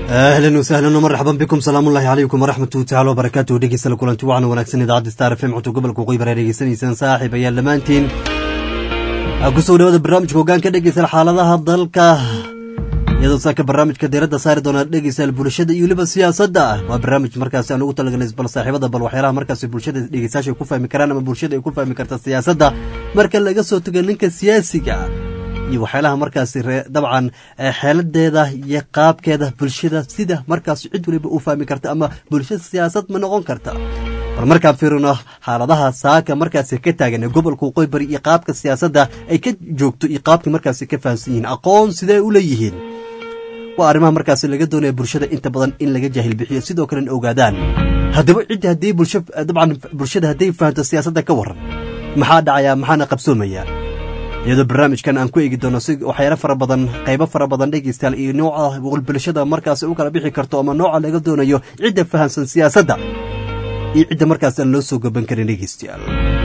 ahlan wasahlan marxaban bikum salaamullahi calaykum waraxmatu tacala wabarakaatuhu dhegeysta kulanti wacan wanaagsan idaacadda star f m cunto gobolka qoybar aad dhegeysanaysaan saaxiib ayaa dhammaantiin kusoo dhawaada barnaamijka hoggaanka dhegeysta xaaladaha dalka iyadoo saaka barnaamijka diiradda saari doona dhegeystayaal bulshada iyo weliba siyaasadda waa barnaamij markaasi aan ugu talagalnay bal saaxiibada bal waxyaalaha markaasi bulshada dhegeystayaasha ay ku fahmi karaan ama bulshada ay ku fahmi karta siyaasadda marka laga soo tago ninka siyaasiga iyo waxyaalaha markaasi dabcan xeeladeeda iyo qaabkeeda bulshada sida markaas cid waliba u fahmi karta ama bulshada siyaasad ma noqon karta bal markaan fiirino xaaladaha saaka markaasi ka taagan ee gobolka waqooyi bari iyo qaabka siyaasadda ay ka joogto iyo qaabkii markaasi ka fahamsan yihiin aqoon sidee u leeyihiin waa arrimaha markaasi laga doonaya bulshada inta badan in laga jaahil bixiyo sidoo kalena ogaadaan haddaba cidda haddii bulsho dabcan bulshada hadday fahamto siyaasadda ka waran maxaa dhacaya maxaana qabsoomaya iyadoo barnaamijkan aan ku eegi doono si waxyaalo fara badan qaybo fara badan dhegeystayaal iyo nooca bulshada markaasi u kala bixi karto ama nooca laga doonayo cidda fahamsan siyaasadda iyo cidda markaas aan loo soo gaban karin dhegeystayaal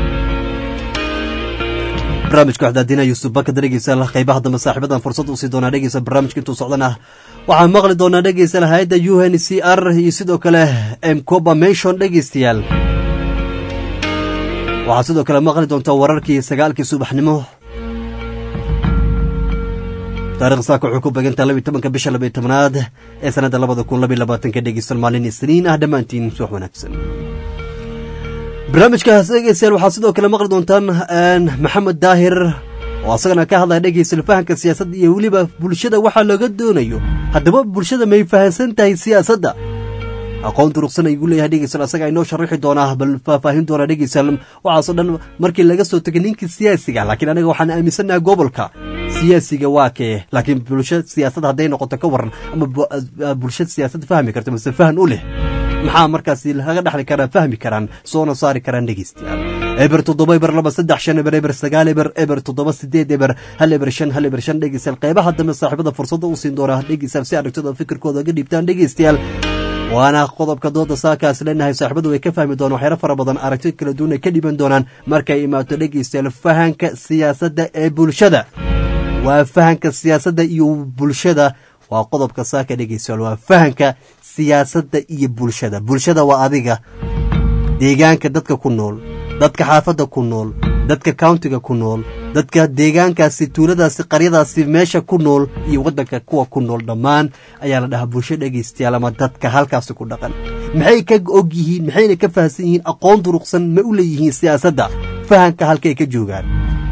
barnaamijka waxdaadina yuusuf bakada dhegeystayaal qaybaha dambe saaxiibadan fursad usii doonaa dhegeysta barnaamijka intuu socdana waxaan maqli doonaa dhegeystayaal hay-adda u n c r iyo sidoo kale mcoba menshon dhegeystayaal waxaad sidoo kale maqli doontaa wararkii sagaalkii subaxnimo taarikh saaka wuxuu ku beegantaa labiy tobanka bisha labiy tobnaad ee sanadda labada kun labiy labaatanka dhegeystan maalin isniin ah dhammaantiin subax wanaagsan barnaamijkaas dhegeystayaal waxaad sidoo kale maqli doontaan maxamed daahir oo asagana ka hadlaya dhegeystayaal fahamka siyaasadda iyo weliba bulshada waxaa looga doonayo haddaba bulshada may fahamsan tahay siyaasadda aqoon duruqsan ayuu leeyahay dhegeystayaal asaga inoo sharaxi doonaa bal faahfaahin doonaa dhegeystayaal waxaasoo dhan markii laga soo tegay ninkii siyaasiga laakiin anaga waxaan aaminsannaha gobolka siyaasiga waa kee laakiin bulsho siyaasad hadday noqoto ka waran ama bulsho siyaasad fahmi karto mase fahan u leh maxaa markaasi laga dhexli karaa fahmi karaan soona saari karaan dhegeystayaal eber toddoba eber laba saddex shan eber eber sagaal eber eber toddoba sideed eber hal eber shan hal eber shan dhegeystayaal qaybaha dambe saaxiibada fursadda u siin doona dhegeystayaal si aragtida fikirkooda ga dhiibtaan dhegeystayaal waana qodobka dooda saakaas leenahay saaxiibadu way ka fahmi doonaan waxyaalo fara badan aragti kala duwan ay ka dhiban doonaan markay imaato dhegeystayaal fahanka siyaasadda ee bulshada waa fahanka siyaasadda iyo bulshada waa qodobka saaka dhegeystayaal waa fahanka siyaasadda iyo bulshada bulshada waa adiga deegaanka dadka ku nool dadka xaafadda ku nool dadka countiga ku nool dadka deegaankaasi tuuladaasi qaryadaasi meesha ku nool iyo waddanka kuwa ku nool dhammaan ayaa la dhahaa bulsho dhegaystayaal ama dadka halkaasi ku dhaqan maxay ka og yihiin maxayna ka fahamsan yihiin aqoon duruqsan ma u leeyihiin siyaasadda fahanka halkay ka joogaan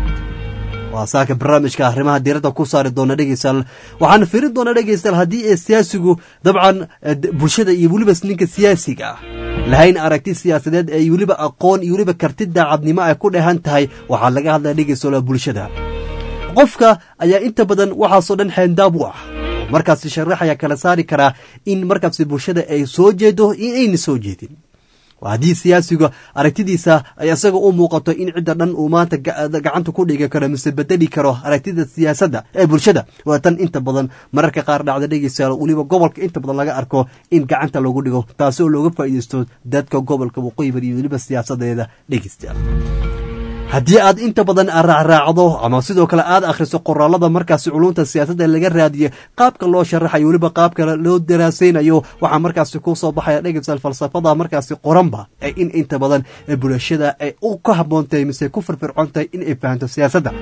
waa saaka barnaamijka arrimaha diiradda ku saari doona dhegeystayaal waxaan firin doonaa dhegeystayaal haddii ee siyaasigu dabcan bulshada iyo weliba ninka siyaasiga ah lahayn aragti siyaasadeed ee weliba aqoon iyo weliba karti daacadnimo ay ku dhehan tahay waxaa laga hadlaya dhegeystayaal bulshada qofka ayaa inta badan waxaasoo dhan xeendaab u ah markaasi sharaxaya kala saari karaa in markaasi bulshada ay soo jeedo iyo ayna soo jeedin haddii siyaasiga aragtidiisa ay isaga u muuqato in cidda dhan uu maanta gacanta ku dhigi karo mise bedeli karo aragtida siyaasadda ee bulshada waa tan inta badan mararka qaar dhacda dhegeystayaal weliba gobolka inta badan laga arko in gacanta lagu dhigo taasi oo looga faa'iideysto dadka gobolka waqooyi bari iyo weliba siyaasadeeda dhegeystayaal haddii aad inta badan raacraacdo ama sidoo kale aad akhriso qoraalada markaasi culunta siyaasadda laga raadiyo qaabka loo sharaxayo weliba qaabka loo daraasaynayo waxaa markaasi ku soo baxaya dhegeystayaal falsafada markaasi qoranba ee in inta badan bulshada ay u ka habboontahay mise ku firfircoon tahay in ay fahanto siyaasadda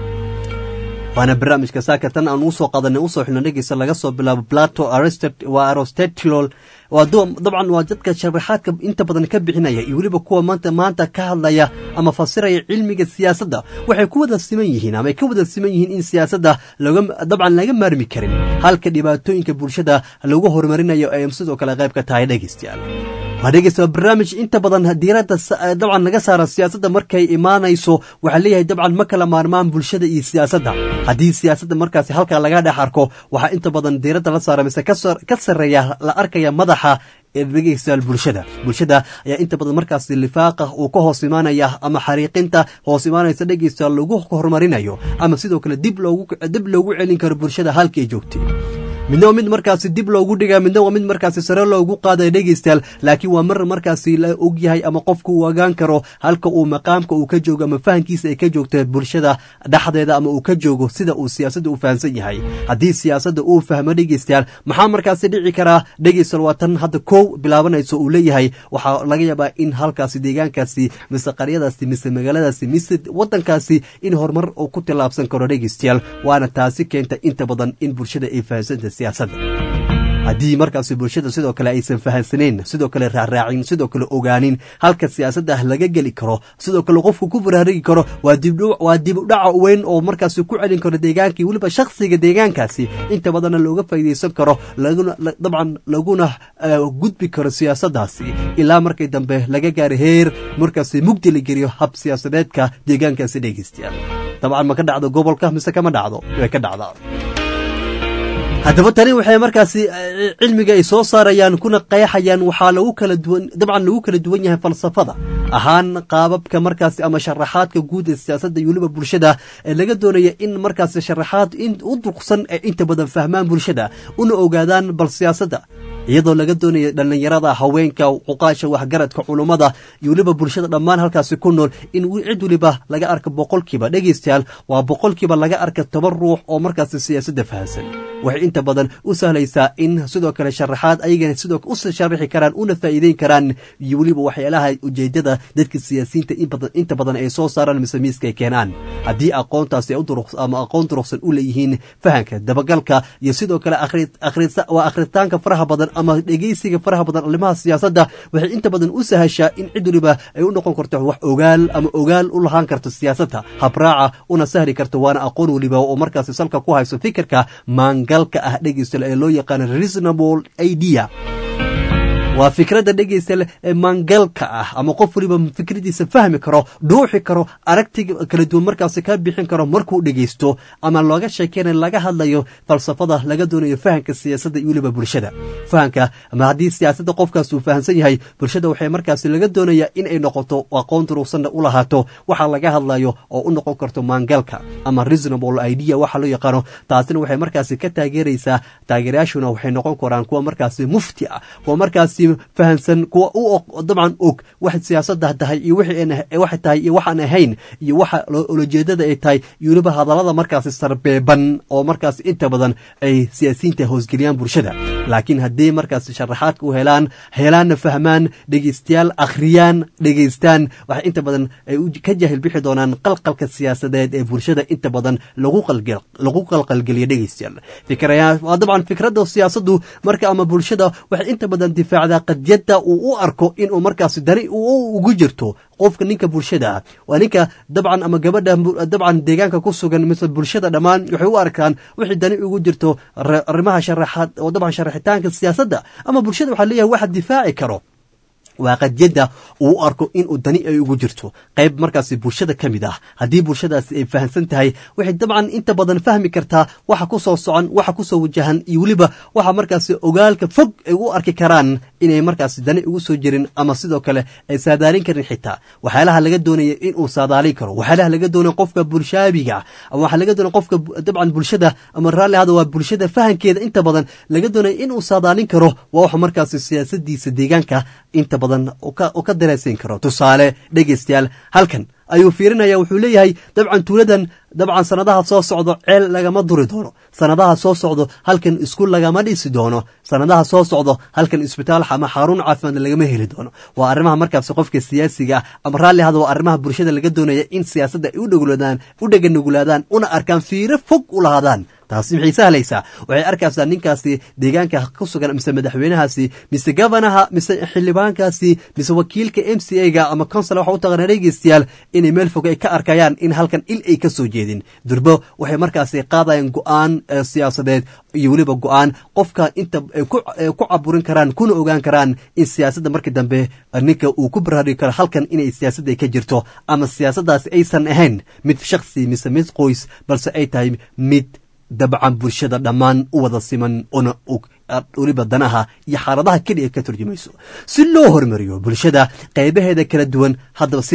waana barnaamijka saaka tan aan usoo qadanay usoo xilno dhegeysta laga soo bilaabo plato waa arostetilol waa dabcan waa dadka sharaxaadka inta badan ka bixinaya iyo weliba kuwa maanta maanta ka hadlaya ama fasiraya cilmiga siyaasadda waxay ku wada siman yihiin ama ay ka wada siman yihiin in siyaasadda dabcan laga maarmi karin halka dhibaatooyinka bulshada lagu horumarinayo ay sidoo kale qayb ka tahay dhegeystayaal waa dhegeysta barnaamij inta badan diiradda dabcan naga saara siyaasadda markay imaanayso waxaa leeyahay dabcan ma kala maarmaan bulshada iyo siyaasadda haddii siyaasadda markaasi halkaa laga dhex arko waxaa inta badan diiradda la saara mise ka sarreeya la arkaya madaxa dhegeystayaal bulshada bulshada ayaa inta badan markaasi lifaaqa uu ka hoos imaanaya ama xariiqinta hoos imaanaysa dhegeystayaal lagu horumarinayo ama sidoo kale dib loogu dib loogu celin karo bulshada halkay joogtay midna waa mid markaasi dib loogu dhigaa midna waa mid markaasi sare loogu qaadaya dhegeystayaal laakiin waa mar markaasi la ogyahay ama qofku uu ogaan karo halka uu maqaamka uu ka joogo ama fahankiisa ay ka joogto bulshada dhexdeeda ama uu ka joogo sida uu siyaasadda u fahamsan yahay haddii siyaasadda uu fahmo dhegeystayaal maxaa markaasi dhici karaa dhegeystayaal waa tan hadda kow bilaabanayso uu leeyahay waxaa laga yaabaa in halkaasi deegaankaasi mise qaryadaasi mise magaaladaasi mise wadankaasi in horumar uu ku tillaabsan karo dhegeystayaal waana taasi keenta inta badan in bulshada ay fahamsanta siyaasadda haddii markaasi bulshada sidoo kale aysan fahansaneyn sidoo kale raaraacin sidoo kale ogaanin halka siyaasadda laga geli karo sidoo kale qofku ku baraarigi karo waa dib udhaca weyn oo markaasi ku celin karo deegaankii weliba shakhsiga deegaankaasi inta badanna looga faa'iidaysan karo dabcan laguna gudbi karo siyaasaddaasi ilaa markii dambe laga gaaro heer markaasi mugdi la geliyo hab siyaasadeedka deegaankaasi dhegeystayaal dabcan ma ka dhacdo gobolka mise kama dhacdo way ka dhacdaa haddaba tani waxay markaasi cilmiga ay soo saarayaan kuna qeexayaan waxaa lagu kala duwan dabcan lagu kala duwan yahay falsafada ahaan qaababka markaasi ama sharaxaadka guud ee siyaasadda iyo weliba bulshada ee laga doonaya in markaasi sharaxaad u durqsan ee inta badan fahmaan bulshada una ogaadaan bal siyaasadda iyadoo laga doonaya dhallinyarada haweenka cuqaasha waxgaradka culummada iyo weliba bulshada dhammaan halkaasi ku nool in cid weliba laga arka boqolkiiba dhegeystayaal waa boqolkiiba laga arka toban ruux oo markaasi siyaasadda fahamsan waxay inta badan u sahlaysaa in sidoo kale sharaxaad ayagana sidoo u sharaxi karaan una faa'iideyn karaan iyo weliba waxyaalaha ujeedada dadka siyaasiyiinta inta badan ay soo saaraan mise miiska ay keenaan haddii aqoontaasi ama aqoon duruqsan u leeyihiin fahanka dabagalka iyo sidoo kale waa akhritaanka faraha badan ama dhegeysiga faraha badan arrimaha siyaasadda waxay inta badan u sahashaa in cid weliba ay u noqon karto wax ogaal ama ogaal u lahaan karto siyaasadda habraaca una sahli karto waana aqoon weliba oo markaasi salka ku hayso fikirka maangalka ah dhegeysta ee loo yaqaano reasonable idea waa fikradda dhegeysta ee maangalka ah ama qof waliba fikradiisa fahmi karo dhuuxi karo aragtiga kala duwan markaasi ka bixin karo markuu dhegeysto ama looga sheekeynayo laga hadlayo falsafada laga doonayo fahanka siyaasadda iyo weliba bulshada fahanka ama haddii siyaasadda qofkaas uu fahamsan yahay bulshada waxay markaasi laga doonaya in ay noqoto aqoon duruqsanna u lahaato waxa laga hadlayo oo u noqon karto maangalka ama reasonable idea waxa loo yaqaano taasina waxay markaasi ka taageeraysaa taageerayaashuna waxay noqon karaan kuwa markaasi mufti ah kuwa markaasi fahansan kuwa u dabcan og wax siyaasadda tahay iyo waxay tahay iyo waxaan ahayn iyo waxa ulajeedada ay tahay iyo weliba hadallada markaasi sarbeeban oo markaasi inta badan ay siyaasiyiinta hoosgeliyaan bulshada laakiin haddii markaasi sharaxaadka u helaan helaanna fahmaan dhegeystayaal akhriyaan dhegeystaan waxay inta badan ay ka jahil bixi doonaan qalqalka siyaasadeed ee bulshada inta badan lagu qalqalgeliya dhegeystayaal waa dabcan fikradda siyaasaddu marka ama bulshada waxay inta badan difaacdaa qadyadda uu u arko inuu markaasi dani ugu jirto qofka ninka bulshada ah waa ninka dabcan ama gabadha dabcan deegaanka ku sugan mise bulshada dhammaan waxay u arkaan wixii dani ugu jirto arrimaha sharaxaad oo dabcan sharaxitaanka siyaasadda ama bulshada waxaa leeyahay waxa difaaci karo waa qadyadda uu u arko inuu dani ay ugu jirto qayb markaasi bulshada ka mid ah haddii bulshadaasi ay fahamsan tahay waxay dabcan inta badan fahmi kartaa waxa ku soo socon waxa ku soo wajahan iyo weliba waxa markaasi ogaalka fog ay u arki karaan inay markaasi dani ugu soo jirin ama sidoo kale ay saadaalin karin xitaa waxyaalaha laga doonaya inuu saadaalin karo waxyaalaha laga doonaya qofka bulshaabiga ama waxaa laga doonaya qofka dabcan bulshada ama raalli hada waa bulshada fahankeeda inta badan laga doonaya inuu saadaalin karo waa waxa markaasi siyaasadiisa deegaanka inta badan u ka dareysan karo tusaale dhegeystayaal halkan ayuu fiirinaya wuxuu leeyahay dabcan tuuladan dabcan sanadaha soo socdo ceel lagama duri doono sanadaha soo socdo halkan iskuul lagama dhisi doono sanadaha soo socdo halkan isbitaal ama xarun caafimaad lagama heli doono waa arrimaha markaasi qofka siyaasiga ah ama raalli hada waa arrimaha bulshada laga doonaya in siyaasadda ay udhegulaadaan u dheganugulaadaan una arkaan fiiro fog u lahaadaan taasi maxay sahlaysaa waxay arkaysaa ninkaasi deegaanka ku sugan mise madaxweynahaasi mise gabanaha mise xildhibaankaasi mise wakiilka m c a ga ama consula waxa u taqaana dhegeystayaal inay meel fog ay ka arkayaan in halkan il ay ka soo jeedin durbo waxay markaasi qaadayaan go-aan siyaasadeed iyo weliba go-aan qofka inta ku caburin karaan kuna ogaan karaan in siyaasadda markii dambe ninka uu ku baraari karo halkan inay siyaasadda ka jirto ama siyaasaddaasi aysan ahayn mid shaksi mise mid qoys balse ay tahay mid dabcan bulshada dhammaan u wada siman una og weliba danaha iyo xaaladaha keliya ka turjumayso si loo hormariyo bulshada qaybaheeda kala duwan haddaba sida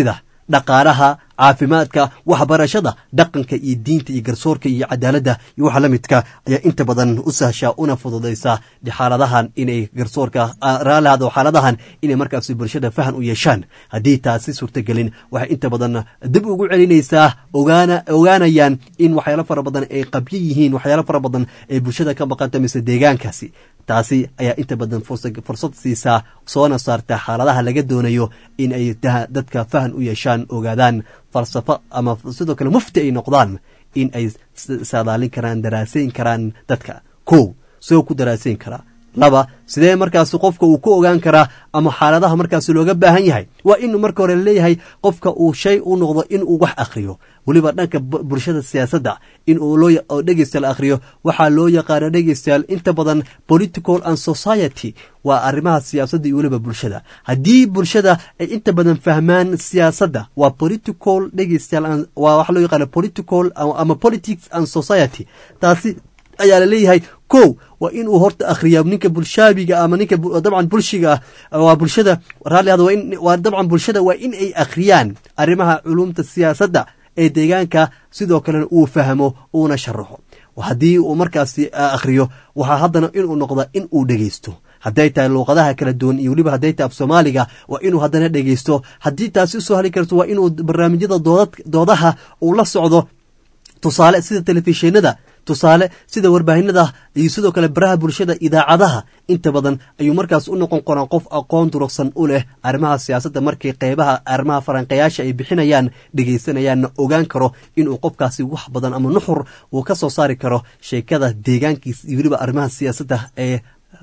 dhaqaalaha caafimaadka waxbarashada dhaqanka iyo diinta iyo garsoorka iyo cadaaladda iyo waxa la midka ayaa inta badan u sahshaa una fududaysa xaaladahan inay garsoorka raalaado xaaladahan inay markaasi bulshada fahan u yeeshaan haddii taasi suurtagelin waxay inta badan dib ugu celinaysaa ogaana ogaanayaan in waxyaalo fara badan ay qabyo yihiin waxyaalo fara badan ay bulshada ka maqanta mise deegaankaasi taasi ayaa inta badan fursad siisaa soona saarta xaaladaha laga doonayo in ay dadka fahan u yeeshaan ogaadaan falsafo ama sidoo kale mufti ay noqdaan in ay saadaalin karaan daraasayn karaan dadka kow soo ku daraasayn karaa laba sidee markaasi qofka uu ku ogaan karaa ama xaaladaha markaasi looga baahan yahay waa in marka hore laleeyahay qofka uu shay u noqdo inuu wax akhriyo weliba dhanka bulshada siyaasadda in uu loo dhegeystayaal akhriyo waxaa loo yaqaana dhegeystayaal inta badan political and society waa arrimaha siyaasadda iyo weliba bulshada haddii bulshada ay inta badan fahmaan siyaasadda waa political dhegeystayaal waa waxa loo yaqaana political ama politics and society taasi ayaa laleeyahay kow waa inuu horta akhriyaa ninka bulshaabiga ama ninka dabcan bulshiga ah waa bulshada raalliada waa dabcan bulshada waa in ay akhriyaan arrimaha culumta siyaasadda ee deegaanka sidoo kalena uu fahmo uuna sharaxo haddii uu markaasi akhriyo waxaa haddana inuu noqda in uu dhegeysto hadday tahay luuqadaha kala duwan iyo weliba hadday tahay af soomaaliga waa inuu haddana dhegeysto haddii taasi usoo hali karto waa inuu barnaamijyada doodaha uu la socdo tusaale sida telefishinada tusaale sida warbaahinada iyo sidoo kale baraha bulshada idaacadaha inta badan ayuu markaas u noqon qoraa qof aqoon durugsan u leh arrimaha siyaasadda markii qeybaha arrimaha faranqayaasha ay bixinayaan dhegaysanayaanna ogaan karo inuu qofkaasi wax badan ama nuxur uu ka soo saari karo sheekada deegaankiisa iyo weliba arrimaha siyaasadda ee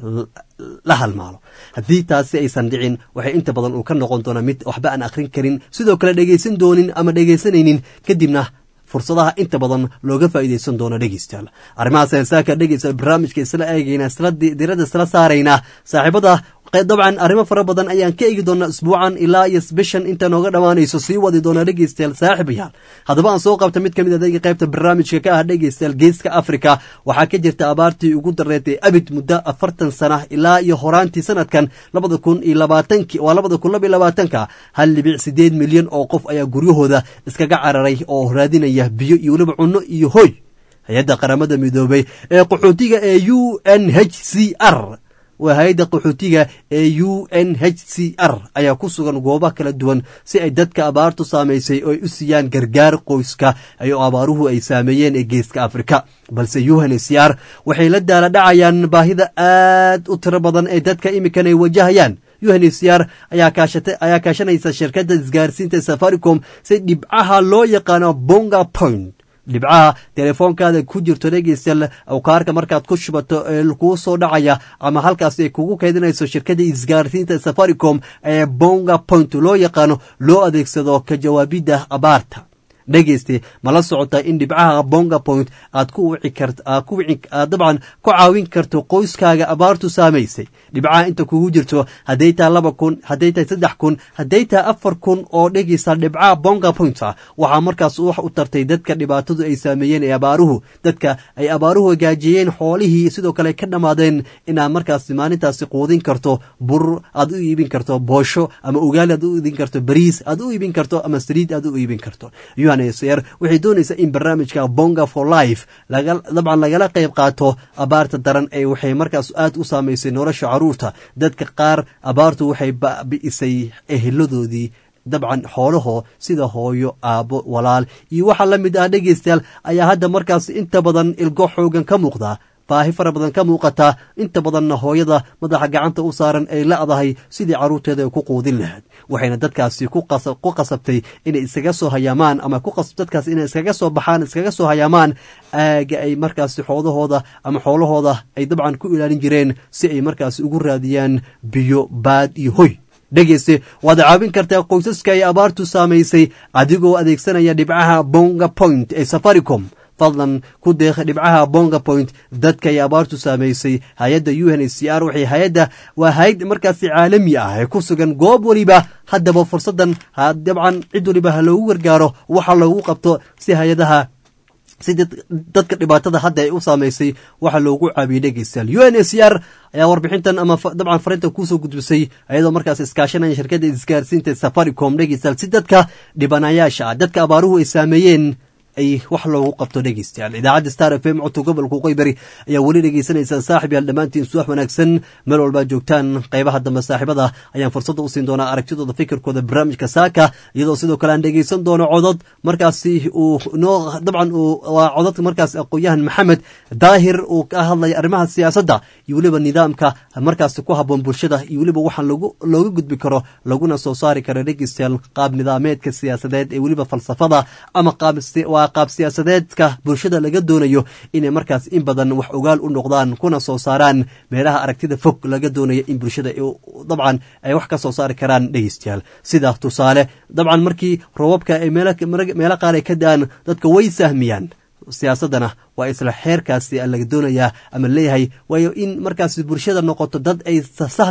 la halmaalo haddii taasi aysan dhicin waxay inta badan uu ka noqon doonaa mid waxba aan akhrin karin sidoo kale dhegaysan doonin ama dhegaysanaynin kadibna fursadaha inta badan looga faa'iidaysan doono dhegeystayaal arrimahaas heesaaka dhegeysta barnaamijka isla eegayna isla diradda isla saaraynaa saaxiibada dabcan arrimo fara badan ayaan ka eegi doonaa isbuucan ilaa iyo bishan inta nooga dhammaanayso sii wadi doonaa dhegeystayaal saaxiibayaal haddaba aan soo qabta mid ka mid adeega qaybta barnaamijka ka ah dhegeystayaal geeska afrika waxaa ka jirta abaartii ugu dareetay abid muddo afartan sana ilaa iyo horaantii sanadkan labada kun iyo labaatanki waa labada kun laba iyo labaatanka hal dhibic sideed milyan oo qof ayaa guryahooda iskaga cararay oo raadinaya biyo iyo weliba cunno iyo hoy hay-adda qaramada midoobay ee qaxootiga ee u n h c r waa hay-adda qaxootiga ee u n h c r ayaa ku sugan goobaha kala duwan si ay dadka abaartu saamaysay oo ay u siiyaan gargaar qoyska oo abaaruhu ay saameeyeen ee geeska afrika balse unhcr waxay la daala dhacayaan baahida aad u tiro badan ee dadka imikan ay wajahayaan unhcr ayaa kaashanaysa shirkadda isgaarsiinta safaricom si dhibcaha loo yaqaano bonga point dhibcaha telefoonkaada ku jirto dhegeystayaal awkaarka markaad ku shubato ee kuu soo dhacaya ama halkaas ay kugu keedinayso shirkadda isgaarsiinta safaricom ee bonga point loo yaqaano loo adeegsado ka jawaabidda abaarta dhegeyste ma la socotaa in dhibcaha bonga point aad ku wici kart aad ku wici aad dabcan ku caawin karto qoyskaaga abaartu saamaysay dhibcaha inta kugu jirto hadday tahay laba kun hadday tahay saddex kun hadday tahay afar kun oo dhegeysta dhibcaha bonga point ah waxaa markaas wax u tartay dadka dhibaatadu ay saameeyeen ee abaaruhu dadka ay abaaruhu gaajiyeen xoolihii sidoo kale ka dhammaadeen inaad markaas maalintaasi quudin karto bur aad u iibin karto boosho ama ugaali aad u iibin karto bariis aad u iibin karto ama saliid aad u iibin karto unhcr waxay doonaysaa in barnaamijka bonga for life dabcan lagala qayb qaato abaarta daran ee waxay markaas aad u saamaysay nolosha caruurta dadka qaar abaartu waxay bi'isay eheladoodii dabcan xoolahoo sida hooyo aabbo walaal iyo waxaa la mid ah dhegeystayaal ayaa hadda markaas inta badan ilgo xoogan ka muuqda baahi fara badan ka muuqata inta badanna hooyada madaxa gacanta u saaran ay la'dahay sidii carruurteeda ay ku quudin lahayd waxayna dadkaasi ku qasabtay inay iskaga soo hayaamaan ama dadkaas inay iskaga soo baxaan iskaga soo hayaamaan aaga ay markaasi xoolahooda ama xoolahooda ay dabcan ku ilaalin jireen si ay markaasi ugu raadiyaan biyo baad iyo hoy dhegeyste waad caawin kartaa qoysaska ay abaartu saamaysay adigoo adeegsanaya dhibcaha bonga point ee safaricom fadlan ku deeqa dhibcaha bonga point dadka ay abaartu saamaysay hay-adda u n h c r waxay hay-adda waa hay-ad markaasi caalami ah ee ku sugan goob weliba haddaba fursaddan dabcan cid waliba ha loogu gargaaro waxa loogu qabto si hay-adaha si dadka dhibaatada hadda ay u saameysay waxaa loogu caabiyey dhegeystayaal u n s r ayaa warbixintan ama dabcan farinta kuusoo gudbisay ayadoo markaas iskaashanaya shirkadda isgaarsiinta safaricom dhegeystayaal si dadka dhibanayaasha ah dadka abaaruhu ay saameeyeen ay wax loogu qabto dhegeystayaal idaacadda star f m codka gobolka qoybari ayaa weli dhegeysanaysaa saaxib yaal dhammaantiin suwax wanaagsan meel walbaa joogtaan qeybaha dambe saaxiibada ayaan fursadda u siin doonaa aragtidooda fikirkooda barnaamijka saaka iyadoo sidoo kale aan dhegeysan doono codod markaasi uu noo dabcan waa cododka markaas aqoon-yahan maxamed daahir uu ka hadlaya arrimaha siyaasadda iyo weliba nidaamka markaasi ku habboon bulshada iyo weliba waxaan looga gudbi karo laguna soo saari karo dhegeystayaal qaab nidaameedka siyaasadeed ee weliba falsafada ama qaab qaab siyaasadeedka bulshada laga doonayo inay markaas in badan wax ogaal u noqdaan kuna soo saaraan meelaha aragtida fog laga doonaya in bulshada dabcan ay wax ka soo saari karaan dhegeystayaal sida tusaale dabcan markii roobabka ay meelo qaar ay ka da-aan dadka way sahmiyaan siyaasadana waa isla xeerkaasi laga doonayaa ama leeyahay waayo in markaas bulshada noqoto dad ay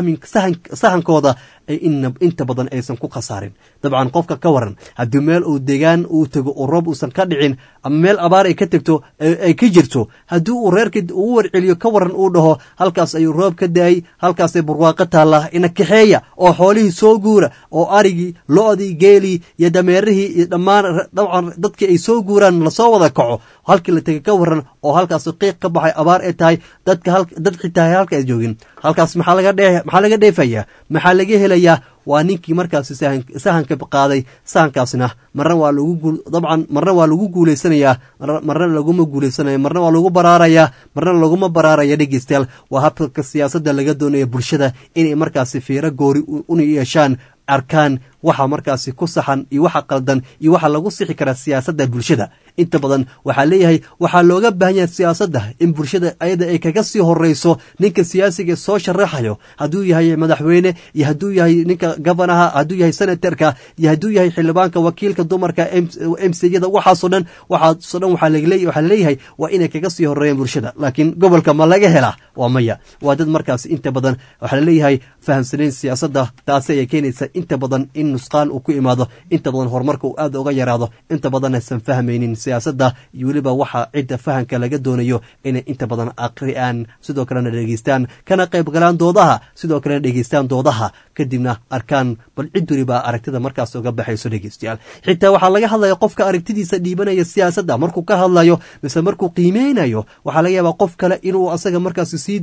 sahankooda inta badan aysan ku khasaarin dabcan qofka ka waran haddii meel uu degaan uu tego oo roob uusan ka dhicin ama meel abaar ay ka tegto ay ka jirto haddii uu reerka uu warceliyo ka waran uu dhaho halkaas ayuu roob ka daayay halkaasay barwaaqo taalla ina kaxeeya oo xoolihii soo guura oo arigii lo-dii geelii iyo dameerihii iyo dhammaan dabcan dadkii ay soo guuraan lasoo wada kaco halkii la tegay ka waran oo halkaas qiiq ka baxay abaar ay tahay dadka dad xitaa halka ay joogin halkaas maxaa laga dhe maxaa laga dheefayaa maxaa laga helayaa waa ninkii markaasi sahanka qaaday sahankaasna marna waa lagu dabcan marna waa lagu guulaysanayaa marna laguma guuleysanaya marna waa lagu baraarayaa marna laguma baraaraya dhegeystayaal waa habka siyaasadda laga doonaya bulshada inay markaasi fiiro goori una yeeshaan arkaan waxa markaasi ku saxan iyo waxa qaldan iyo waxa lagu sixi karaa siyaasadda bulshada inta badan waxaa leeyahay waxaa looga baahan yahay siyaasadda in bulshada ayada ay kaga sii horeyso ninka siyaasiga soo sharaxayo hadduu yahay madaxweyne iyo hadduu yahay ninka gofanaha hadduu yahay senatarka iyo hadduu yahay xildhibaanka wakiilka dumarka m cyada waxaasoo dhan waxaasoo dhan waxaa leeyahay waa inay kaga sii horeeyaan bulshada laakiin gobolka ma laga helaa waa maya waa dad markaas inta badan waxaa laleeyahay fahamsanayn siyaasadda taasi ayay keenaysa inta badan in nusqaan uu ku imaado inta badan horumarka uu aad uga yaraado inta badan aysan fahmaynin siyaasadda iyo weliba waxa cidda fahamka laga doonayo inay inta badan aqri'aan sidoo kalena dhegeystaan kana qayb galaan doodaha sidoo kalena dhegeystaan doodaha kadibna arkaan bal cid weliba aragtida markaas uga baxayso dhegeystayaal xitaa waxaa laga hadlaya qofka aragtidiisa dhiibanaya siyaasadda markuu ka hadlayo mise markuu qiimeynayo waxaa laga yaabaa qof kale inuu asaga markaas sii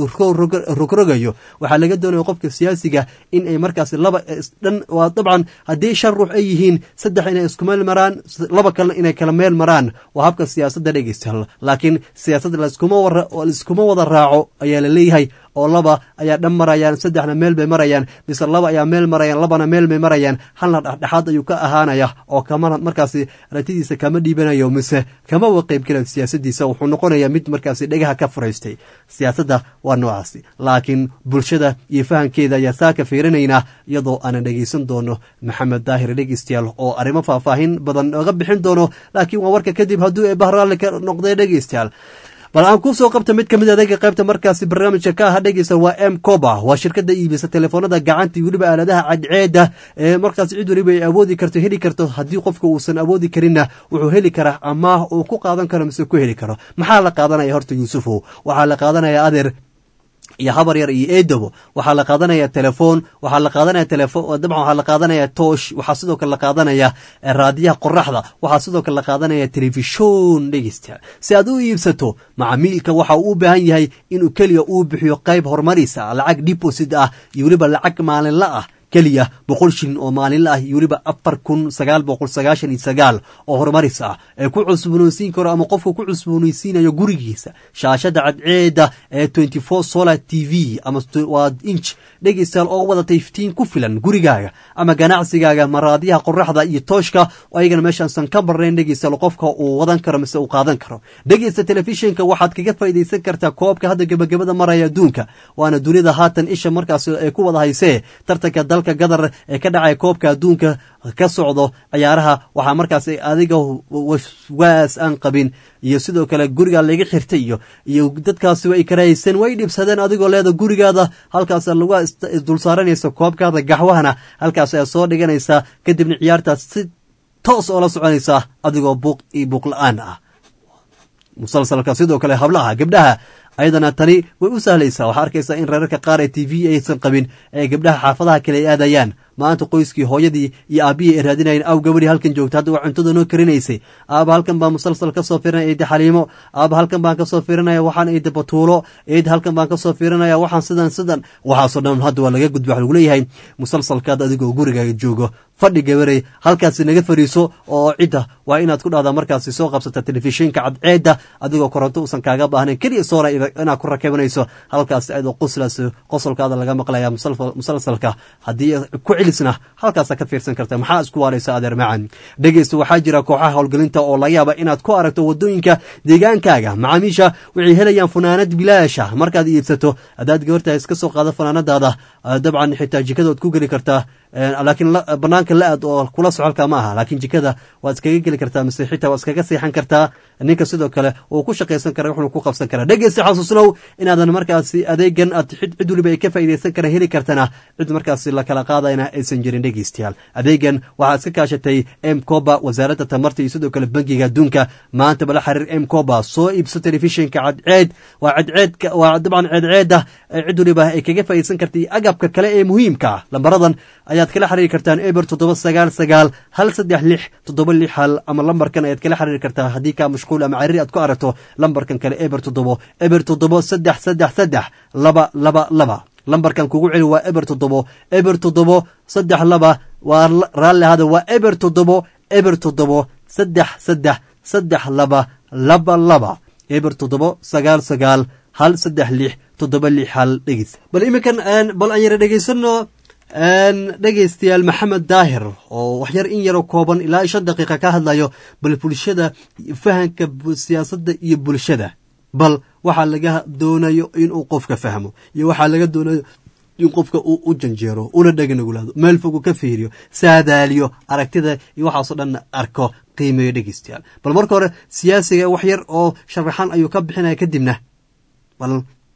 rogrogayo waxaa laga doonaya qofka siyaasiga in ay markaas laba dhan waa dabcan haddii shan ruux ay yihiin saddex inay isku meel maraan laba kalena inay kala meel maraan waa habka siyaasadda dhegeysta laakiin siyaasadda laiskuma wada raaco ayaa la leeyahay oo laba ayaa dhan marayaan saddexna meel bay marayaan mise laba ayaa meel marayaan labana meel bay marayaan halna dhexdhexaad ayuu ka ahaanaya oo kama markaasi aragtidiisa kama dhiibanayo mise kama wa qaybgelayo siyaasadiisa wuxuu noqonayaa mid markaasi dhegaha ka furaystay siyaasadda waa noocaasi laakiin bulshada iyo fahamkeeda ayaa saa ka fiirinaynaa iyadoo aanan dhegeysan doono maxamed daahir dhegeystayaal oo arrimo faahfaahin badan oga bixin doono laakiin waa warka kadib hadduu eebah raalli ka noqday dhegeystayaal bal aan kuu soo qabta mid ka mid adeega qaybta markaasi barnaamijka ka aha dhegeysa waa m coba waa shirkadda iibisa telefoonada gacanta iyo weliba aaladaha cadceeda ee markaas cid weliba ay awoodi karto heli karto haddii qofka uusan awoodi karinna wuxuu heli karaa amaah uu ku qaadan karo mise ku heli karo maxaa la qaadanaya horta yuusufow waxaa la qaadanaya adeer iyo habar yar iyo eedobo waxaa la qaadanaya telefoon waxaa la qaadanaya telefon dabcan waxaa la qaadanaya toosh waxaa sidoo kale la qaadanaya raadiyaha qoraxda waxaa sidoo kale la qaadanaya telefishon dhegeysta si aad u iibsato macamiilka waxa uu u baahan yahay inuu keliya uu bixiyo qayb horumariisa lacag deposit ah iyo weliba lacag maalinla ah keliya boqol shilin oo maalinla ah iyo weliba afar kun sagaal boqol sagaashan iyo sagaal oo horumaris ah ee ku cusboonaysiin karo ama qofka ku cusboonaysiinayo gurigiisa shaashada cadceeda ee twenty four solar t v ama waa inch dhegeystayaal oo wadatay iftiin ku filan gurigaaga ama ganacsigaaga maraadyaha qoraxda iyo tooshka ayagana meeshaansan ka barnayn dhegeystayaal qofka uu wadan karo mise uu qaadan karo dhegeysta telefishinka waxaad kaga faa'iidaysan kartaa koobka hadda gebagabada maraya adduunka waana dunida haatan isha markaas ay ku wada haysee tartanka dalka gadar ee ka dhacaya koobka adduunka ka socdo ciyaaraha waxaa markaas adiga waswaas aan qabin iyo sidoo kale gurigaa laga xirtay iyo iyo dadkaasi way karahaysan way dhibsadeen adigoo leeda gurigaada halkaas lagu isdulsaaranaysa koobkaada gaxwahana halkaas ayaa soo dhiganaysaa kadibna ciyaartaas si toos oo la soconaysaa adigoo buuq iyo buuq la-aan ah musalsalka sidoo kale hablaha gabdhaha ayadana tani way u sahlaysaa waxaa arkaysaa in reerarka qaar ee t v aysan qabin ee gabdhaha xaafadaha kale ay aadayaan maanta qoyskii hooyadii iyo aabbihii ay raadinayeen aw gabadhii halkan joogta hadda waa cuntada noo karinaysay aaba halkan baan musalsal kasoo fiirinaya eedi xaliimo aaba halkan baan kasoo fiirinaya waxaan eedi batuulo eedi halkan baan kasoo fiirinaya waxaan sidan sidan waxaasoo dhan hadda waa laga gudba waxa lagu leeyahay musalsalkaad adigoo gurigaaga joogo fadhi gabarey halkaasi naga fariiso oo cidda waa inaad ku dhahdaa markaasi soo qabsata telefishinka cadceedda adigoo koronto uusan kaaga baahnayn keliya soona inaad ku rakabanayso halkaasi ayadoo qoslaas qosolkaada laga maqlaya musalsalka haddii ku celisna halkaasa ka fiirsan karta maxaa isku waaraysa adeer macan dhegeysta waxaa jira kooxaha howlgelinta oo laga yaaba inaad ku aragto wadooyinka deegaankaaga macaamiisha waxay helayaan funaanad bilaasha markaad iibsato haddaad gabartahay iska soo qaado funaanadaada dabcan xitaa jikadood ku geli kartaa laakiin banaanka la-aad oo kula socolka ma aha laakiin jikada waad iskaga geli kartaa mise xitaa waad iskaga seexan kartaa ninka sidoo kale uu ku shaqaysan kara wuxuu ku qabsan karaa dhegeysta xasuusnow inaadan markaasi adeegan aad cid weliba ay ka faa'iidaysan kara heli kartana cid markaasi la kala qaadayna aysan jirin dhegeystayaal adeegan waxaa iska kaashatay m coba wasaaradda tamarta iyo sidoo kale bangiga adduunka maanta bala xiriir m coba soo iibso telefishinka cadceed waa cadceedka waa dabcan ceedceeda cid weliba ay kaga faa'iidaysan karta iyo agabka kale ee muhiimka ah lambaradan ayaad kala xiriiri kartaan eber toddoba sagaal sagaal hal saddex lix toddoba lix hal ama lambarkan ayaad kala xiriiri kartaa haddii kaa mashquul ama cariiri aad ku aragto lambarkan kale eber toddobo eber toddobo saddex saddex saddex laba laba laba lambarkan kugu celi waa eber toddobo eber toddobo saddex laba waa raalli ahada waa eber toddobo eber toddobo saddex saddex saddex laba laba laba eber toddobo sagaal sagaal hal saddex lix toddoba lix hal dhegis bal iminkan bal aan yara dhegaysano dhegaystayaal maxamed daahir oo waxyar in yaroo kooban ilaa shan daqiiqa ka hadlayo bal bulshada fahanka siyaasadda iyo bulshada bal waxaa laga doonayo inuu qofka fahmo iyo waxaa laga doonayo in qofka uu u janjeero una dhaganagulaado meel fogu ka fiiriyo saadaaliyo aragtida iyo waxaasoo dhan arko qiimeeyo dhegaystayaal bal marka hore siyaasiga wax yar oo sharaxan ayuu ka bixinaya kadibna bal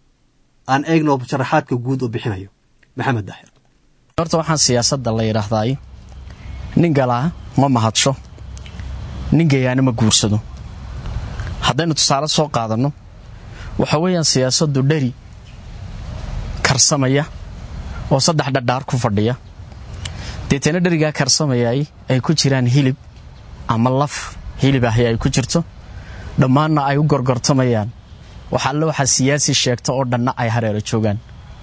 aan eegno sharaxaadka guud oo bixinayo maxamed daahir horta waxaan siyaasadda la yidhaahdaay nin galaa ma mahadsho nin gayaana ma guursado haddaynu tusaale soo qaadanno waxa weeyaan siyaasaddu dheri karsamaya oo saddex dhadhaar ku fadhiya deetana dherigaa karsamayay ay ku jiraan hilib ama laf hilib ahi ay ku jirto dhammaanna ay u gorgortamayaan waxa alle waxaa siyaasi sheegta oo dhanna ay hareero joogaan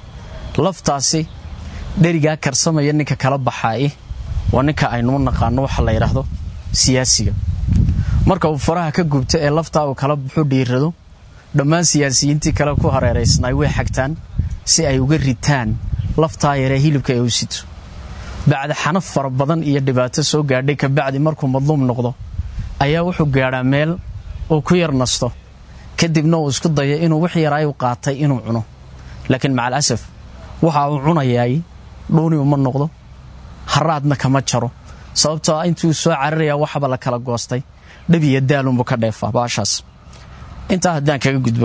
laftaasi dherigaa karsamaya ninka kala baxaaye waa ninka aynuu naqaano waxa la yidhaahdo siyaasiga marka uu faraha ka gubto ee laftaa uu kala baxu dhiirado dhammaan siyaasiyiintii kale ku hareeraysnaay way xagtaan si ay uga ritaan laftaa yaree hilibka ee u sito bacdi xanaf fara badan iyo dhibaato soo gaadhay kabacdi markuu madluum noqdo ayaa wuxuu gaadhaa meel uu ku yar nasto kadibna uu isku dayo inuu wix yaraay u qaatay inuu cuno laakiin macalasaf waxa uu cunayaay dhuuni uma noqdo haraadna kama jaro sababtoo a intuu soo cararayaa waxaba la kala goostay dhab iyo daalunbuu ka dheefaa baashaas intaa haddaan kaga gudbo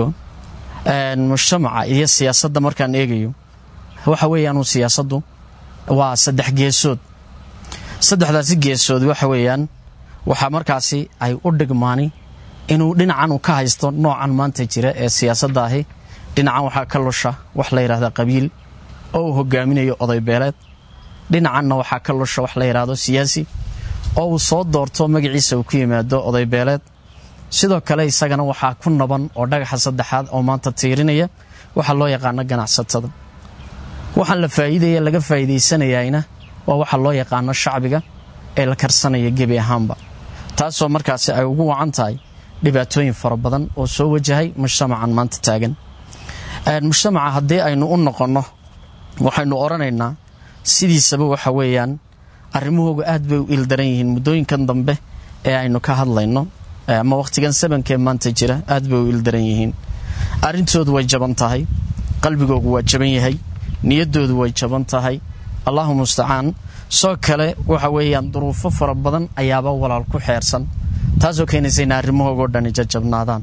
mujtamaca iyo siyaasadda markaan eegayo waxa weeyaan siyaasaddu waa saddex geesood saddexdaasi geesood waxa weeyaan waxaa markaasi ay u dhigmaani inuu dhinacan uu ka haysto noocan maanta jira ee siyaasadda ahi dhinacan waxaa ka lusha wax la yidhahda qabiil oo uu hogaaminayo oday beeleed dhinacanna waxaa ka lusha wax la yidhaahdo siyaasi oo uu soo doorto magaciisa uu ku yimaado oday beeleed sidoo kale isagana waxaa ku naban oo dhagaxa saddexaad oo maanta tiirinaya waxaa loo yaqaano ganacsatada waxaan la faa'iidaya laga faa'iidaysanayayna waa waxa loo yaqaano shacbiga ee la karsanaya gebi ahaanba taasoo markaasi ay ugu wacan tahay dhibaatooyin fara badan oo soo wajahay mujtamacan maanta taagan mujtamaca haddii aynu u noqonno waxaynu odhanaynaa sidiisaba waxa weeyaan arrimahooga aad bay u ildaran yihiin muddooyinkan dambe ee aynu ka hadlayno ama wakhtigan sabankee maanta jira aad bay u ildaran yihiin arrintoodu way jaban tahay qalbigoogu waa jaban yahay niyaddoodu way jaban tahay allahu mustacaan soo kale waxa weeyaan duruufo fara badan ayaaba walaal ku xeersan taasoo keenaysa in arrimahoogoo dhani jajabnaadaan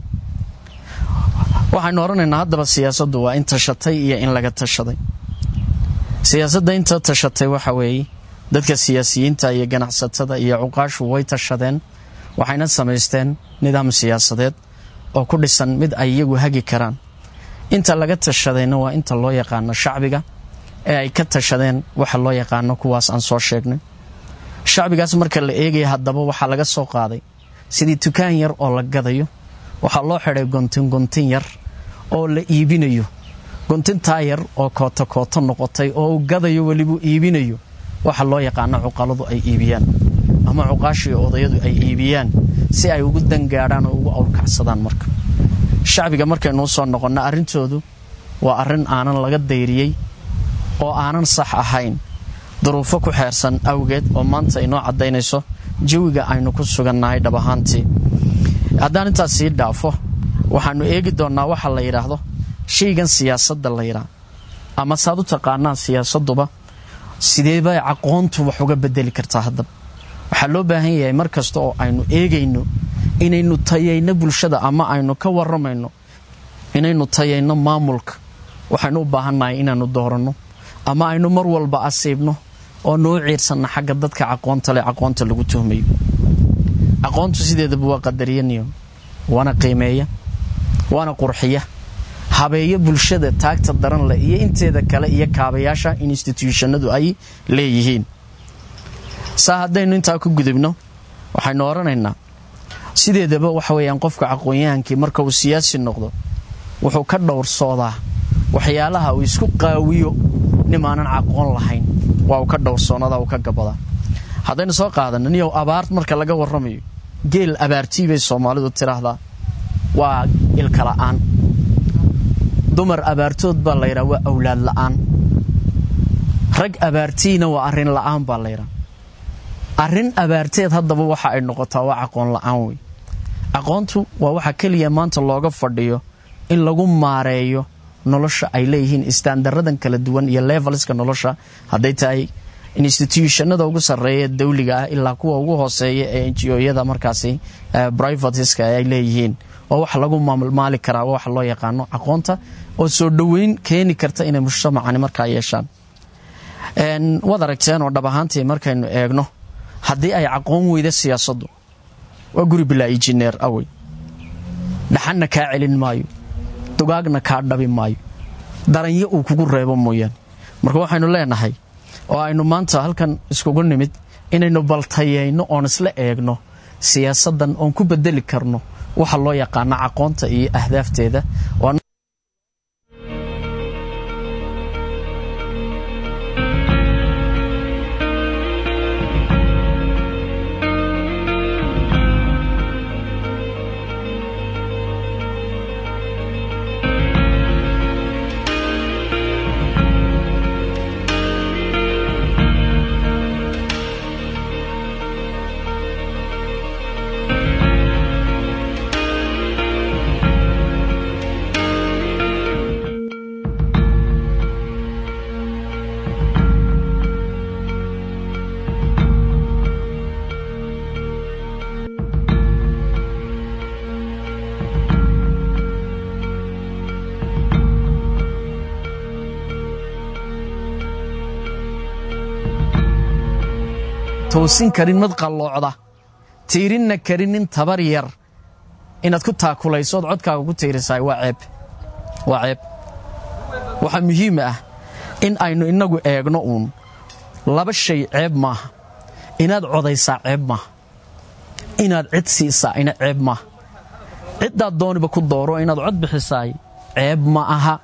waxaynu odhanaynaa haddaba siyaasaddu waa in tashatay iyo in laga tashaday siyaasadda inta tashatay waxa weeye dadka siyaasiyiinta iyo ganacsatada iyo cuqaashu way tashadeen waxayna samaysteen nidaam siyaasadeed oo ku dhisan mid ay iyagu hagi karaan inta laga tashadayna waa inta loo yaqaano shacbiga ee ay ka tashadeen waxa loo yaqaano kuwaas aan soo sheegnay shacbigaas marka la eegaya haddaba waxaa laga soo qaaday sidii tukaan yar oo la gadayo waxaa loo xidhay gontin gontin yar oo la iibinayo gontintaa yar oo kooto kooto noqotay oo uu gadayo welibuu iibinayo waxa loo yaqaano cuqaladu ay iibiyaan ama cuqaashii odayadu ay iibiyaan si ay ugu dangaadhaan oo ugu awrkacsadaan marka shacbiga markaynuu soo noqonno arrintoodu waa arrin aanan laga dayriyey oo aanan sax ahayn duruufo ku xeersan awgeed oo maanta inoo caddaynayso jawiga aynu ku sugannahay dhab ahaantii haddaan intaas sii dhaafo waxaannu eegi doonnaa waxa la yidhaahdo shaygan siyaasadda la yidhaah ama saad u taqaanaan siyaasadduba sideebay caqoontu wax uga bedeli kartaa haddaba waxaa loo baahan yahay mar kasta oo aynu eegayno inaynu tayayno bulshada ama aynu ka warramayno inaynu tayayno maamulka waxaynu u baahannahay inaannu dooranno ama aynu mar walba asiibno oo noo ciirsanno xagga dadka caqoonta leh caqoonta lagu tuhmayo aqoontu sideedaba waa qadariyaniyo waana qiimeeya waana qurxiya habeeyo bulshada taagta daran leh iyo inteeda kale iyo kaabayaasha instituushannadu ay leeyihiin saa haddaynu intaa ku gudubno waxaynu odhanaynaa sideedaba waxa weeyaan qofka aqoon-yahankii marka uu siyaasi noqdo wuxuu ka dhowrsoodaa waxyaalaha uu isku qaawiyo nimaanan aqoon lahayn waa uu ka dhowrsoonadaa uu ka gabadaa haddaynu soo qaadano niyow abaar marka laga warramayo geel abaartii bay soomaalidu tidhaahdaa waa ilka la'aan dumar abaartood baa la yidhaha waa awlaad la'aan rag abaartiina waa arrin la'aan baa la yidhaha arrin abaarteed haddaba waxa ay noqotaa waa aqoon la'aan wey aqoontu waa waxa keliya maanta looga fadhiyo in lagu maareeyo nolosha ay leeyihiin istaandaradan kala duwan iyo levelska nolosha hadday tahay institutionada ugu sarreeya dawliga ah ilaa kuwa ugu hooseeya ee enjiyada markaasi brivateska ay leeyihiin waa wax lagu maali karaa waa wax loo yaqaano aqoonta oo soo dhoweyn keeni karta inay mujtamacani markaa yeeshaan waad aragteen oo dhab ahaantii markaynu eegno haddii ay aqoon weyda siyaasaddu waa guri bilaa injineer awey dhaxanna kaa celin maayo dugaagna kaa dhabi maayo daranyo uu kugu reebo mooyaane marka waxaynu leenahay oo aynu maanta halkan iskugu nimid inaynu baltayayno oon isla eegno siyaasaddan oon ku bedeli karno waxa loo yaqaano aqoonta iyo ahdaafteeda toosin karin mad qalloocda tiirinna karin nin tabar yar inaad ku taakulayso ood codkaaga ku tiirisaay waa ceeb waa ceeb waxaa muhiim ah in aynu innagu eegno uun laba shay ceeb maaha inaad codaysaa ceeb maaha inaad cid siisaa ina ceeb maaha ciddaad dooniba ku dooro inaad cod bixisaay ceeb ma aha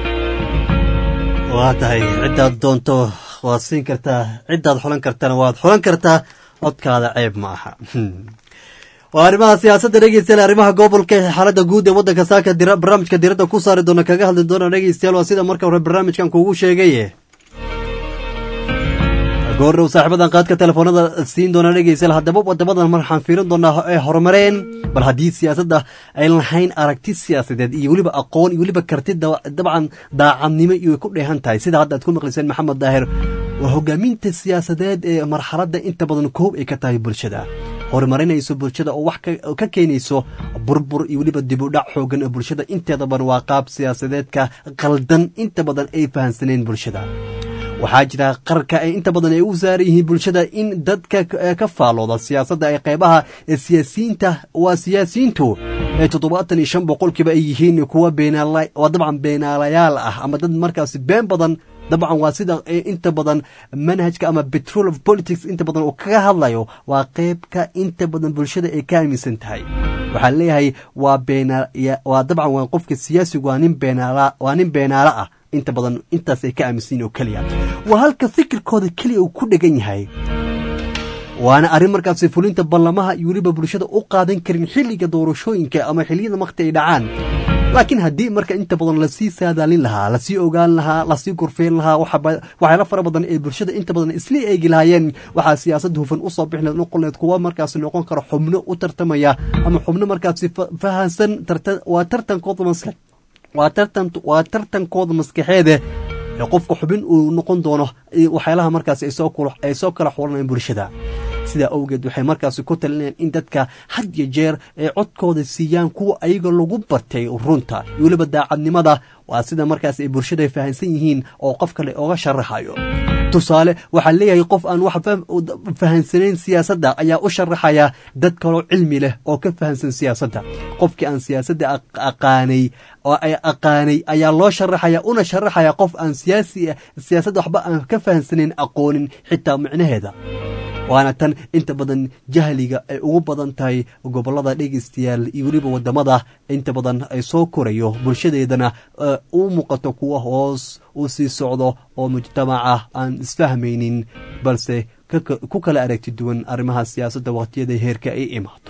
waa tahay ciddaad doonto waad siin kartaa ciddaad xulan kartana waad xulan kartaa codkaada ceeb ma aha waa arrimaha siyaasadda dhegeystayaal arrimaha gobolka xaaladda guud ee waddanka saaka barnaamijka diradda ku saari doona kaga hadli doona dhegeystayaal waa sida marka hore barnaamijkan kuugu sheegay goordhow saaxiibadan qaadka telefoonada siin doona dhegeystayaal haddaba wadamadan waxaan fiirin doonaa ee horumareen bal haddii siyaasadda ay lahayn aragti siyaasadeed iyo weliba aqoon iyo weliba karti dabcan daacadnimo iyo ku dheehan tahay sida hadda aad ku maqlayseen maxamed daahir waa hogaaminta siyaasadeed ee marxaladda inta badan koob ay ka tahay bulshada horumarinayso bulshada oo wax ka keenayso burbur iyo weliba dibudhac xoogan oo bulshada inteeda badan waa qaab siyaasadeedka qaldan inta badan ay fahansaneen bulshada waxaa jira qarka ay inta badan ay u saaran yihiin bulshada in dadka ka faalooda siyaasadda ay qeybaha siyaasiyiinta waa siyaasiyiintu ee toddobaatan iyo shan boqolkiiba ay yihiin kuwa beenaala waa dabcan beenaalayaal ah ama dad markaasi been badan dabcan waa sida inta badan manhajka ama petrol of politics inta badan uu kaga hadlayo waa qeybka inta badan bulshada ay ka aaminsan tahay waxaa leeyahay waa beena waa dabcan waa qofka siyaasigu waa nin beenaala waa nin beenaalo ah inta badan intaas ay ka aaminsan yihin oo keliya waa halka fikirkooda keliya uu ku dhegan yahay waana arrin markaasi fulinta ballamaha iyo weliba bulshada u qaadan karin xilliga doorashooyinka ama xilliyada makti ay dhacaan laakiin haddii marka inta badan lasii saadaalin lahaa lasii ogaan lahaa lasii gorfeyn lahaa waxyaala fara badan ee bulshada inta badan isla eegi lahaayeen waxaa siyaasad hufan usoo bixi noqoneed kuwa markaasi noqon kara xubno u tartamaya ama xubno markaasi fahansan waa tartankooda maskax waa tartan waa tartankooda maskaxeede qofka xubin uu noqon doono waxyaalaha markaasi ay soo kala xulanayaan bulshada sidaa awgeed waxay markaasi ku talinayaan in dadka had iyo jeer ay codkooda siiyaan kuwa ayaga lagu bartay runta iyo weliba daacadnimada waa sida markaas ay bulshada fahansan yihiin oo qof kale oga sharaxayo tusaale waxaa leeyahay qof aan wax fahansanayn siyaasadda ayaa u sharaxaya dad kaloo cilmi leh oo ka fahansan siyaasadda qofkii aan siyaasadda aqaanay oo ay aqaanay ayaa loo sharaxaya una sharaxaya qof aan siyaasi siyaasadda waxba aan ka fahansanayn aqoonin xitaa micnaheeda waana tan inta badan jahliga ay ugu badan tahay gobolada dhegeystayaal iyo weliba wadamada inta badan ay soo korayo bulshadeedana u muuqato kuwa hoos u sii socdo oo mujtamaca aan isfahmaynin balse ku kala aragti duwan arrimaha siyaasadda waqtiyada heerka ay imaato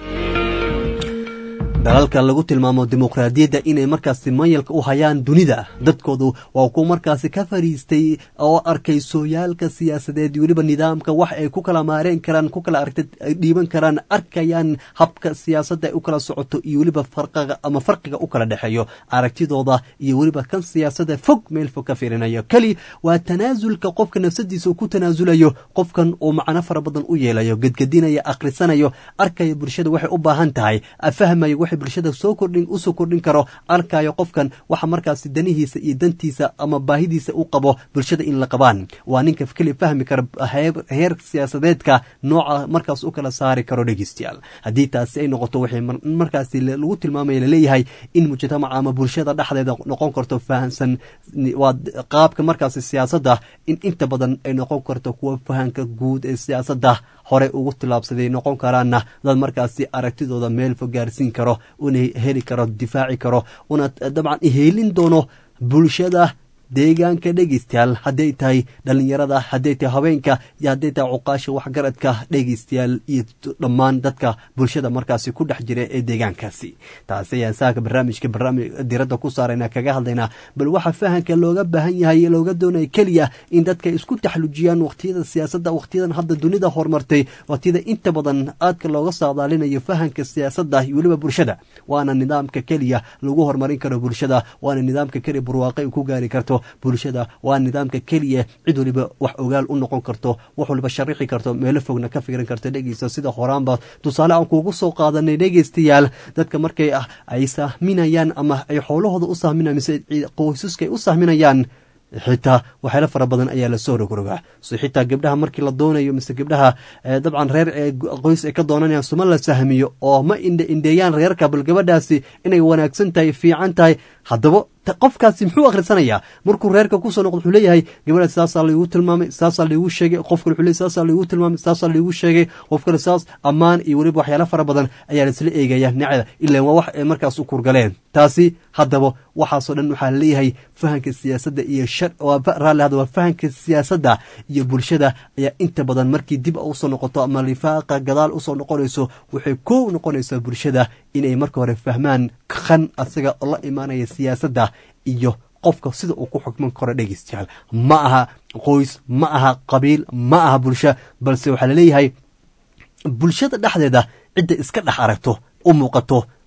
dalalka lagu tilmaamo dimuqraadiyadda inay markaasi mayalka u hayaan dunida dadkoodu waa kuwa markaasi ka fariistay oo arkay sooyaalka siyaasadeed weliba nidaamka wax ay ku kala maareen karaan ku kala aragti dhiiban karaan arkayaan habka siyaasadda ay u kala socoto iyo weliba farqiga ama farqiga u kala dhexeeyo aragtidooda iyo weliba kan siyaasadda fog meel fog ka fiirinayo keli waa tanaasulka qofka nafsadiisa uu ku tanaasulayo qofkan uu macno fara badan u yeelayo gedgedinaya akhrisanayo arkaya bulshada waxay u baahan tahay fahmayo bulshada soo kordhin usoo kordhin karo arkayo qofkan waxa markaasi danihiisa iyo dantiisa ama baahidiisa u qabo bulshada in la qabaan waa ninka keli fahmi kara heer siyaasadeedka nooca markaas u kala saari karo dhegeystayaal haddii taasi ay noqoto waxay markaasi lagu tilmaamaya laleeyahay in mujtamaca ama bulshada dhexdeeda noqon karto fahansan waa qaabka markaasi siyaasadda in inta badan ay noqon karto kuwa fahanka guud ee siyaasadda horey ugu tilaabsaday noqon karaana dad markaasi aragtidooda meel fog gaarsiin karo una heli karo difaaci karo una dabcan iheelin doono bulshada deegaanka dhegeystayaal hadday tahay dhalinyarada hadday tahay haweenka iyo hadday tahay cuqaasha waxgaradka dhegeystayaal iyo dhammaan dadka bulshada markaasi ku dhex jira ee deegaankaasi taasi ayaan saaka barnaamijka barnaamij diradda ku saarayna kaga hadlaynaa bal waxa fahanka looga baahan yahay looga doonaya keliya in dadka isku taxlujiyaan waqtiyada siyaasadda waqtiyadan hadda dunida horumartay waqtiyada inta badan aadka looga saadaalinayo fahanka siyaasadda iyo weliba bulshada waana nidaamka keliya lagu horumarin karo bulshada waana nidaamka keliya barwaaqay ku gaari karto bulshada waa nidaamka keliya cid waliba wax ogaal u noqon karto wax waliba sharixi karto meelo fogna ka fikiran karto dhegeysta sida horaanba tusaale aan kuugu soo qaadanay dhegeystayaal dadka markay ay sahminayaan ama ay xoolahooda u sahminayaan mise qoysaska ay u sahminayaan xitaa waxyaalo fara badan ayaa lasoo rogrogaa so xitaa gabdhaha markii la doonayo mise gabdhaha dabcan reer qoys ay ka doonanayaan suma la sahmiyo oo ma indhe indheeyaan reerka bal gabadhaasi inay wanaagsan tahay fiican tahay haddaba qofkaasi muxuu akhrisanayaa markuu reerka kusoo noqdo wuxuu leeyahay gabadhaas saasaa laigu tilmaamay saasaa laigu sheegay qof kale wuxuu leey saasaa laigu tilmaamay saasaa laigu sheegay qof kale saas ammaan iyo weliba waxyaala fara badan ayaa laisla eegaya nacda ilaan waa wax ay markaas u kurgaleen taasi haddaba waxaasoo dhan waxaa leeyahay fahanka siyaasadda iyo raalli hadda waa fahanka siyaasadda iyo bulshada ayaa inta badan markii dib usoo noqoto ama lifaaqa gadaal usoo noqonayso waxay kow noqonaysaa bulshada inay marka hore fahmaan kan asaga la imaanaya siyaasadda iyo qofka sida uu ku xukman karo dhegeystayaal ma aha qoys ma aha qabiil ma aha bulsho balse waxaa laleeyahay bulshada dhexdeeda cidda iska dhex aragto u muuqato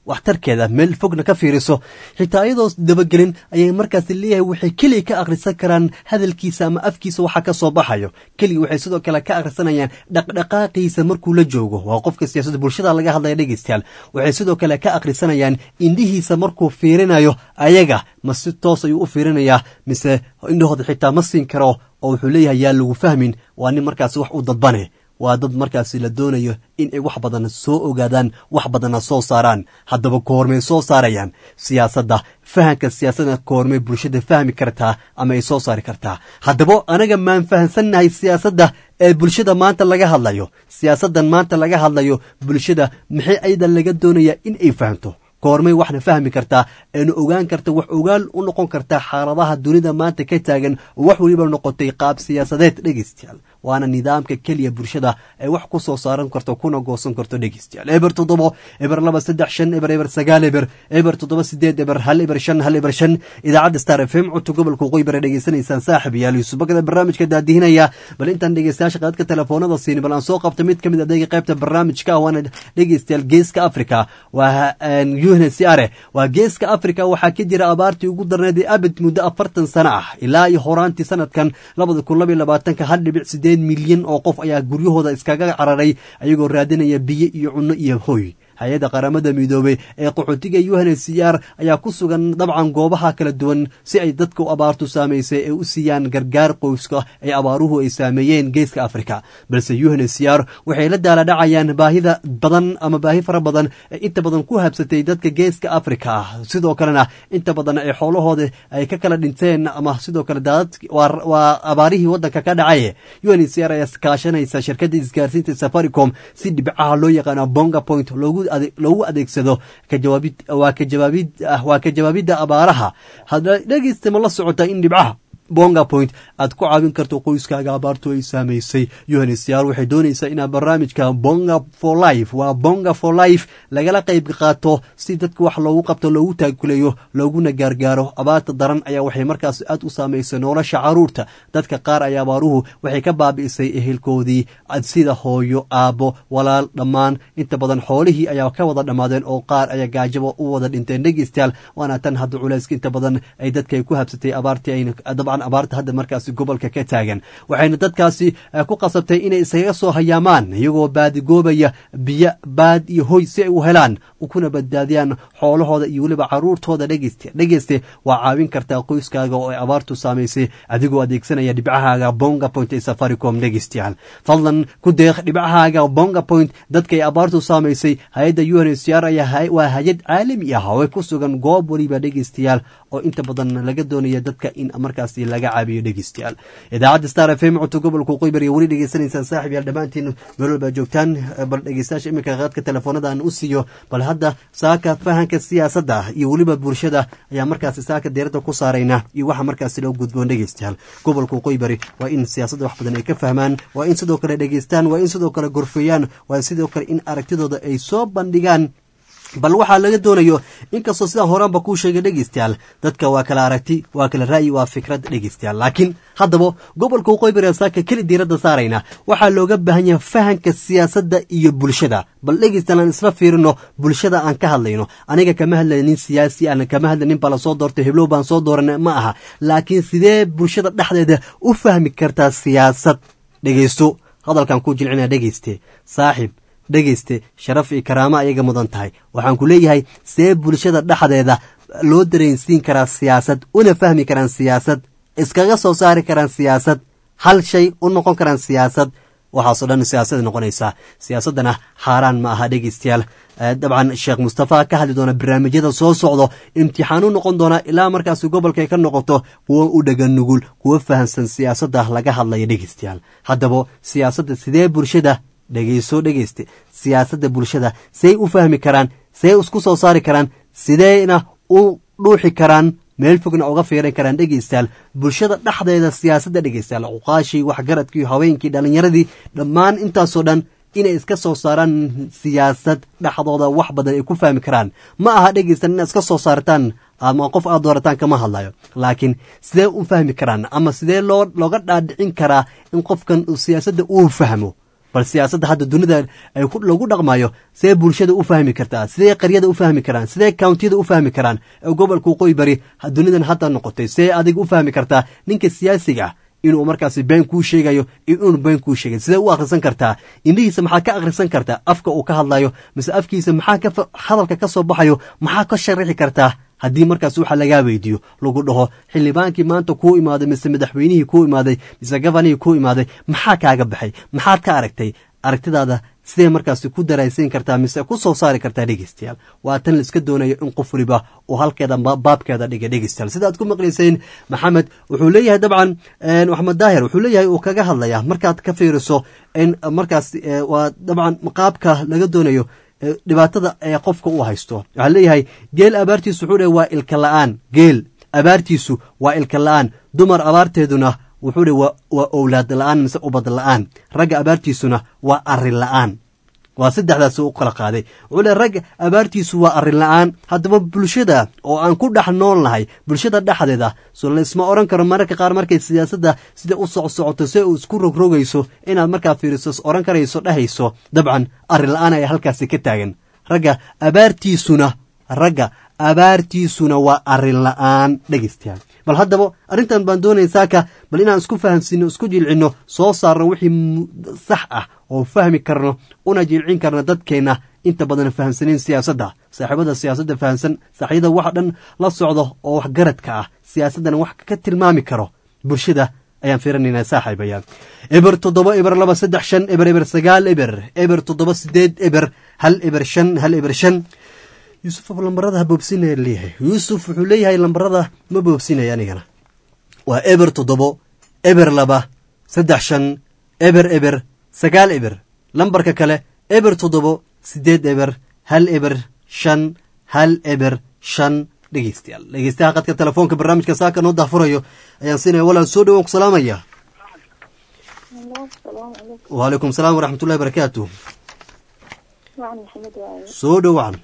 waxtarkeeda meel fogna ka fiiriso xitaa iyadoo dabagelin ayay markaasi leeyahay waxay keliya ka akhrisan karaan hadalkiisa ama afkiisa waxa ka soo baxayo keliya waxay sidoo kale ka akhrisanayaan dhaqdhaqaaqiisa markuu la joogo waa qofka siyaasadda bulshada laga hadlaya dhegeystayaal waxay sidoo kale ka akhrisanayaan indhihiisa markuu fiirinayo ayaga ma si toos ayuu u fiirinayaa mise indhahooda xitaa ma siin karo oo wuxuu leeyahay yaa lagu fahmin waa nin markaasi wax u dadbane waa dad markaasi la doonayo in ay wax badan soo ogaadaan wax badanna soo saaraan haddaba koormay soo saarayaan siyaasadda fahamka siyaasadda koormay bulshada fahmi kartaa ama ay soo saari kartaa haddaba anaga maan fahamsannahay siyaasadda ee bulshada maanta laga hadlayo siyaasaddan maanta laga hadlayo bulshada maxay ayada laga doonayaa in ay fahamto koormay waxna fahmi kartaa eena ogaan karta wax ogaal u noqon kartaa xaaladaha dunida maanta ka taagan oo wax weliba noqotay qaab siyaasadeed dhegeystayaal waana nidaamka keliya bulshada ay wax ku soo saaran karto kuna goosan karto dhegeystayaal eber toddobo eber laba saddex shan eber eber sagaal eber eber toddoba sideed eber hal eber shan hal eber shan idaacadda star f m codka gobolka waqooyi bare dhegeysanaysaan saaxib yaal yuusubakada barnaamijka daadihinaya bal intaan dhegeystayaasha qadadka telefoonada siini bal aan soo qabta mid ka mid adeega qaybta barnaamijka ah waana dhegeystayaal geeska africa waa unhcr waa geeska africa waxaa ka jira abaartii ugu darneed ee abid muddo afartan sano ah ilaa iyo horaantii sanadkan labada kun laba iyo labaatanka hal dhibic sideed milyan oo qof ayaa guryahooda iskaga cararay ayagoo raadinaya biyo iyo cunno iyo hoy hay-adda qaramada midoobey ee qaxootiga unhcr ayaa ku sugan dabcan goobaha kala duwan si ay dadka u abaartu saamaysay ee u siiyaan gargaar qoyska ee abaaruhu ay saameeyeen geeska africa balse unhcr waxay la daaladhacayaan baahida badan ama baahi fara badan ee inta badan ku habsatay dadka geeska africa ah sidoo kalena inta badan ee xoolahooda ay ka kala dhinteen ama sidoo kale daadad waa abaarihii wadanka ka dhacay unhcr ayaa kaashanaysa shirkadda isgaarsiinta safaricom si dhibcaha loo yaqaano bonga point loogu loogu adeegsado waa ka jawaabidda abaaraha hadda dhegeysta ma la socota in dhibcaha bonga point aad ku caawin karto qoyskaaga abaartu ay saamaysay unhcr waxay doonaysaa inaa barnaamijka bonga for life waa bonga for life lagala qayb qaato si dadka wax loogu qabto loogu taakuleeyo looguna gaargaaro abaarta daran ayaa waxay markaas aad u saamaysay nolosha caruurta dadka qaar ayaa abaaruhu waxay ka baabi'isay ehelkoodii sida hooyo aabbo walaal dhammaan inta badan xoolihii ayaa ka wada dhammaadeen oo qaar ayaa gaajabo u wada dhinteen dhegeystayaal waana tan hadda culayska inta badan ay dadka ay ku habsatay abaartii ayna abaarta hadda markaasi gobolka ka taagan waxayna dadkaasi ku qasabtay inay isaga soo hayaamaan iyagoo baadigoobaya biyo baad iyo hoy si ay u helaan kuna badbaadiyaan xoolahooda iyo weliba caruurtooda dhegeyste dhegeyste waa caawin kartaa qoyskaaga oo ay abaartu saamaysay adigoo adeegsanaya dhibcahaaga bonga point ee safaricom dhegeystayaal fadlan ku deeq dhibcahaaga bonga point dadka ay abaartu saamaysay hay-adda unhcr ayaa waa hay-ad caalami ah oo ku sugan goob weliba dhegeystayaal oo inta badan laga doonaya dadka in markaasi laga caabiyo dhegeystayaal idaacadda star f m codka gobolka waqooyi bari weli dhegeysanaysaan saaxib yaal dhammaantiin meel walbaa joogtaan bal dhegeystayaasha iminka qaadka telefoonada aan u siiyo bal hadda saaka fahanka siyaasadda iyo weliba bulshada ayaa markaasi saaka deerada ku saarayna iyo waxa markaasi loo gudboon dhegeystayaal gobolka waqooyi bari waa in siyaasadda wax badan ay ka fahmaan waa in sidoo kale dhegeystaan waa in sidoo kale gorfeeyaan waa sidoo kale in aragtidooda ay soo bandhigaan bal waxaa laga doonayo inkastoo sidaan horaanba kuu sheegay dhegeystayaal dadka waa kala aragti waa kala ra'yi waa fikrad dhegeystayaal laakiin haddaba gobolka waqooyi bari saaka keli diiradda saarayna waxaa looga baahan yahay fahanka siyaasadda iyo bulshada bal dhegeystayaal aan isla fiirino bulshada aan ka hadlayno aniga kama hadlaynin siyaasi aan kama hadlaynin baa lasoo doortay heblow baan soo dooranay ma aha laakiin sidee bulshada dhexdeeda u fahmi kartaa siyaasad dhegeysto hadalkan ku jilcinaa dhegeyste saaxib dhegeyste sharaf iyo karaamo ayaga mudan tahay waxaan ku leeyahay see bulshada dhexdeeda loo dareensiin karaa siyaasad una fahmi karaan siyaasad iskaga soo saari karaan siyaasad hal shay u noqon karaan siyaasad waxaasoo dhan siyaasada noqonaysaa siyaasaddana xaaraan ma aha dhegeystayaal dabcan sheekh mustafa ka hadli doona barnaamijyada soo socdo imtixaanu noqon doona ilaa markaasi gobolka ay ka noqoto kuwo u dhagan nugul kuwo fahamsan siyaasadda laga hadlaya dhegeystayaal haddaba siyaasadda sidee bulshada dhegeyso dhegeyste siyaasadda bulshada say u fahmi karaan say isku soo saari karaan sideyna u dhuuxi karaan meel fogna uga fiiran karaan dhegeystayaal bulshada dhexdeeda siyaasadda dhegeystayaal cuqaashii waxgaradkii haweenkii dhallinyaradii dhammaan intaasoo dhan inay iska soo saaraan siyaasad dhexdooda wax badan ay ku fahmi karaan ma aha dhegeystan inaad iska soo saartaan ama qof aad doorataan kama hadlayo laakiin sidee u fahmi karaan ama sidee loo looga dhaadhicin karaa in qofkan siyaasadda uu fahmo bal siyaasadda hadda dunida ay lagu dhaqmayo sidee bulshada u fahmi kartaa sidee qaryada u fahmi karaan sidee countiyada u fahmi karaan ee gobolka waqooyi bari dunidan hadda noqotay sidee adiga u fahmi kartaa ninka siyaasiga ah inuu markaasi been kuu sheegayo iyo inuu been kuu sheegay sidee u akhrisan kartaa indhihiisa maxaa ka akhrisan kartaa afka uu ka hadlayo mise afkiisa maxaa hadalka ka soo baxayo maxaa ka sharixi kartaa haddii markaas waxa lagaa weydiiyo lagu dhaho xildhibaankii maanta kuu imaaday mise madaxweynihii kuu imaaday mise gabanihii kuu imaaday maxaa kaaga baxay maxaad ka aragtay aragtidaada sidee markaasi ku daraysiin kartaa mise ku soo saari kartaa dhegeystayaal waa tan laiska doonayo in qof waliba uu halkeeda baabkeeda dhiga dhegeystayaal sida aad ku maqlayseen maxamed wuxuu leeyahay dabcan maxamed daahir wuxuu leeyahay uu kaga hadlayaa markaad ka fiiriso in markaas waa dabcan qaabka laga doonayo dhibaatada ee qofka u haysto waxaa leeyahay geel abaartiisu wuxuu dheh waa ilka la-aan geel abaartiisu waa ilka la-aan dumar abaarteeduna wuxuu dheh waa owlaad la-aan mise ubad la-aan ragga abaartiisuna waa arrin la-aan waa saddexdaas u kala qaaday wuxuu le ragga abaartiisu waa arrin la-aan haddaba bulshada oo aan ku dhex nool nahay bulshada dhexdeeda so laisma odhan karo mararka qaar markay siyaasadda sida u socsocoto se uu isku rogrogayso inaad markaa fiiriso odhan karayso dhehayso dabcan arrin la-aan ayaa halkaasi ka taagan ragga abaartiisuna ragga abaartiisuna waa arrin la-aan dhegeystayaal bal haddaba arrintan baan doonaya saaka bal inaan isku fahamsiino isku jilcinno soo saarno wixii sax ah oo fahmi karno una jilcin karno dadkeenna inta badan fahamsanayn siyaasadda saaxiibada siyaasadda fahamsan saaxiibada wax dhan la socdo oo wax garadka ah siyaasaddana wax ka tilmaami karo bulshada ayaan fiirinaynaa saaxiibayaal eber toddoba eber laba saddex shan eber eber sagaal eber eber toddoba sideed eber hal eber shan hal eber shan yuusuf lambarada ha boobsinaya leeyahay yuusuf wuxuu leeyahay lambarada ma boobsinaya anigana waa eber toddobo eber laba saddex shan eber eber sagaal eber lambarka kale eber toddobo sideed eber hal eber shan hal eber shan dhegeystayaal dhegeystayaha qadka telefoonka barnaamijka saaka noo daafurayo ayaan siinaya walaal soo dhawaan ku salaamaya wacalaykum salaam waraxmatullahi barakaatu soo dhowaan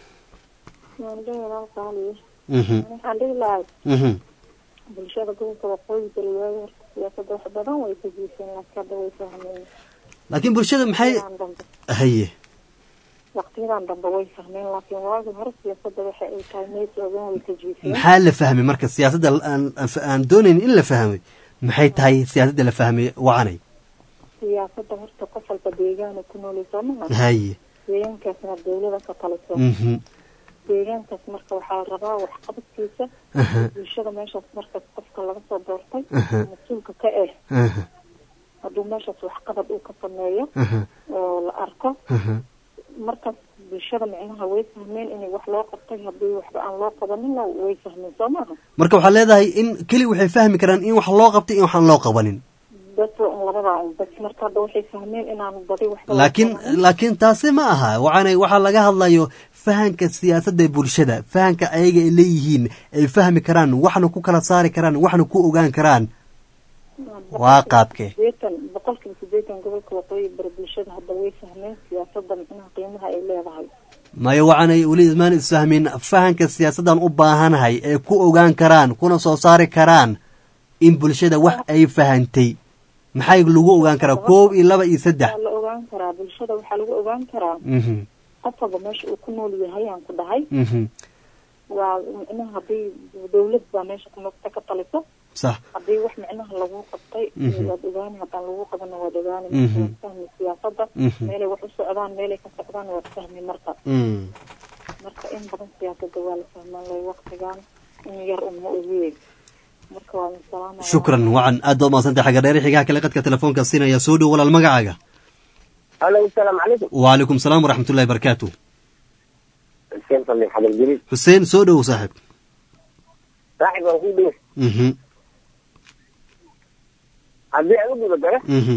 waxaan dhihi lahay bulshada gobolka waqooyi galbeed horta siyaasada wax badan way kajiiseen laakiin hadda way fahmeen laakiin bulshada maxay haye waqtiyadan dambe way fahmeen laakiin waagi hore siyaasada waxa ay tahay mees ogan way kajiiseen maxaa la fahmay marka siyaasadda aan doonayn in la fahmay maxay tahay siyaasadda la fahmay wacanay siyaasada horta qof walba deegaana ku noolay soo maha haye deegaankaasna dawlada ka taliso deegaankaas marka waxaa la rabaa waxqabadkiisa bulshada meeshaas markaas qofka laga soo doortay mas-uulka ka eh hadduu meeshaas waxqabad uu ka sameeyo oo la arko markaas bulshada micnaha way fahmeen inay wax loo qabtay haddii waxba aan loo qabanina way fahmeen soo maaha marka waxaad leedahay in keli waxay fahmi karaan in wax loo qabtay in waxaan loo qabanin bas un labadaa un bas marka hadda waxay fahmeen inaan badi waxba laakiin laakiin taasi ma aha waxaana waxaa laga hadlayo fahanka siyaasadda bulshada fahanka ayaga ay leeyihiin ay fahmi karaan waxna ku kala saari karaan waxna ku ogaan karaan waa qaabke sideetan boqolkiiba sideetan gobolka waqooyi bari bulshada hadda way fahmeen siyaasadda micnaha qiimaha ay leedahay maya waxaanay weli ismaan isfahmin fahanka siyaasaddan u baahanahay ee ku ogaan karaan kuna soo saari karaan in bulshada wax ay fahantay maxay lagu ogaan karaa koob iyo laba iyo saddex waa la ogaan karaa bulshada waxaa lagu ogaan karaa qof walba meesha uu ku nool yahay aan ku dhahay waa micnaha haddii dawlad baa meesha kunogta ka taliso sax haddii wax micnaha lagu qabtay waad ogaani haddaan lagu qabana waad ogaani waad fahmi siyaasada meelay wax u socdaan meelay ka socdaan waad fahmi marka marka in badan siyaasada waa la fahmaan lay waqtigan in yar uma ogeey marka waa salaamaya shukran wacan aad baa umadsantay xagga dheer xigaha kale qadka telefoonka siinaya soo dhow walaal magacaaga alo asalaamu calaykum wacalaykum salaam waraxmatullahi barakaatu xuseen fadli xadar jaliil xuseen soo dhow saaxiib saaxib waan kuu dhiga mhm haddii aan u guda galo mhm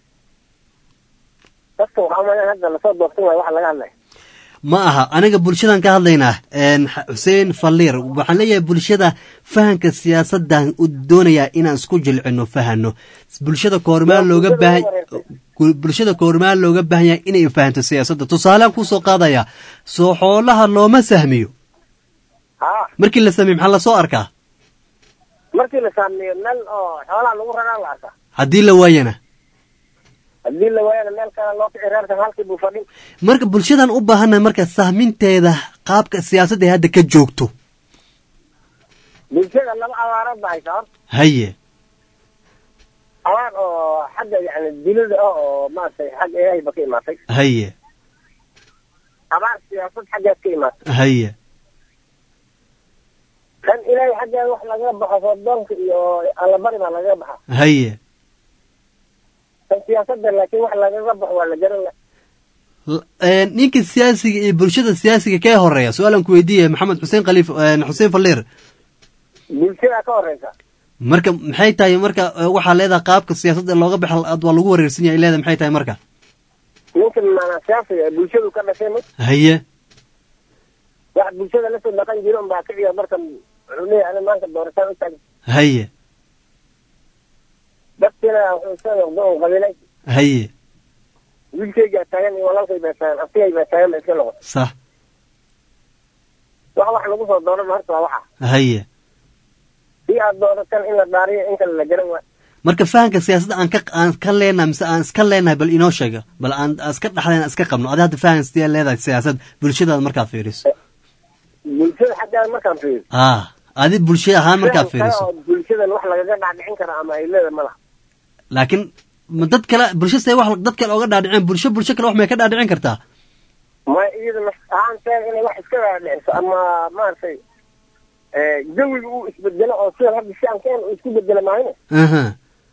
dadka waxaa umalan hadda lasoo doortan waayo waxa laga hadlaya ma aha aniga bulshadan ka hadlaynaa xuseen falliir waxaan leeyahay bulshada fahanka siyaasaddan u doonayaa inaan isku jilcino fahano bulshada koormaan looga baahan bulshada koormaan looga baahan yahay inay fahanto siyaasadda tusaalean kusoo qaadaya soo xoolaha looma sahmiyo haa markii la sahmiyo maxaa lasoo arkaa markii la saameeyo meel oo xoolaha lagu raraa la arkaa haddii la waayana haddii la waayana meel kale loo kici reerkan halkii buu fadhin marka bulshadan u baahannahay marka sahminteeda qaabka siyaasadda ay hadda ka joogto bulshada laba abaarood ba haysaa horta haye abaar oo xagga yani dilida ah oo maaragtay xagga ilaahayba ka imaatay haye abaar siyaasad xaggeed ka imaatay haye kan ilaahay xaggeeda wax lagaga baxo soodoonka iyo allabari baa lagaga baxa haye kan siyaasadda laakiin wax lagaga baxo waa la garan la L- een, ninka siyaasiga iyo bulshada siyaasiga kee horeeya su-aalan ku weydiiye maxamed xuseen khaliif een, xuseen falliir bulshada ka horeysa marka maxay tahay marka eh, waxaa leedahay qaabka siyaasadda looga baxa ad waa lagu wareersan yahay leedahay maxay tahay marka ninkan maanaa siyaasiga ee bulshadu ka dhashay ma haye wax bulshada lasoo dhaqan jiro unbaa kiciya markan wuxuu leeyahay ani maanta doorashaan u taagay haye dadkiina wuxuu soo noqdo un qabiilay haye wiilkaygaa taagan iyo walaalkay baa taagan abtigay baa taagan ba iska noqon sax wax wax lagu soo dooran horta waa waxa haye si aad dooratan in la dhaariyo in kale la garan waa marka fahanka siyaasadda aan ka aan ka leenahay mise aan iska leenahay bal inoo sheega bal aan aan iska dhexdeen iska qabno adi hadda fahan sidee leedahay siyaasad bulshadaada markaad fiiriso bulshada xaggeeda markaan fiiriyo ah adi bulshada ahaan markaad Sidan kale fiiriso oo bulshadan wax lagaga dhaadhicin kara ama ay leedahay ma laha laakiin ma dad kale bulsho see wax dad kale oga dhaadhiceen bulsho bulsho kale wax may ka dhaadhicin kartaa ma iyada naf ahaanteeda inay wax iska dhaadhiciso ama maaragtay jawiga uu isbedelo oo sida hadda si aan keen uu isku bedelo maahine aha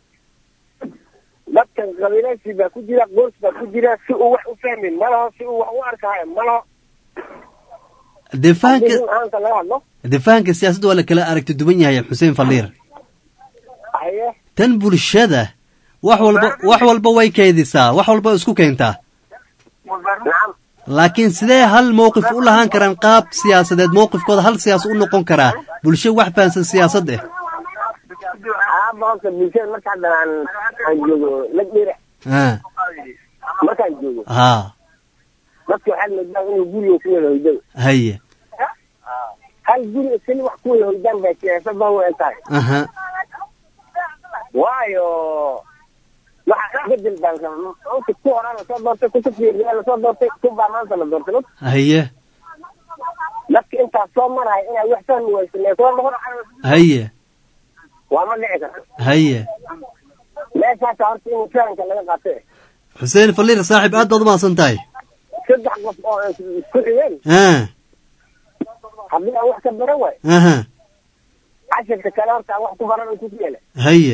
dadkan qabiilaysi baa ku jira qoys baa ku jira si uu wax u fahmin malaho si uu wax u arkaayo malaho dee haddii fahanka run ahaanta laga hadlo dee fahanka siyaasadda waa la kala aragti duwan yahay xuseen falliir haye tan bulshada wax walba wax walba way keydisaa wax walba isku keentaa nacam laakiin sidee hal mowqif u lahaan karaan qaab siyaasadeed mowqifkooda hal siyaas u noqon karaa bulsho wax fahansan siyaasad eh aaba horta bulshada marka hadda aan aan joogo lagdhira ah markaan joogo haa dadka waxaad moodaa inuu guriga ku wada hoydado haye hal guri keli wax ku wada hoydaan bay siyaasada u eg tahay aha waayo waxa bedel baan inta ku horaa lasoo doortay kuta fiiriyaa lasoo doortay kubaa maanta la doortay ma haye dadka intaas soo maraya inay wax fahmi waysan ee soo noqon haye waa ma dhici kara haye meeshaasa horta in fahanka laga qaatay xuseen falliir saaxiib aad baad umahadsan tahay saddex qof oo isku xigeen ah haddii aan wax ka baran waay aha cashirka kale horta aan wax ku baran ku yeela haye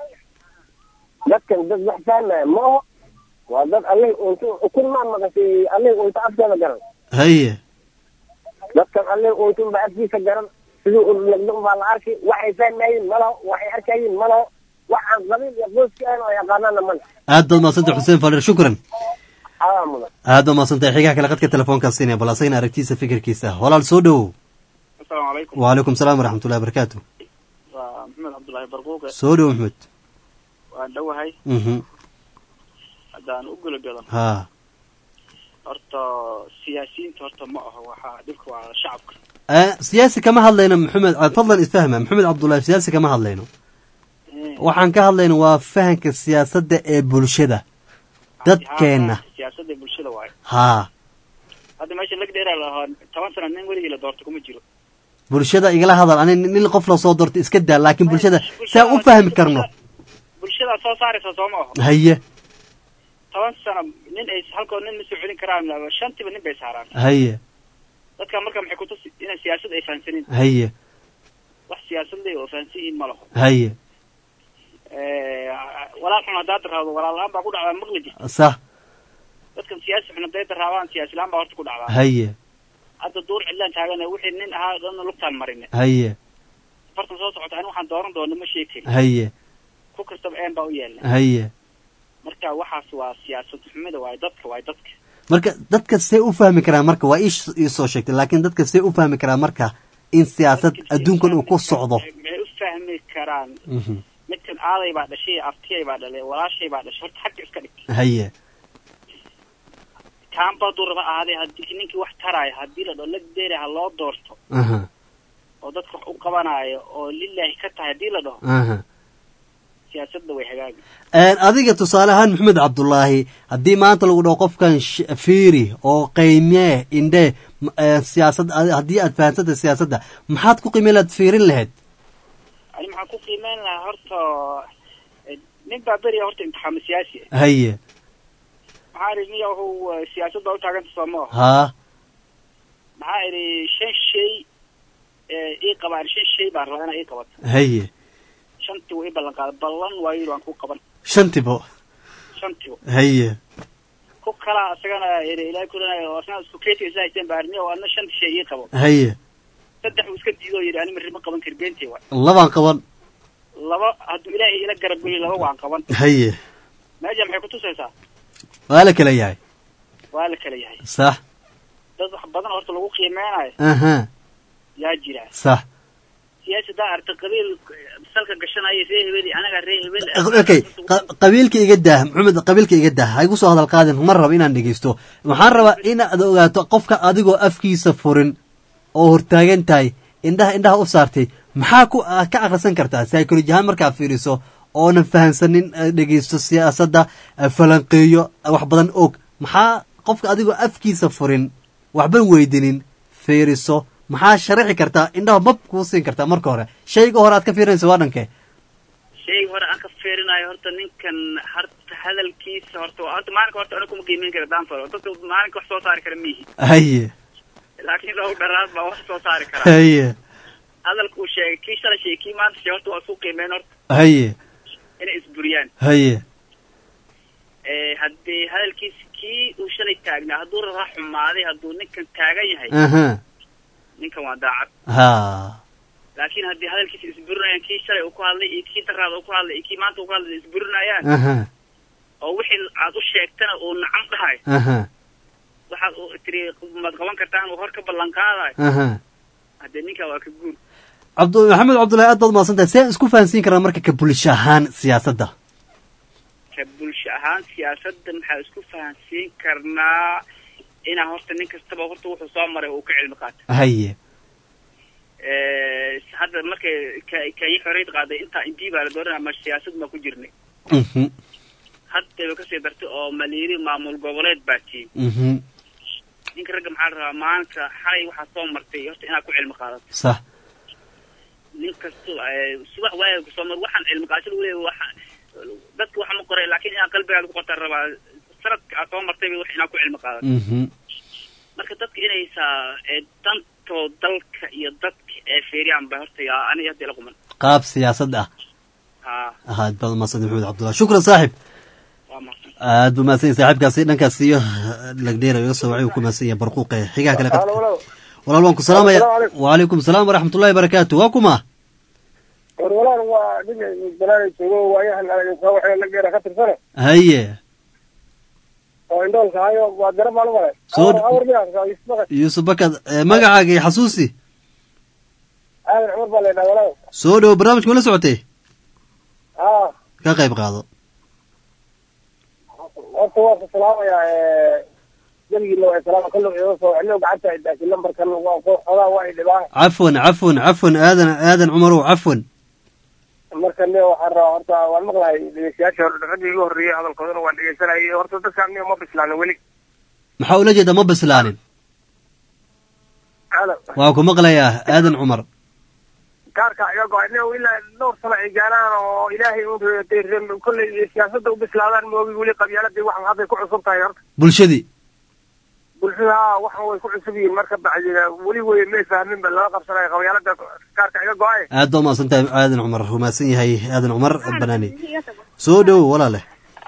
dadkan dad wax fahmaya ma oho waa dad allih untu ukun maa maqashay allih unta afkeeda garan haye dadkan allih untun baa afkiisa garan siduu urlagdo baa la arki waxay fahmayiin malaho waxay arkayiin malaho wax aan qabiil iyo qoyska ahan oo yaqaanana male aad baad umahadsantahay xuseen falliir shukran adaa mudan aad baad umahadsantahay xigaha kale qadka telefoonkaa siinaya bal asagana aragtiisa fikirkiisa walaal soo dhowow asalaamu calaykum wacalaykum salaam waraxmatullahi wabarakaatu waa maxamed cabdullaahi barquuqe soo dhowow maxmed waan dhowahay mhm haddaan u gulagalo haa horta siyaasiyiinta horta ma aho waxaa dhibka waa shacabka آه، siyaasi kama hadlayno maxamed fadlan isfahma maxamed cabdullaahi siyaasi kama hadlayno waxaan ka hadlayno waa fahanka siyaasadda ee bulshada dadkeenna siyaasadda bulshada waayo haa hadda meesha lagdheeraa lahaa toban sana nin weligii la doorto kuma jiro bulshada igala hadal ani nin qof la soo doortay iska daa laakiin bulshada saa u fahmi karno bulshadaa soo saaraysa soo ma aho haye toban sano nin ay halkoo nin ma soo celin karaan shantiba nin bay saaraan haye dadka marka maxay kutusi inay siyaasad ay fahansanin haye wax siyaasad leh oo fahansan yihiin ma laho haye walaal xun haddaad raado walaal la-aan baa ku dhacdaa maqli jirta sax dadkan siyaasi xun hadday daraabaan siyaasi la-aan baa horta ku dhacdaa haye hadda duur cidlaan taagan wixii nin ahaa dhanna lugtaan marine haye afartan soo socota ani waxaan dooran doona ma sheegi karin haye ku kastaba een baa u yeelna haye marka waxaas waa siyaasad xumida waayo dadka waayo dadka marka dadka see u fahmi karaan marka waa ii ii soo sheegtay laakiin dadka see u fahmi karaan marka in siyaasad adduunkan uu ku socdo maxay u fahmi karaan Mhm. midkan aaday baa dhashay aftiyay baa dhalay walaashay baa dhashay horta xagga iska dhig haye kaanba hadduu raba ahaaday haddii ninkii wax taraayo haddii la dhao lagdeeri ha loo doorto aha oo dadka wax u qabanaayo oo lilaahi ka tahay haddii la dhaho aha siyaasadda way hagaagi adiga tusaale ahaan maxamed cabdulaahi haddii maanta lagu dhaho qofkan sh- fiiri oo qiimee indhee m- ee, siyaasad adi- haddii aad fahansanta siyaasadda maxaad ku qiimeen laad fiirin lahayd ani maxaan ku qiimeyn lahaa horta eh, nin baa beriya horta imtixaamo siyaasi ah haye maxaa idhi niya wuxuu eh, siyaasadda u taaganta soo ma aha haa maxaa idhi shan shay eh, ii qabaan shan shay baan rabaa inaa ii qabato haye shantii wuu ii ballan qaaday ballan waa yidhi waan ku qaban shantibo shantii haye ku kalaa isagana idhi ilaahay kulanay oo asna isku keetiga isla haysteen baa arniya oo adna shantii shay ii qabo haye saddex uu iska diido oo yidhi ani marri ma qaban kari beentii waay labaan qaban laba hadduu ilaahay ila garab geliyo laba waan qaban haye meesha maxay kutusaysaa waa la kala yahay waa la kala yahay sax dad wax badan horta lagu qiimeynayo aha yaa jira sax siyaasi daa arta qabiil salka gashanaya ree hebel anaga ree hebel okay qa- qabiilka iga dah maxamed qabiilka iga dah ha igu soo hadal qaadin ma raba inaan dhegeysto waxaan rabaa inaad ogaato qofka adigoo afkiisa furin oo hortaagan tahay indhaha indhaha u saartay maxaa ku ah, ka akhrisan kartaa psychology ahaan markaa fiiriso oonan fahansanin eh, dhegeysto siyaasadda eh, falanqeeyo eh, wax badan og maxaa qofka adigoo afkiisa furin waxban weydinin fiiriso maxaa sharaxi kartaa indhaha mab kuu siin kartaa marka hore shayga hore aad ka fiirinaysa waa dhankee shayga hore aan ka fiirinayo horta ninkan harta hadalkiisa horta waa- horta maalinka horta aniga kuma qiimeyn kara danfalo dadka maalinka wax soo saari kara mihi haye laakiin loogu dharaad baa wax soo saari kara haye hadalka uu sheegay kii shalay sheegay kii maanta sheegay horta waa isku qiimeyn horta haye inay isburiyaan haye Eh, haddii hadalkiisa kii uu shalay taagnaa hadduu rara xumaaday hadduu ninkan taagan yahay aha ninkan waa daacad ha laakiin haddii hadalkiisa isburinayaan kii shalay uu ku hadlay iyo kii daraada uu ku hadlay iyo kii maanta uu ku hadlay isburinayaan aha oo wixii aad u sheegtana uu nacam dhahay aha waxaad u tiri maad qaban kartaan uu hor ka ballan qaadayo aha haddee ninkaa waa ka guur cabdu maxamed cabdullahi aad baad mahadsantahay see isku fahansiin karaa marka ka bulsho ahaan siyaasadda ka bulsho ahaan siyaasadda maxaa isku fahansiin karnaa inaa horta nin kastaba horta wuxuu soo maray uu ka cilmi qaato haye Eh, hadda markay ka- kenya xorriyad qaaday intaa intii baa la dooranaya ma siyaasad ma ku jirnay mhm haddayba kasii dartay oo maliiri maamul goboleed baa tiin mhm ninka ragga maxaa la rabaa maanta xalay waxaa soo martay horta inaad ku cilmi qaadato sax nin kasto eh, subax waaga kusoo mar waxaan cilmi qaadasho lagu leeyahay waxa dadka waxa ma qoray laakiin inaad qalbigaada ku qortaa rabaa sanadka aad soo martayba wax inaad ku cilmi qaadato mhm marka dadka inaysaa eh, dantoo dalka iyo dadka ee feeriyaan ba horta yaa aniga hadda ila quman qaab siyaasad ah haa aad baad mahadsantahay maxamed cabdullahi shukran saaxib waa mahadsan aad buu mahadsan yahay saaxiibkaasi dhankaas iyo lagdheera iga soo wacay uu ku mahadsan yahay barquuqe xigaha kale qad walaal waan ku salaamaya Assalaamu calaykum. wacalaykum salaam waraxmatullahi barakaatu waa kuma war walaal waa nin balaaga joogo waayahan soo waxay la geera ka tirsane haye oo indhoolka hayo waa dara maalin male Soo- awar miyaa ismaqa yuusuf bakad eh, magacaaga iyo xasuusi aadan cumar baa leedhaa walaal soo dhowo barnaamijka wala socotay haa ka qayb qaado horta waa ku salaamayaa jabigiina waa salaama kallo iga soo xillo gacanta ay daashay lambarkan waa ku xogaa waa ay dhibaan cafwan cafwan cafwan aadan aadan cumarow cafwan marka ne waxaan rabaa horta waan maqlahay dhegeystayaasha hore raggii igu horreeyey hadalkoodana waan dhegeysanayay horta dadkaan niyo ma bislaanin weli maxaa ula jeeda ma bislaanin Alo. waa ku maqlayaa aadan cumar kaarka iga go-ay nin ilaa dhowr sano ay gaaraan oo ilaahay u reetay rem- kolley siyaasadda u bislaadaan moogi weli qabyaaladii waxan hadday ku cusub tahay horta bulshadii bulshada waxan way ku cusub yihiin marka bacdiga weli wey may fahmin ba lala qabsanayo qabyaalada kaarka iga go-ay aad baa umahadsan tahay aadan cumar rumaasan yahay aadan cumar banaani soo dhowo walaale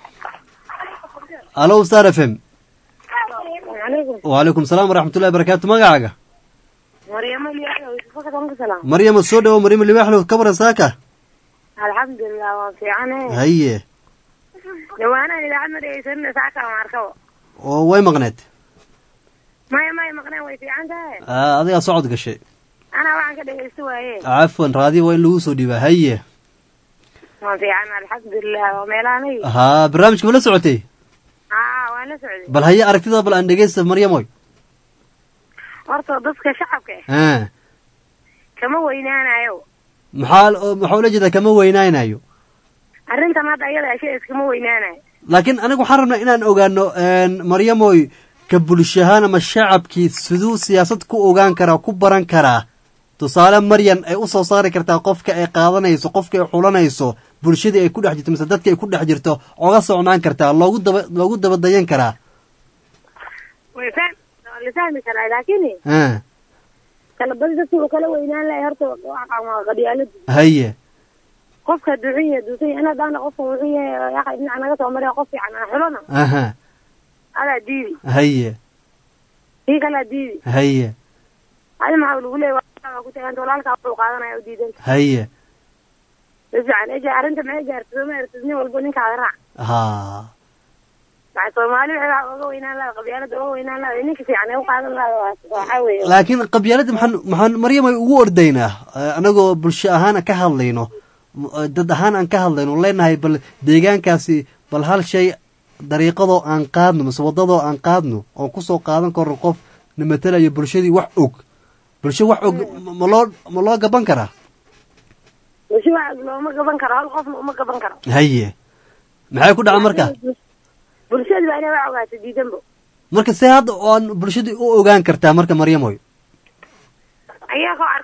alo star f m wacalaykum salaam waraxmatullahi barakaatu magacaaga maryamo liyaxlow isfakadan ku salaam maryama soo dhowo maryama libaxlow ka waran saaka alxamdulilah waa fiicane haye dhawaanahan idaacad ma dhegeysanina saaka aan arkaba oo way maqneed maya maya maqneen way fiican tahay Ah, adigaa socod gashay anaa waxaan ka dhegeysta waaye cafwan raadiyo waa in lagu soo dhiibaa haye waa fiican alxamdulilah waa meelahanay haa barnaamijka ma la socotay haa waan la socday bal haye aragtida bal aan dhegeysta maryamoy horta dadka shacabka ah Ah, kama weynaanayo maxaa oo- maxaa ula jeedaa kama weynaynayo arrintan hadda ayada ashe iskama weynaanayo laakiin aniga waxaan rabnaa inaan ogaano maryamoy ka bulshahaan ama shacabkii siduu siyaasad ku ogaan karaa ku baran karaa tusaale maryan ay u soo saari kartaa qofka ay qaadanayso qofka ay xulanayso bulshadii ay ku dhex jirto mise dadka ay ku dhex jirto oga socnaan kartaa loogu daba loogu dabadayan karaa way fahmi waa la fahmi karaa laakiin a kala badi dadka uu kala weynaan lahay horta waa qabyaaladu haye qofka duxun yahay duusan yahay inaad daana qofka wuxuu yahay yaqa dhinaca naga soo mariya qof fiican aan xulana aha adaa diidi haye kii kalaa diidi haye adi maxaa lagu leeya waa ku tagaanta walaalkaa wuxuu qaadanaya u diidanta haye si fiican eja arrinta maxay gaartay sooma aragtid nin walba ninkaada raac ha maxaa soomaali waxay wax oga weynaan laha qabyaalada oga weynaan laha ninka fiican ee u qaadan laha waxaa weeye laakiin qabyaalada maxaan maxaan maryamay ugu ordaynaa anagoo bulsho ahaan ka hadlayno dad ahaan aan ka hadlayno leenahay bal deegaankaasi bal hal shay dariiqadoo aan qaadno mise waddadoo aan qaadno oon kusoo qaadan karno qof na matelayo bulshadii wax og bulsho wax og ma loo ma loo gaban karaa bulsho wax looma gaban karo hal qofna uma gaban karo haye maxay ku dhaca marka bulshada baa inay wax ogaato diidanbo marka see hadda oan bulshadii u ogaan kartaa marka maryamoy ayagoo ark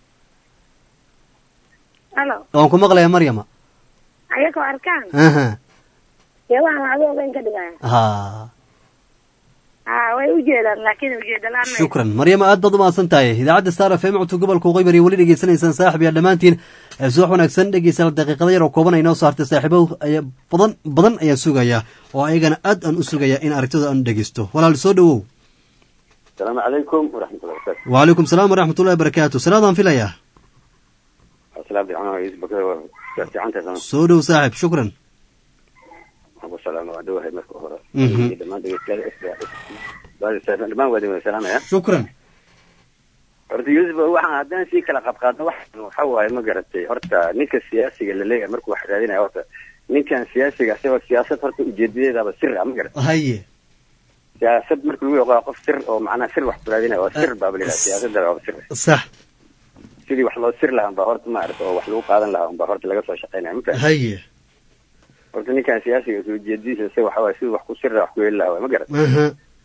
halo waan ku maqlaya maryama ayagoo arkaan aha dee waxaan waxba ogeyn ka dhigaya ha ha way ujeedaan laakiin ujeeda la-aan ma shukran maryama aad baad umahadsan tahay idaacadda star f m codka gobolka waqooyi bari weli dhegeysanaysaan saaxib yaa dhammaantiin subax wanaagsan dhegeystayaal daqiiqada yar oo kooban ay noo soo hartay saaxiibo ayaa badan badan ayaan sugayaa oo ayagana aad aan u sugayaa in aragtida aan dhegeysto walaal soo dhowow asalaamu calaykum waraxmatullahi wabarakatu wacalaykum salaam waraxmatullahi wabarakaatu salaadaan filayaa asalaam fiican yusuf bakar waa fiicantahay sama soo dhow saaxib shukran abu salaam waa dhawahay marka hore Mhm. dhammaan dhegeystayaal dhammaan waa idin salaamaya shukran horta yusuf waxaan haddaan sii kala qabqaadno waxaan waxa waaye ma garatay horta ninka siyaasiga la leeyahay markuu wax raadinaya horta ninkan siyaasiga asagoo siyaasad horta ujeedadeedaaba sir ah ma garatay haye siyaasad marka lagu yaqaa qof sir oo macnaha sir wax ku raadinaya waa sir baaba leeyahay siyaasadda waa sir sax sidii wax loo sir lahaa baa horta maarata oo wax lagu qaadan lahaa baa horta laga soo shaqaynaya ma fahamtay haye horta ninkan siyaasiga soo jeediisa isaga waxa waaye sidii wax ku sirra wax ku heli lahaa waay ma garat aha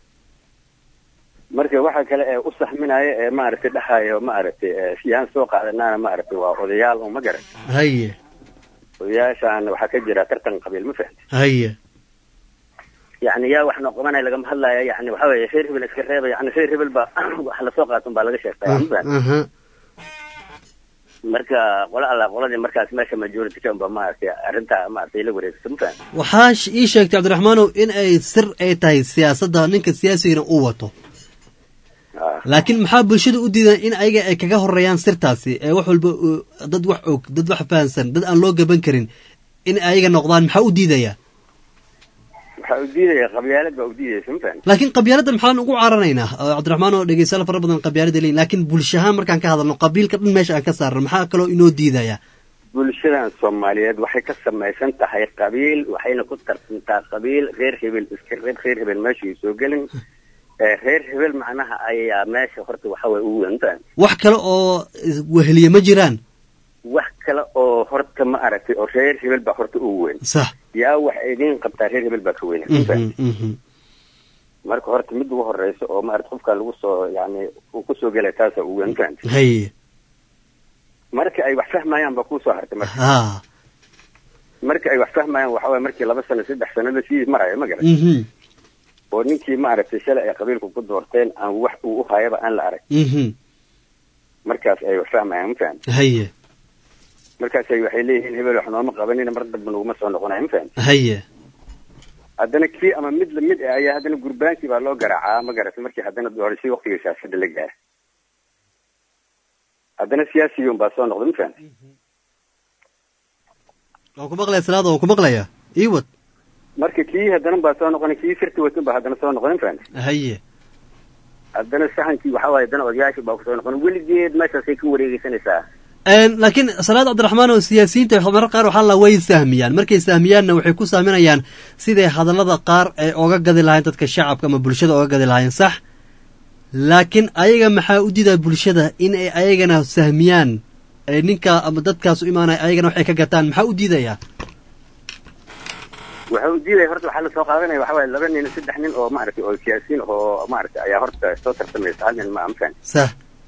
marka waxa kale ee u saxminaya ee maaragtay dhahayo maaragtay ee yaan soo qaadanaana maaragtay waa odayaal oo ma garat haye odayaashaan waxaa ka jira tartan qabiil ma fahamtay haye yani yaa wax noo qabanaya lagama hadlaya yani waxa weeye reer hebel iska reeba yani reer hebel baa wax lasoo qaatan baa laga sheegtaya ma fahamtay aha marka qola alla qoladii markaas meesha majority ka unba maaragtay arrintaa maaragtay la wareegsa ma fahamtay waxaa sh- ii sheegtay cabdiraxmaanow in ay sir ay tahay siyaasadda ninka siyaasigana uu wato Ah. laakiin maxaa bulshada u diidan in ayaga ay kaga horeeyaan sirtaasi ee wax walba oo- dad wax og dad wax fahansan dad aan loo gaban karin in ayaga noqdaan maxaa u diidaya waxaa u diidaya qabyaalad baa u diidaysa ma fahamtay laakiin qabyaaladda maxaan ugu caranaynaa oo cabdiraxmaan oo dhegeystayaal fara badan qabyaalada leeyihin laakiin bulshahaan markaan ka hadalno qabiilka dhan meesha aan ka saarno maxaa kaloo inoo diidaya bulshadan soomaaliyeed waxay ka samaysan tahay qabiil waxayna ku tarsantaa qabiil reer hebel iska reer reer hebel meesha ay soo gelin ee reer hebel macnaha ayaa meesha horta waxa way ugu weyn tahay wax kale oo weheliye ma jiraan wax kale oo horta ma aragtay oo reer hebel baa horta ugu weyn sax yaa wax idiin qabtaa reer hebel baa ka weyn Mhm, mhm. marka horta mid ugu horeysa oo maarata qofkan lagu soo yani uu kusoo gelay taasa ugu weyn fahamtay haye marka ay wax fahmayaan baa kuusoo hartay marka ha marka ay wax fahmayaan waxa waye markii laba sano saddex sanada sii maraya ma garan mhm oo ninkii maaragtay shalay ay qabiilku ku doorteen aan wax uu u hayaba aan la arag mhm markaas ay wax fahmayaan ma fahamtay haye markaasay waxay leeyihiin hebel wax nooma qabanina mar damba naguma soo noqonaya ma fahamtay haye haddana kii ama mid lamid ah ayaa haddana gurbaankii baa loo garaacaa ma garatay markii haddana doorashadii waqtiga siyaasada la gaaray haddana siyaasiyon baa soo noqday ma fahamtay waan ku maqlaya salaada waan ku maqlaya iwad marka kii haddana baa soo noqonay kii sirti watan baa haddana soo noqday ma fahamtay haye haddana saxankii waxa waaye haddana odayaashii baa kusoo noqon weligeed meeshaasay ka wareegeysanaysaa laakiin salaad cabdiraxmaan oo siyaasiyiinta marar qaar waxaa la way sahmiyaan markay sahmiyaanna waxay ku sahminayaan siday hadallada qaar ay oga gadi lahayn dadka shacabka ama bulshada oga gadi lahayn sax laakiin ayaga maxaa u diidaa bulshada in ay ayagana sahmiyaan ee ninka ama dadkaas u imaanaya ayagana waxay ka gataan maxaa u diidayaa waxa uu diidaya horta waxaa lasoo qaadanaya waxa waaye laba nin saddex nin oo maaragtay oo siyaasiyiin oo maaragtay ayaa horta soo tartamaysa hal nin ma amkan sax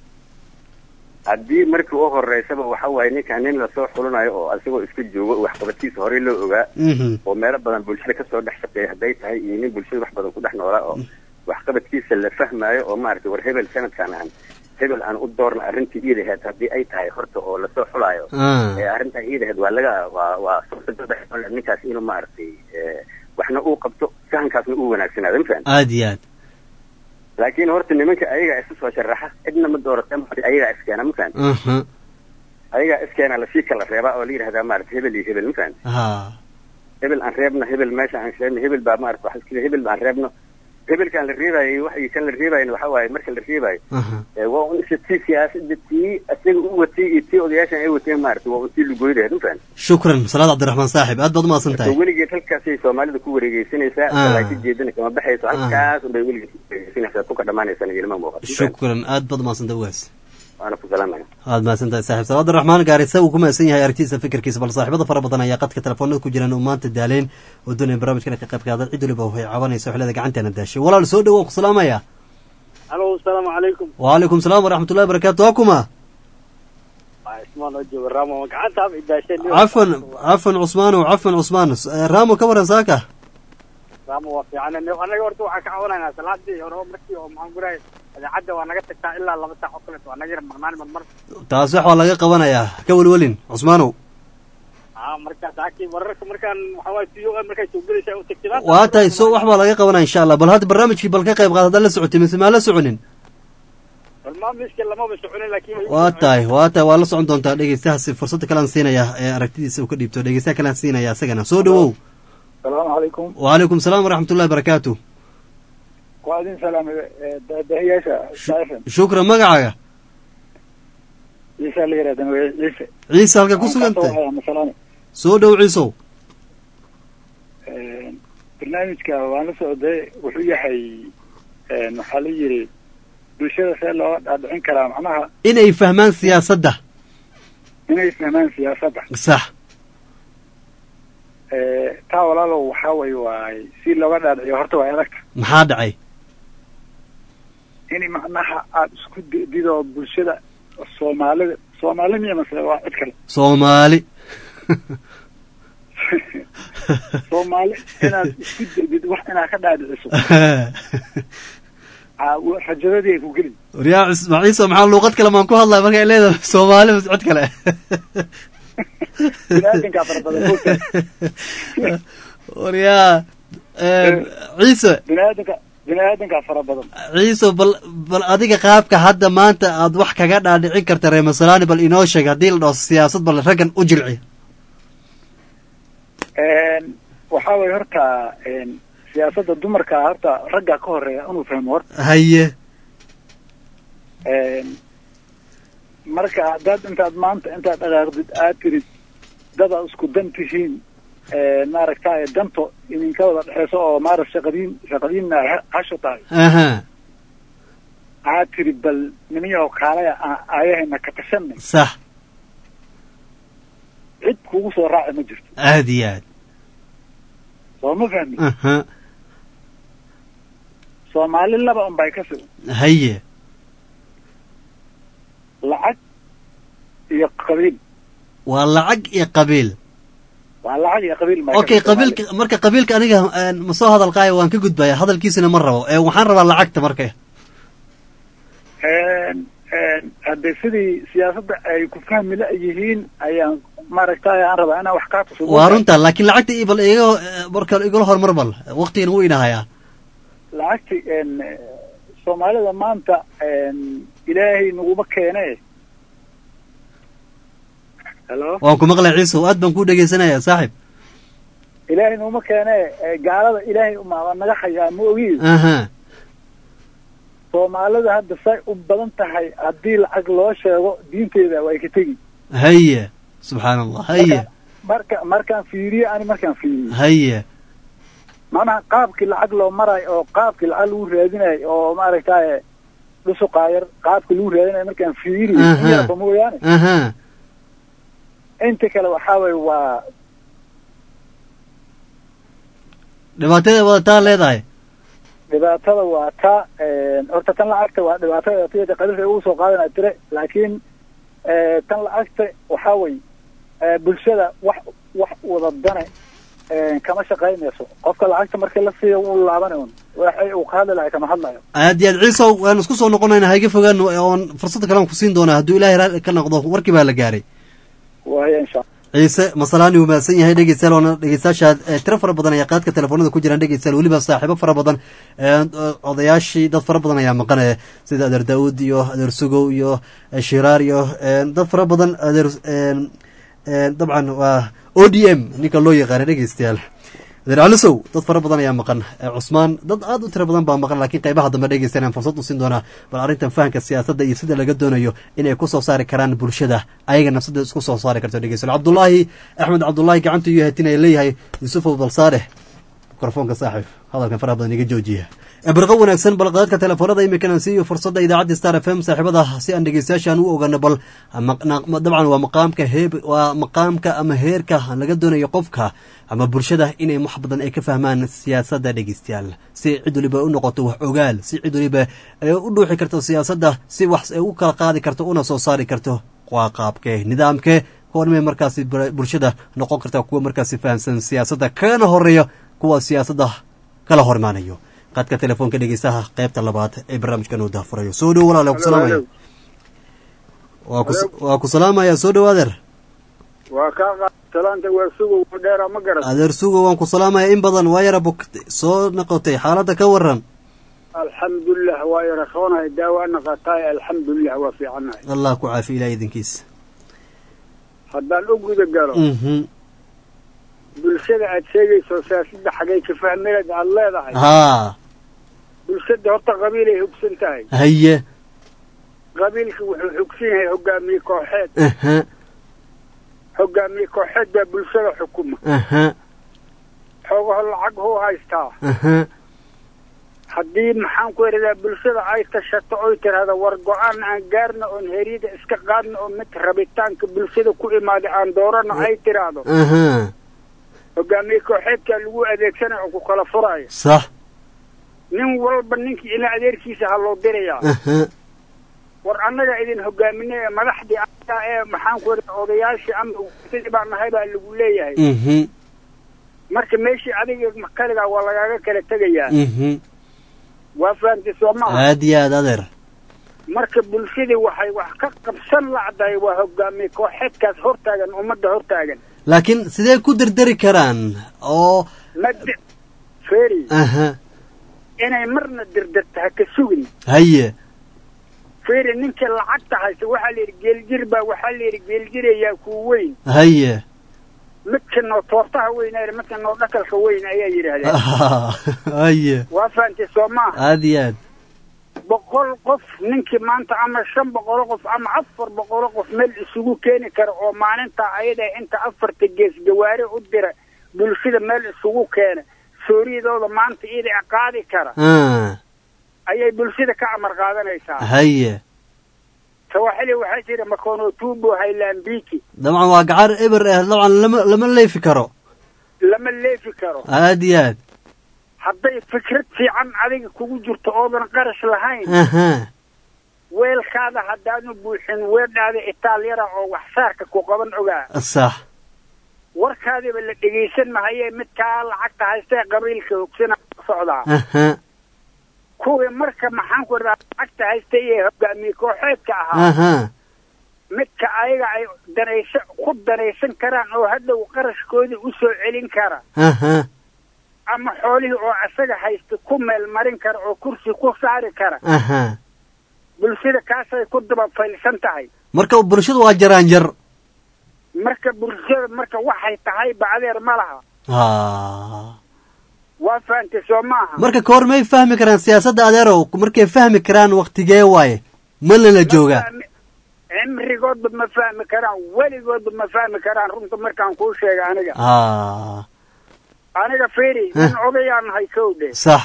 haddii markii u horeysaba waxa waaye ninkan nin lasoo xulinayo oo asagoo iska joogo waxqabadkiisa horey loo ogaa Mhm. oo meelo badan bulshada kasoo dhex shaqeeya hadday tahay iyo nin bulshada wax badan ku dhex noolaa oo waxqabadkiisa la fahmaayo oo maaragtay war hebel sanadkan aan hebel aan u doorna arrintii iidaheed haddii ay tahay horta oo lasoo xulaayo Ah. ee arrintaa iidaheed waa laga waa waa suurtagal ninkaas inuu maaragtay ee, waxna uu qabto fahankaasna uu wanaagsanaado ma fahan aad iyo aad laakiin horta nimanka ayagaa isu soo sharaxa cidna ma doorata ayagaa iskeena ma fahan aha ayagaa iskeena lasii kala reebaa oo la yidhahdaa maaragtay hebel iyo hebel ma fahan ha hebel aan reebno hebel meesha aan reebno hebel baa maarata waxa iskida hebel baan reebno hebelkaan la reebaayay waxay kan la reebaayna waxa waaye marka la reebaayo aha ee waa un isa tii siyaasada tii isaga u watay iyo tii odayaashan ay wateen maarata waa un tii lugoydaheed ma fahan shukran salaad cabdiraxmaan saaxib aad baad umahadsan so tahay weligeed halkaasay soomaalida ku wareegeysanaysaa Ah. laakiin jeedana kama baxayso halkaas unbay weligeed ku wareegeysanaysaa tuka dhamaanaysana ilma muuqato shukran aad baad umahadsan tahay ugaas waana ku salaamaya aad mahadsan tahay saaxiib salaad abdiraxmaan gaarisa uu ku mahadsan yahay aragtiisa fikirkiisa bal saaxiibada fara badan ayaa qadka telefoonada ku jiraan oo maanta daaleen oo doonaya barnaamijkana ka qayb qaada cid waliba waxay cabanaysa xillada gacanteena daashay walaal soo dhowo waan ku salaamaya alo asalaamu calaykum wacalaykum salaam waraxmatullahi wabarakaatu waa kuma waa ismaan oo jooga ramo gacantaaba idaasheen cafan cafan cusmaanow cafan cusmaan Eh, raamo ka waran saaka ramo waa fiican anaga horta waxaan ka cawanaynaa salaadii hore oo markii oo maxaan gurahay idaacadda waa naga tagtaa ilaa laba saac oo kaleeto waa naga yar maqnaan marmar taas wax waa laga qabanayaa ka welwelin cusmaanow aa markaas akii wararka markaan waxaa waay tiyo markay soo gelaysa u tagtidaan waa tahay so wax baa laga qabanaya insha allah bal hadda barnaamijkii bal ka qayb qaad haddaan la socotay mise maa la soconin barnaamijka lamaba soconin laakiin way- waa tahay waa tahay waa la socon doontaa dhegeystahaasi fursadda kalean siinaya ee aragtidiisa uu ka dhiibto dhegeystaha kalean siinaya isagana soo dhowow salaamu calaykum wacalaykum salaam waraxmatullahi barakaatu waa idin salaamay dahiyaasha saaifan shukran magacaaga ciise la yihahda magaciisa ciise ciise halka ku sugan tahay tahay masalani soo dhow ciisow barnaamijka waan la socday wuxuu yahay waxaa la yidhi bulshada see looga dhaadhicin karaa macnaha inay fahmaan siyaasadda inay fahmaan siyaasadda sax taa walaalow waxaa way waay si looga dhaadhiciyo horta waa adagta maxaa dhacay in macnaha aada isku dido bulshada soomaalida soomaali miya mase waa cid kale soomaali soomaali inaad isku dedid wax inaad ka dhaadhiciso aa, wa- rajadadii ay ku gelin waryaa cisma ciise maxaa luuqad kale maan ku hadlaya markay leedahay soomaali mas cid kale biniaadankaa fara badan moogta waryaa ciise biniaadanka biniaadankaa fara badan ciise bal bal adiga qaabka hadda maanta aad wax kaga dhaadhicin karta reer masalaani bal inoo sheeg haddii la dhaho siyaasad bal raggan u jilci waxaa way horta siyaasadda dumarka horta ragga ka horeeya inuu fahmo horta haye marka haddaad intaad maanta intaad dhaqaaqdid aad tirid dadaad isku dan tihiin maaragtay danto idinka wada dhexeyso oo maarag shaqadiin shaqadiinna ay ha- hasho tahay aha aad tiri bal nimiyaho kaalaya a- aayahayna ka tashanay sax cid kugu soo raaci ma jirto aad iyo aad soo ma fahmi aha soomaali laba un bay ka si haye lacag iyo qabiil waa lacag iyo qabiil waa lacag iyo qabiil bay ka okay si qabiilka marka qabiilka aniga een, ma soo hadal qaaya waan ka gudbaya hadalkiisina ma rabo ee waxaan rabaa lacagta marka Een, een, hadde sidii siyaasadda ay ku fahmi la yihiin ayaan maaragtay aan rabaa inaan wax kaa tuso waa runta laakiin lacagta ii bal iga marka igala hormar bal waqtigan wuu inahayaa lacagti een, soomaalida maanta een, ilaahay naguma keene helo waan ku maqlay ciise aad baan kuu dhegeysanaya saaxib ilaahay naguma keene ee, gaalada ilaahay umaa naga hayaa ma ogi aha soomaalida hadda say u badan tahay haddii lacag loo sheego diinteeda way ka tegi haye subxaan allah haye marka markaan fiiriyo ani markaan fiiriyo haye macnaha qaabkii lacag loo marayo oo qaabkii lacag lagu raadinayo oo maaragtay dhusuqaayar qaabkii lagu raadinayo markaan fiiriyo Aha. yarba mooyaane aha inta kale waxaa waye waa dhibaatada wadataa leedahay dhibaatada waa ta horta tan lacagta waa dhibaatada tiyada qabiilka ugu soo qaadanaa jire laakiin tan lacagta waxaa wey bulshada wax wax wadadane kama shaqaynayso qofka lacagta markii la siiyo wuu laabanay un waxay uu ka hadli lahay kama hadlayo aad iyo aad ciisow waan isku soo noqonayna hayga fogaan oon fursada kale aan ku siin doonaa hadduu ilaahay raali ka noqdo warkii baa la gaaray waaya insha ciise masalaani uu mahadsan yahay dhegeystayaal waana dhegeystayaasha eh, tiro fara badan ayaa qaadka telefoonada ku jiraan dhegeystayaal weliba saaxiibo fara badan eh, odayaashii dad fara badan ayaa maqanaya sida adeer daawud iyo adeer sugow iyo eh, shiraar iyo eh, dad fara badan adeer eh, eh, dabcan waa o d m ninka loo yaqaana dhegeystayaal adeer calisow dad fara badan ayaa maqan Eh, cusmaan dad aad u tiro badan baa maqan laakiin qaybaha dambe dhegeystayaal aan fursad u siin doonaa bal arrintan fahanka siyaasadda iyo sida laga doonayo inay ku soo saari karaan bulshada ayaga nafsada isku soo saari karto dhegeystayaal cabdullaahi axmed cabdullaahi gacanta iyo hatinaya leeyahay yuusufow balsaare mikrofoonka saaxiib hadalkan faraha badan iga joojiya birqo wanaagsan balqaadka telefoonada iminkana siiyo fursadda idaacadda star f m saaxiibada si aan dhegeystayaashaan u ogaano bal maq- dabcan waa maqaamka heeb waa maqaamka ama heerka laga doonayo qofka ama bulshada inay wax badan ay ka fahmaan siyaasadda dhegeystayaal si cid waliba u noqoto wax ogaal si cid waliba ay u dhuuxi karto siyaasadda si wax ay u kala qaadi karto una soo saari karto waa qaabkee nidaamkee kuwanmay markaasi bul- bulshada noqon karta kuwa markaasi fahamsan siyaasadda kana horeeya kuwa siyaasadda kala hormaanayo qaadka telefoonka dhegeystaha qaybta labaad ee barnaamijkan uu daafurayo soo dhow walaale ku salaamaya waa ku waa ku salaamaya soo dhow adeer waa kaa qaad talaanta waa sugow dheera ma garan adeer sugo waan ku salaamaya in badan waa yara bogtay soo noqotay xaaladda ka waran alxamdulilah waa yaraqoonahay daawaana qaataay alxamdulilah waa fiicannahay allah ku caafi ilaah idinkiisa haddaan u guda galo mhm bulshada aad sheegayso siyaasadda xagay ka fahmeed aad leedahay haa bulshada horta qabiilay hugsan tahay haye qabiilka wuxuu hugsan yahay hogaamiye kooxeed aha hogaamiye kooxeed baa bulshada xukuma aha xoogaho lacag huu haystaa aha haddii maxaan ku eradaa bulshada ay tashato oy tirahda war go-aan aan gaarna oon heriyada iska qaadna oo mid rabitaanka bulshada ku imaada aan doorano ay tiraahdo aha hogaamiye kooxeedkaa lagu adeegsanaya oo ku kala furaya sax nin walba ninkii ina adeerkiisa ha loo dirayaa aha war annaga idin hogaaminay ee madaxdii aa ee maxaan ku eradaa odayaashii ama sidii baan nahay baa lagu leeyahay mhm marka meeshii adiga kaligaa waa lagaaga kala tegayaa mhm waa fahamtay soo maaha aad iyo aad adeer marka bulshadii waxay wax ka qabsan lacdahay waa hogaamiye kooxeedkaas hortaagan ummadda hortaagan laakiin sidee ku dardari karaan oo mad feri aha inay marna dirdirta ha ka sugin haye feri ninkii lacagta haysta waxaa la yidhi geeljir baa waxaa la yidhi geeljirayaa kuu weyn haye midka noo toortaha weyn ee midka noo dhakalka weyn ayaa yidhaahdeen haye waa fahamtay soo maaha aad iyo aad boqol qof ninkii maanta ama shan boqolo qof ama afar boqolo qof meel isugu keeni kara oo maalintaa ayada inta afarta gees gawaari u dira bulshada meel isugu keena sooriyadooda maanta ida qaadi kara ah ayay bulshada ka amar qaadanaysaa haye sawaaxili waxaa jira makono tubo haylambiki dabcan waa gacar eber ah dabcan lama lama leefi karo lama leefi karo aad iyo aad hadday fikrad fiican adiga kugu jirto oodan qarash lahayn aha weelkaada haddaanu buuxin weedhaada itaalyara oo waxsaarka ku qaban ogaa sax warkaadiba la dhegaysan mahaye midkaa lacagta haysta ee qabiilka hogsana socdaa aha kuwii marka maxaan ku radaa lacagta haysta iyo hogaamiye kooxeedka ahaa aha midka ayaga ay danaysa ku danaysan karaan oo hadhow qarashkoodii u soo celin kara aha ama xoolihii oo isaga haysta ku meel marin kara oo kursi ku saari kara aha bulshada kaasay ku daba faylsan tahay marka bulshadu waa jaraanjar marka bulshada marka waxay tahay bacdeer ma laha ha waa fahantay soo maaha marka ka hor may fahmi karaan siyaasadda adeerow markay fahmi karaan waktigee waaye ma lala joogaa cimrigoodba ma fahmi karaan weligoodba ma fahmi karaan runta markaan kuu sheega aniga ha aniga firi nin odayaan nahay kowdhe sax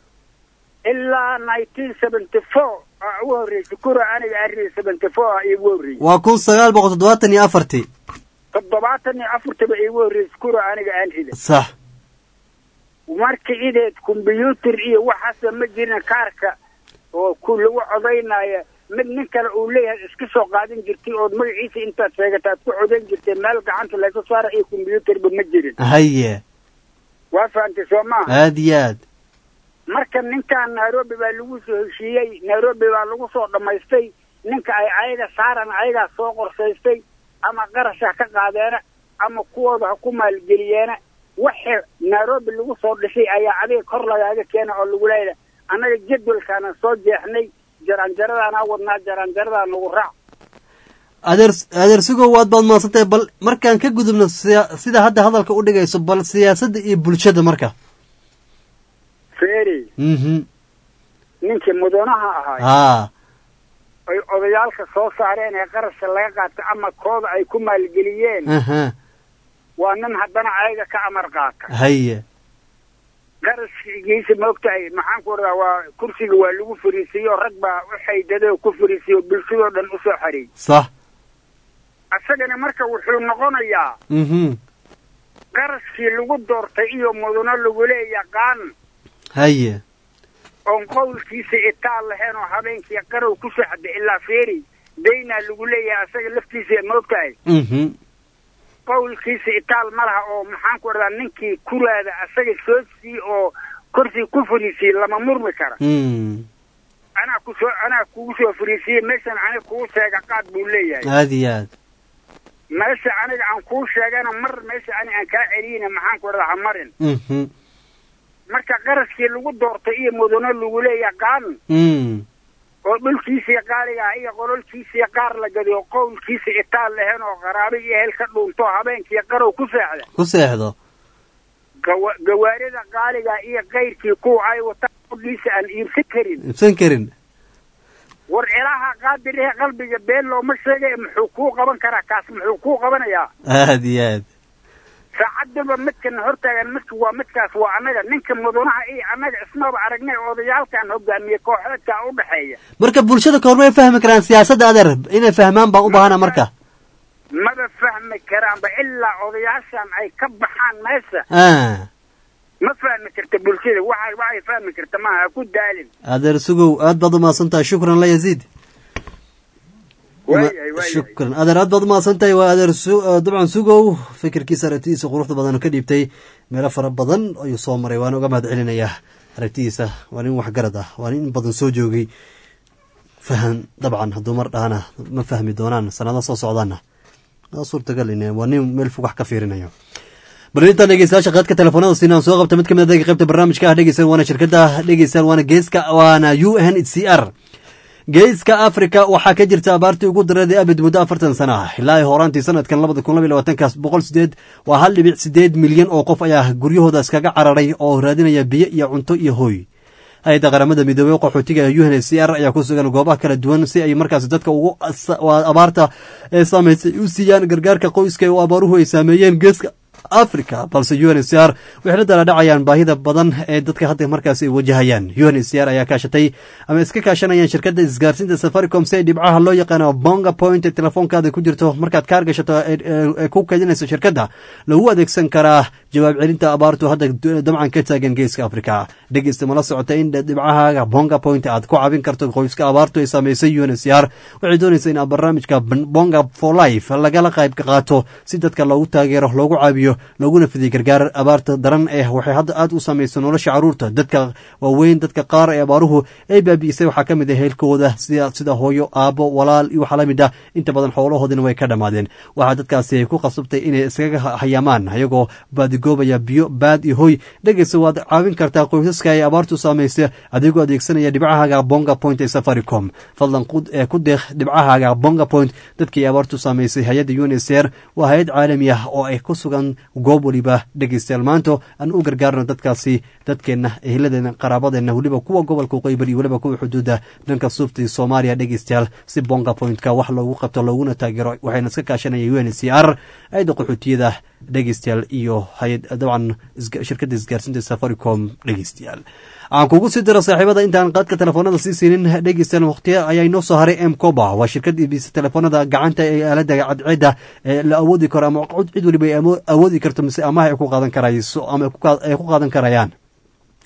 ilaa nineteen seventy four aa ugu horreysay kura aniga arri seventy four aa iigu horreysay waa kun sagaal boqol toddobaatan iyo afartii toddobaatan iyo afartaba iigu horreysay kura aniga aan rida sax marka ideed kombyuutar iyo waxaasa ma jirin kaarka oo ku lagu codaynaya mid nin kale uu leeyahay iska soo qaadan jirtay ood magaciisa intaad sheegata aad ku codayn jirtay meel gacanta laysa saara iyo kombyuutarba ma jirin haye waa fahantay soo maaha aad iyo aad marka ninkan nairobi baa lagu soo heshiiyey nairobi baa lagu soo dhammaystay ninka ay ayaga saaran ayagaa soo qorsaystay ama qarash ha ka qaadeena ama kuwooda ha ku maalgeliyeena waxa nairobi lagu soo dhisay ayaa adiga kor lagaaga keena oo lagu leeyahay annaga jadwalkaana soo jeexnay jaranjaradaanaa wadnaa jaranjaradaa nagu raac adeer adeer sugow waad baad maadsantahay bal markaan ka gudubno siya- sida hadda hadalka u dhigayso bal siyaasadda iyo bulshada marka feri mhm ninkii mudanaha ahay haa ay odayaalka soo saareen ee qarashka laga qaata ama kooda ay ku maalgeliyeen aha waa nin haddana ayaga ka amar qaata haye qarashkiisa maogtahay maxaan ku ordaa waa kursiga waa lagu fariisiiyo rag baa u xaydada oo ku fariisiyo bulshadoo dhan usoo xareey sax isagana marka wuxuu noqonayaa mhm qarashkii lagu doortay iyo mudano lagula yaqaan haye oon qowlkiisa itaal lahayn oo habeenkii qarow ku socda ilaa feeri daynaa lagu leeyahay asaga laftiisa maogtahay mhm qowlkiisa itaal ma laha oo maxaan ku ordaa ninkii kuraada asaga soo sii oo korsi ku fariisiyey lama murmi kara mm anaa ku soo anaa kugu soo fariisiyey meeshan aniga kugu sheega qaad buu leeyahay aad iyo aad meesha aniga aan kuu sheegana mar meesha ani aan kaa celiyina maxaan ku ordaa ha marin mhm marka qarashkii lagu doortay iyo mudano lagu leeyahay qaan mm oo dhulkiisii qaaligaa iyo qololkiisii qaar la gadiyo qowlkiisa itaal lahayn oo qaraabo iyo ehel ka dhuunto habeenkii qarow ku seexda ku seexdo gawa gawaarida qaaliga iyo kayrkii kuwa ay wataan qudhiisa aan iibsan karin ibsan karin war ilaaha qaadir ee qalbiga been looma sheegay muxuu kuu qaban karaa kaas muxuu kuu qabanayaa aad iyo aad saacadaba midkan hortaagan midka waa midkaas waa annaga ninka mudanaha iyo annaga ismaba aragnay odayaalkan hogaamiye kooxeedka u dhexeeya marka bulshada ka hor may fahmi karaan siyaasadda adeer inay fahmaan baan u baahana marka maba fahmi karaanba ilaa odayaashan ay ka baxaan meesha ah ma fahmi karta bulshada waxa waxay fahmi karta maaha ha ku daalin adeer sugow aad baad umahadsan tahay shukran la yaziid waayahay waayahay shukran adeer aad baad umahadsan tahay waa adeer su dabcan sugow fikirkiisa aragtidiisa quruxda badan oo ka dhiibtay meelo fara badan ayuu soo maray waana uga mahad celinayaa aragtidiisa waa nin waxgarad ah waa nin in badan soo joogay fahan dabcan hadduu mar dhahana ma fahmi doonaan sanado soo socdaana waa suurtagal in waa nin meel fog wax ka fiirinayo bal intaan dhegeystayaasha qaadka telefoonada siinaan soo qabta mid ka mid a qaybta barnaamijka ah dhegeysan waana shirkada dhegeysan waana geeska waana u n h c r geeska africa waxaa ka jirta abaartii ugu dareeday abid muddo afartan sana ah ilaa ay horaantii sanadkan labada kun labaiy labaatankaas boqol sideed waa hal dhibic sideed milyan oo qof ayaa guryahooda iskaga cararay oo raadinaya biyo iyo cunto iyo hooy hay-adda qaramada midoobey qaxootiga u n h c r ayaa ku sugan goobaha kala duwan si ay markaas dadka ugu abaarta ee saameysay u siiyaan gargaarka qoyska oo abaaruhu ay saameeyeen geeska africa balse u n h c r waxay la daladhacayaan baahida badan ee dadka hadda markaas ay wajahayaan u n h c r ayaa kaashatay ama iska kaashanayaan shirkadda isgaarsiinta safaricom si ay dhibcaha loo yaqaano bonga point ee telefoonkaada ku jirto markaad kaar gashato ee ku keedinayso shirkadda lagu adeegsan karaa jawaab celinta abaartu hadda dabcan ka taagan geeska africa dhegeysta mala socota in dhibcahaaga bonga point aad ku caawin karto qoyska abaartu ay saameysay u n h c r waxay doonaysa in barnaamijka bonga for life lagala qayb qaato si dadka loogu taageero loogu caabiyo looguna fidiy gargaar abaarta daran eh waxay hadda aad u samaysa nolosha caruurta dadka waaweyn dadka qaar ee abaaruhu ay baabi'isay waxaa ka mid ah heelkooda sida sida hooyo aabo walaal iyo waxaa la mid ah inta badan xoolahoodina way ka dhammaadeen waxaa dadkaasi ay ku qasabtay inay iskaga hayaamaan ayagoo baadigoobaya biyo baad iyo hoy dhegeysa waad caawin kartaa qoysaska ay abaartu saamaysa adigoo adeegsanaya dhibcahaaga bonga point ee safaricom fadlan ku deeq dhibcahaaga bonga point dadkii abaartu saamaysay hay-adda unsr waa hay-ad caalami ah oo ay ku sugan goob waliba dhegeystayaal maanto aan u gargaarno dadkaasi dadkeenna ehladeena qaraabadeena weliba kuwa gobolka qeybal iyo weliba kuwa xuduudda dhanka suufta soomaaliya dhegeystayaal si bonga pointka wax loogu qabto looguna taageero waxayna iska kaashanaya u n c r ayadda qaxootiyada dhegeystayaal iyo hay-ad dabcan shirkadda isgaarsiinta safaricom dhegeystayaal aan kugu sii diro saaxiibada intaan qaadka telefoonada sii siinin dhegeystayaal waqtiya ayaa inoo soo haray m coba waa shirkad iibisa telefoonada gacanta ee aalada cadceedda ee la awoodi karo ama cid waliba ay awoodi karto mise amaha ay ku qaadan karayso ama ay ku qaadan karayaan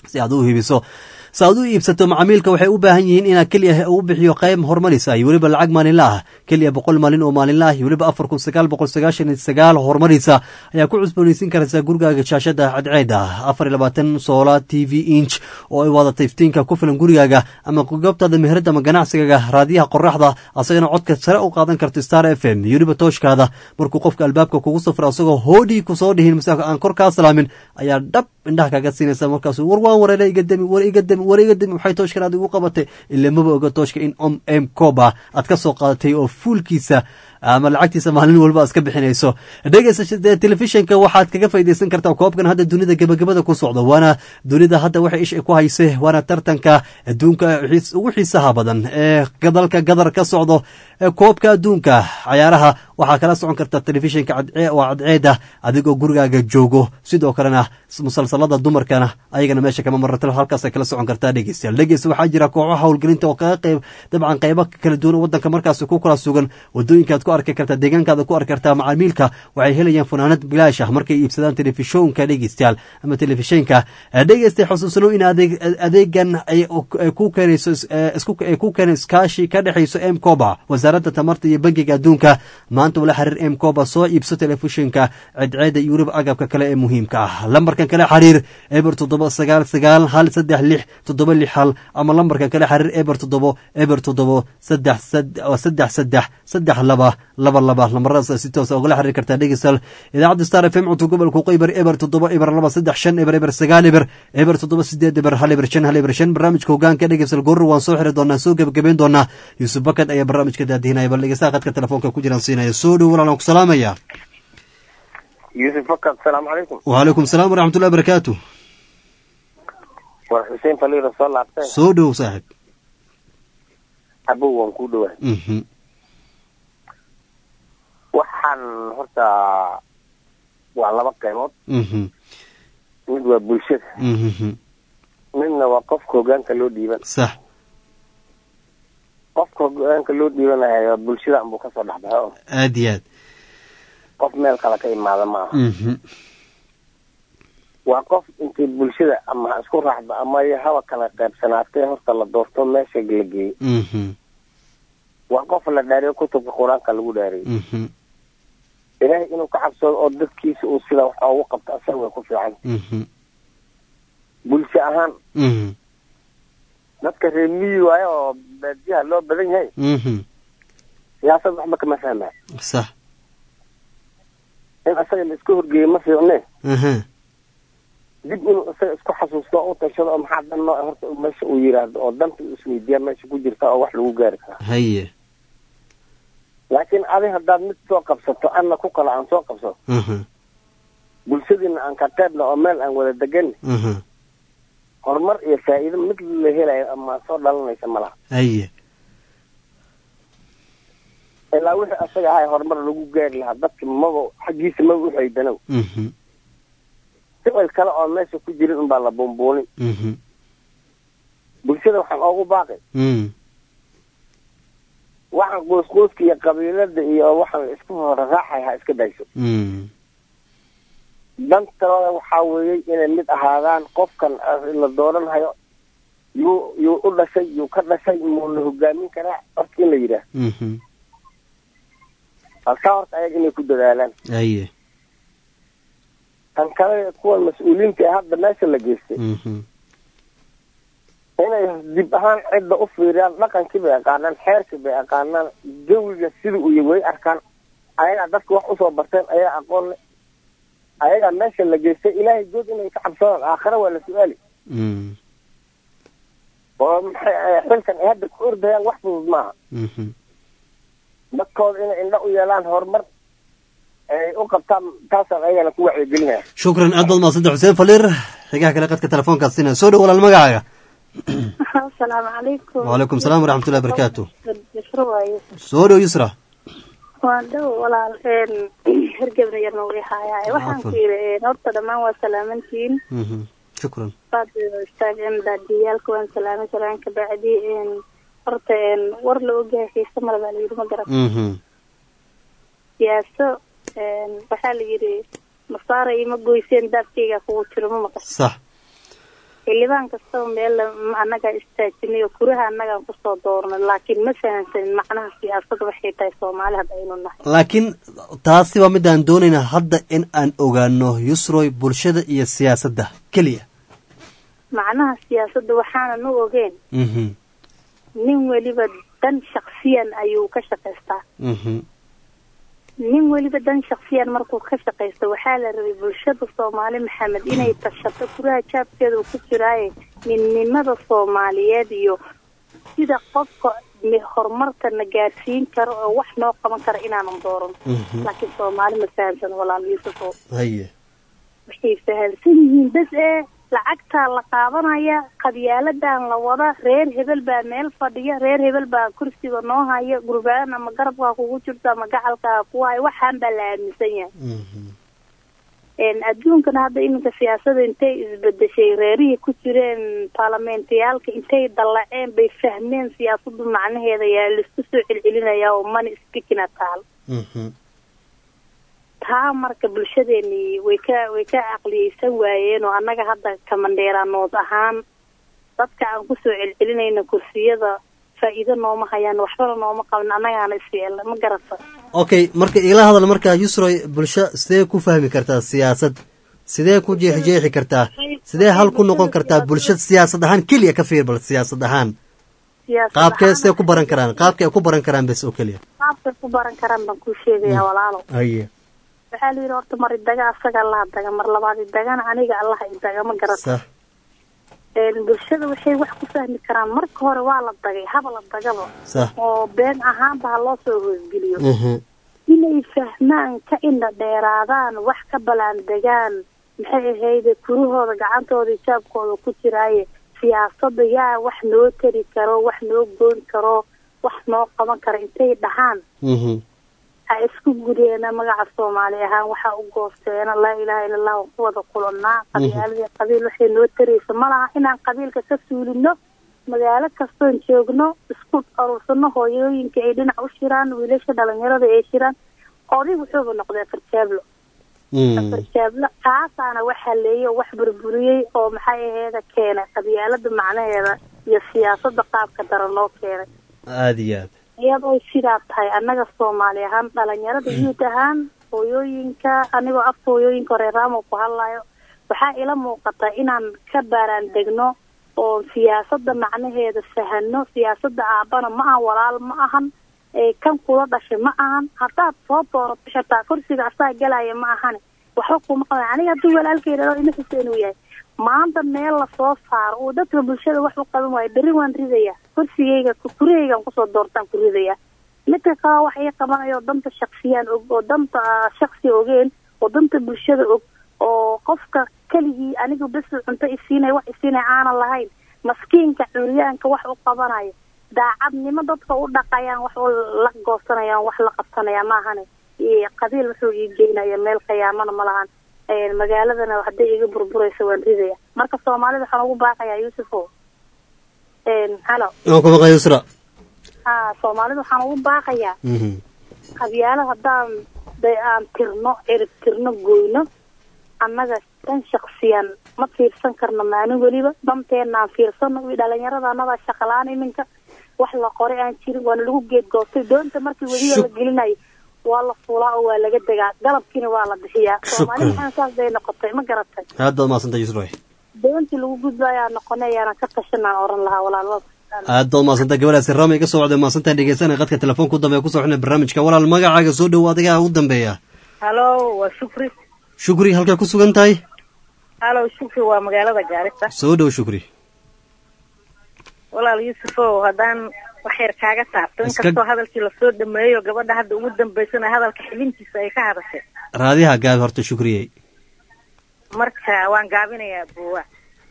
si aad u hibiso si aad u iibsato macaamiilka waxay u baahan yihiin inaad keliya u bixiyo qayb horumarisa iyo weliba lacag maalinla ah keliya boqol maalin oo maalinla ah iyo weliba afar kun sagaal boqol sagaashan iyo sagaal horumarisa ayaa ku cusboonaysiin karaysaa gurigaaga shaashada cadceeda afar iyo labaatan soola t v inch oo ay wadata iftiinka ku filan gurigaaga ama goobtaada meherada ama ganacsigaaga raadiyaha qoraxda asagana codka sare u qaadan karto star f m iyo weliba tooshkaada markuu qofka albaabka kugu safra asagoo hoodhii kusoo dhihin mise aan kor kaa salaamin ayaa dhab indhaha kaaga siinaysa markaasu war waan wareere iga demi war iga demi war iga demi waxay tooshkan aad igu qabatay ilaa maba oga tooshka in om m coba aad ka soo qaadatay oo fuulkiisa ama lacagtiisa maalin walba aad iska bixinayso dhegeysa telefishinka waxaad kaga faydaysan kartaa koobkan hadda dunida gebagabada ku socdo waana dunida hadda waxay isha ku hayse waana tartanka adduunka ugu xiisaha badan ee dalka gadar ka socdo koobka adduunka cayaaraha waxaa kala socon karta telefishinka waa cadceeda adigoo gurigaaga joogo sidoo kalena musalsalada dumarkana ayagana meesha kama marata halkaas kala socon kartaa dhegeystayaal dhegeysta waxaa jira kooxo howlgelinta oo kaga qayb dabcan qaybo kala duwan wadanka markaas ku kala sugan wadooyinkaad ku arki kartaa deegaankaada ku arki kartaa macaamiilka waxay helayaan funaanad bilaash ah markay iibsadaan telefishonka dhegeystayaal ama telefishinka dhegeysta xusuusno in adeegan ay ku keenayso ay ku keenay iskaashi ka dhexayso m coba wasaaradda tamarta iyo bangiga adduunka maanta ula xiriir m coba soo iibso telefishinka cedceeda iyo weliba agabka kale ee muhiimka ah lambarkan kale xiriir eber toddoba sagaal sagaal hal saddex lix toddoba lix hal ama lambarkan kale xiriir eber toddobo eber toddobo saddex saddex saddex saddex laba laba laba lambaradaas si toosa ugala xiriir kartaa dhegeystal idaacadda star f m cunto gobolka qaybar eber toddoba eber laba saddex shan eber eber sagaal eber eber toddoba sideed eber hal eber shan hal eber shan barnaamijka hogaanka dhegeystal goorro waan soo xiri doonaa soo gebagabeyn doonaa yuusuf bakad ayaa barnaamijka daadihinaya bal dhegeystaha qadka telefoonka ku jiraan siinaya soo dhow walaalaan ku salaamaya yuusuf bakad asalaamu calaykum wacalaykum salaam waraxmatullahi barakaatu war xuseen faliira soo laabtay soo dhow saaxib abow waan kuu dhowaa waxaan horta waa laba qaybood mid waa bulshada midna waa qofka hogaanka loo dhiiban sax qofka hogaanka loo dhiibanayo bulshada anbuu kasoo dhexbaxay oo aad iyo aad qof meel kale ka imaada ma aha waa qof intii bulshada ama ha isku raacda ama haba kala qaybsanaatee horta la doorto meesha la geeyo waa qof la dhaariyo kutubka qur-aanka lagu dhaariyay ilaahay inuu ka cabsado oo dadkiisa uu sida wax oogu qabto asaga way ku fiican bulsho ahaan dadka reer miyi waayo oo baadiyaha loo badan yahay siyaasad waxba kama fahmaya sax in asaga la iska horgeeyo ma fiicne dib inuu isaga isku xasuusto oo u tashado oo maxaa dan noo horta meesha uu yiraahdo oo danta uu isweydiiya meesha ku jirta oo wax lagu gaari karaa haye laakiin adi haddaad mid soo qabsato anna ku kale aan soo qabsato bulshadiina aan ka qaybna oo meel aan wada degan horumar iyo faa'iido mid la helayo ama soo dhalanaysa ma laha haye ilaa wixii asaga ahay horumar lagu gaari lahaa dadka maba xaggiisa maba uxaydanow ficil kale oo meesha ku jirin unbaa la buunbuunin bulshada waxaan oogu baaqay waxaan qoysqoyska iyo qabiilada iyo waxaan isku horaraaxay ha iska dayso dantooda waxaa weeyey inay mid ahaadaan qofkan la dooranhayo yuu yuu u dhashay yuu ka dhashay muu la hogaamin karaa horta in la yidhaah halkaa horta ayaga inay ku dadaalaan haye tan kale kuwan mas-uuliyiinta ee hadda meesha la geystay inay dib ahaan cidda u fiiriyaan dhaqankii bay aqaanaan xeerkii bay aqaanaan jawiga sida uu way arkaan ayagaa dadka wax usoo barteen ayaa aqoon le ayagaa meesha la geystay ilaahay good inay ka cabsadaan aakhare waa la su-aali oo maxay xilkan ay hadda ku ordayaan wax fudud maaha dadkooda inay indha u yeelaan horumar ay u qabtaan taasaan ayagana ku wacyigelinaya shukran aad baad mahadsanta xuseen faliir xigaha kale qadka telefoonkaas sina soo dhow walaal magacaaga asalaamu calaykum wacalaykum salaam waraxmatullahi barakaatu yusra waaye soo dhow yusra waan dhow walaal hergebna yarna way haayaaye waxaan ku yidhi horta dhammaan waa salaamantiin shukran istaagdaadiyaalka waan salaamay salaanka bacdi horta war la ogyahay xiise male baa layidhi ma garan siyaaso waxaa la yidhi masaara ima goyseen daabkeyga kugu jiro ma maqan sax xildhibaan kastaba meel annagaa istaajinay oo kuraha annagaan kusoo dooranay laakiin ma fahansanin macnaha siyaasadda waxay tahay soomaali hadda aynu nahay laakiin taasi waa mid aan doonayna hadda in aan ogaano yusroy bulshada iyo siyaasadda keliya macnaha siyaasadda waxaanan u ogeen nin weliba dan shaksiyan ayuu ka shaqaystaa nin weliba dan shaksiyan markuu ka shaqaysto waxaa la rabay bulshada soomaali maxamed inay tashato kuraha jaabkeeda uu ku jiraaye midnimada soomaaliyeed iyo sida qofka horumarka na gaarsiin karo oo wax noo qaban kara inaanan dooran laakiin soomaali ma fahamsan walaal yuusufo haye waxay fahamsan yihiin bes ee lacagtaa la qaadanaya qabyaaladan la wada reer hebel baa meel fadhiya reer hebel baa kursiga noo haya gurbaan ama garabkaa kugu jirto ama gacalkaa ku haya waxaan baa la aaminsan yahay adduunkana hadda iminka siyaasada intay isbedeshay reerihii ku jireen baarlamentayaalka intay dallaceen bay fahmeen siyaasadu macnaheeda yaa laisku soo celcelinaya oo mani spikina taal taa marka bulshadeeni way ka way ka caqliyeysan waayeen oo annaga hadda kamandheeraanood ahaan dadka aan kusoo celcelinayna kursiyada faa'iido nooma hayaan waxbana nooma qabin annagaana isyeelna ma garata okay marka igala hadal marka yusroy bulsho sidee ku fahmi kartaa siyaasad sidee ku jeexjeexi kartaa sidee hal ku noqon kartaa bulshada siyaasad ahaan keliya ka fiir bal siyaasad ahaan qaabkee sidee ku baran karaan qaabkay ku baran karaan bes oo keliya qaabkay ku baran karaan baan kuu sheegaya walaalo haye waxaa la yidhi horta mar idaga asaga allaha daga mar labaad idagana aniga allaha idaga ma garata bulshada waxay wax ku fahmi karaan marka hore waa la dagay haba la dagaba oo been ahaanba ha loo soo hoosgeliyo inay fahmaan ka indha dheeraadaan wax ka balaan degaan maxay ahayde kurahooda gacantooda ijaabkooda ku jiraaye siyaasada yaa wax noo tari karo wax noo goyn karo wax noo qaban karo intay dhahaan ha isku gudeena magaca soomaali ahaan waxaa u goosteena laa ilaaha illa allah waan ku wada kulannaa qabyaaladii qabiil waxay noo taraysa ma laha inaan qabiilka ka suulino magaalo kastoon joogno isku aruursano hooyooyinka ay dhinac u shiraan wiilasha dhalinyarada ay shiraan oday wuxuuba noqday afarjaablo afarjaablo kaasaana waxaa leeyay oo wax burburiyey oo maxay aheeda keenay qabyaalada macnaheeda iyo siyaasada qaabka dara noo keenay aada iyo aad iyadoo sidaa tahay annaga soomaali ahaan dhalinyarada yuud ahaan hooyooyinka anigoo afka hooyooyinka hore raamo ku hadlayo waxaa ila muuqata inaan ka baaraan degno oo siyaasada macnaheeda fahano siyaasada aabana ma ahan walaal ma ahan kan kula dhashay ma ahan haddaad soo doorato xitaa kursiga asaa galaya ma ahane waxba kuma qaban aniga hadduu walaalkayidhao ina xuseen uu yahay maanta meel lasoo saaro uu dadka bulshada wax u qaban waayo berri waan ridaya kursigayga kurahaygaan kusoo doortaan ku ridaya midka kale wax ii qabanayo danta shaksiyaan og oo danta shaksi ogeen oo danta bulshada og oo qofka keligii anigu bes cunto isiinaya wax isiinaya aanan lahayn maskiinka curyaanka wax u qabanayo daacadnimo dadka u dhaqayaan wax la goosanayaan wax la qabsanaya maahane qabiil wuxuu ii geynaya meel qiyaamana ma lahan magaaladana hadday iga burburaysa waan ridaya marka soomaalida waxaan ugu baaqayaa yuusufo halo waan ku maqlay yusra ha soomaalida waxaan ugu baaqayaa qabyaalo haddaan day aan tirno cirib tirno goyno annaga dan shaksiyan ma fiirsan karno maalin weliba danteenaan fiirsano wi dhalinyarada annadaa shaqalaan iminka wax la qoray aan jirin waana lagu geed goostay doonta markii weliba la gelinayo waa la fuulaa oo waa laga degaa galabkiina waa la bixiyaa soomaali maxaa saas bay noqotay ma garatay aad baad mahadsantay yusra doontii lagu gudbaayaa noqonay ayaana ka tashanaan oran lahaa walaalada aad baad mahadsantay gabadhaasi rama iga soo wacday mahadsantaan dhegeysanay qadka telefoonka u dambeya kusoo xidhnay barnaamijka walaal magacaaga soo dhowo adigaa ugu dambeeya halo waa shukri shukri halkaa ku sugan tahay halo shukri waa magaalada gaarisa soo dhow shukri walaal yuusufow haddaan wax yar kaaga taabto inkastoo hadalkii lasoo dhameeyo gabadha hadda ugu dambaysana hadalka xibintiisa ay ka hadashay raadiyaha gaabi horta shukriyey marka waan gaabinayaa buwa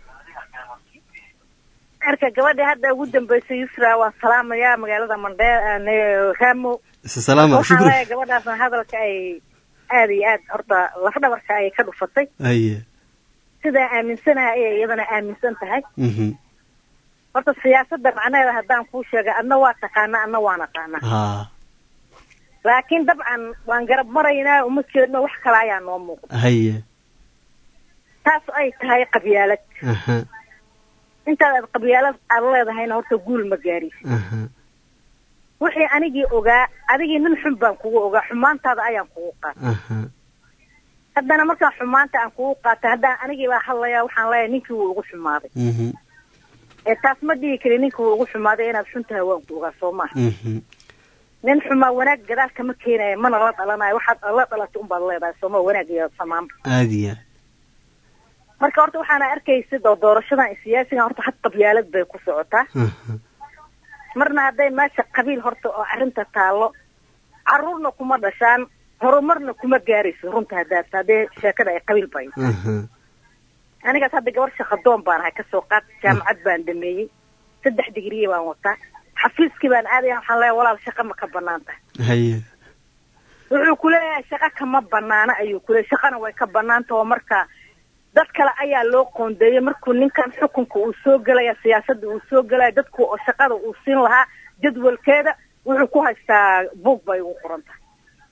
marka gabadha hadda ugu dambaysay yusra waan salaamayaa magaalada mandhe ramo salaama waxaan shukri leeyahay gabadhaasna hadalka ay aada iyo aad horta lafdhabarka ay ka dhufatay aye sidaa aaminsanaha ayay iyadana aaminsan tahay mhm horta siyaasadda macnaheeda haddaan kuu sheegay adna waa taqaana adna waan aqaana ha laakiin dabcan waan garab maraynaa uma jeedno wax kale ayaa noo muuqda haye taas ay tahay qabyaalad aha intaad aad qabyaalad aad leedahayna horta guul ma gaaraysid aha wixii anigii ogaa adigii nin xun baan kugu ogaa xumaantaada ayaan kugu qaatay aha haddana markaan xumaanta aan kugu qaatay haddaan anigii baa hadlayaa waxaan leeyahay ninkii wuu ugu xumaaday mhm ee taas ma dhihi kari ninkii wuu ugu xumaaday inaad xun tahay waan ku ogaa soo maaha mhm nin xumaa wanaag gadaal kama keenaya mana la dhalanayo waxaad la dhalatay unbaad leedahay sooma wanaag iyo samaanba aada iyo aad marka horta waxaana arkaysa doo doorashadan iyo siyaasigan horta had qabyaalad bay ku socotaa aha marna hadday meesha qabiil horta oo arrinta taallo caruurna kuma dhashaan horumarna kuma gaarayso runta haddaad haddee sheekada ay qabiil bay aha anigaas hadda gabar shaqadoon baan ahay kasoo qaad jaamacad baan dhameeyey saddex digriye baan wataa xafiiskii baan aadaya waxaan leeyahay walaal shaqa ma ka banaan tahay haye wuxuu kuleeyahay shaqa kama banaana ayuu kuleeyahay shaqana way ka banaan tahay oo marka dad kale ayaa loo qoondeeyey markuu ninkan xukunka uu soo gelaya siyaasadda uu soo gelaya dadku oo shaqada uu siin lahaa jadwalkeeda wuxuu ku haystaa buug bay ugu qoran tahay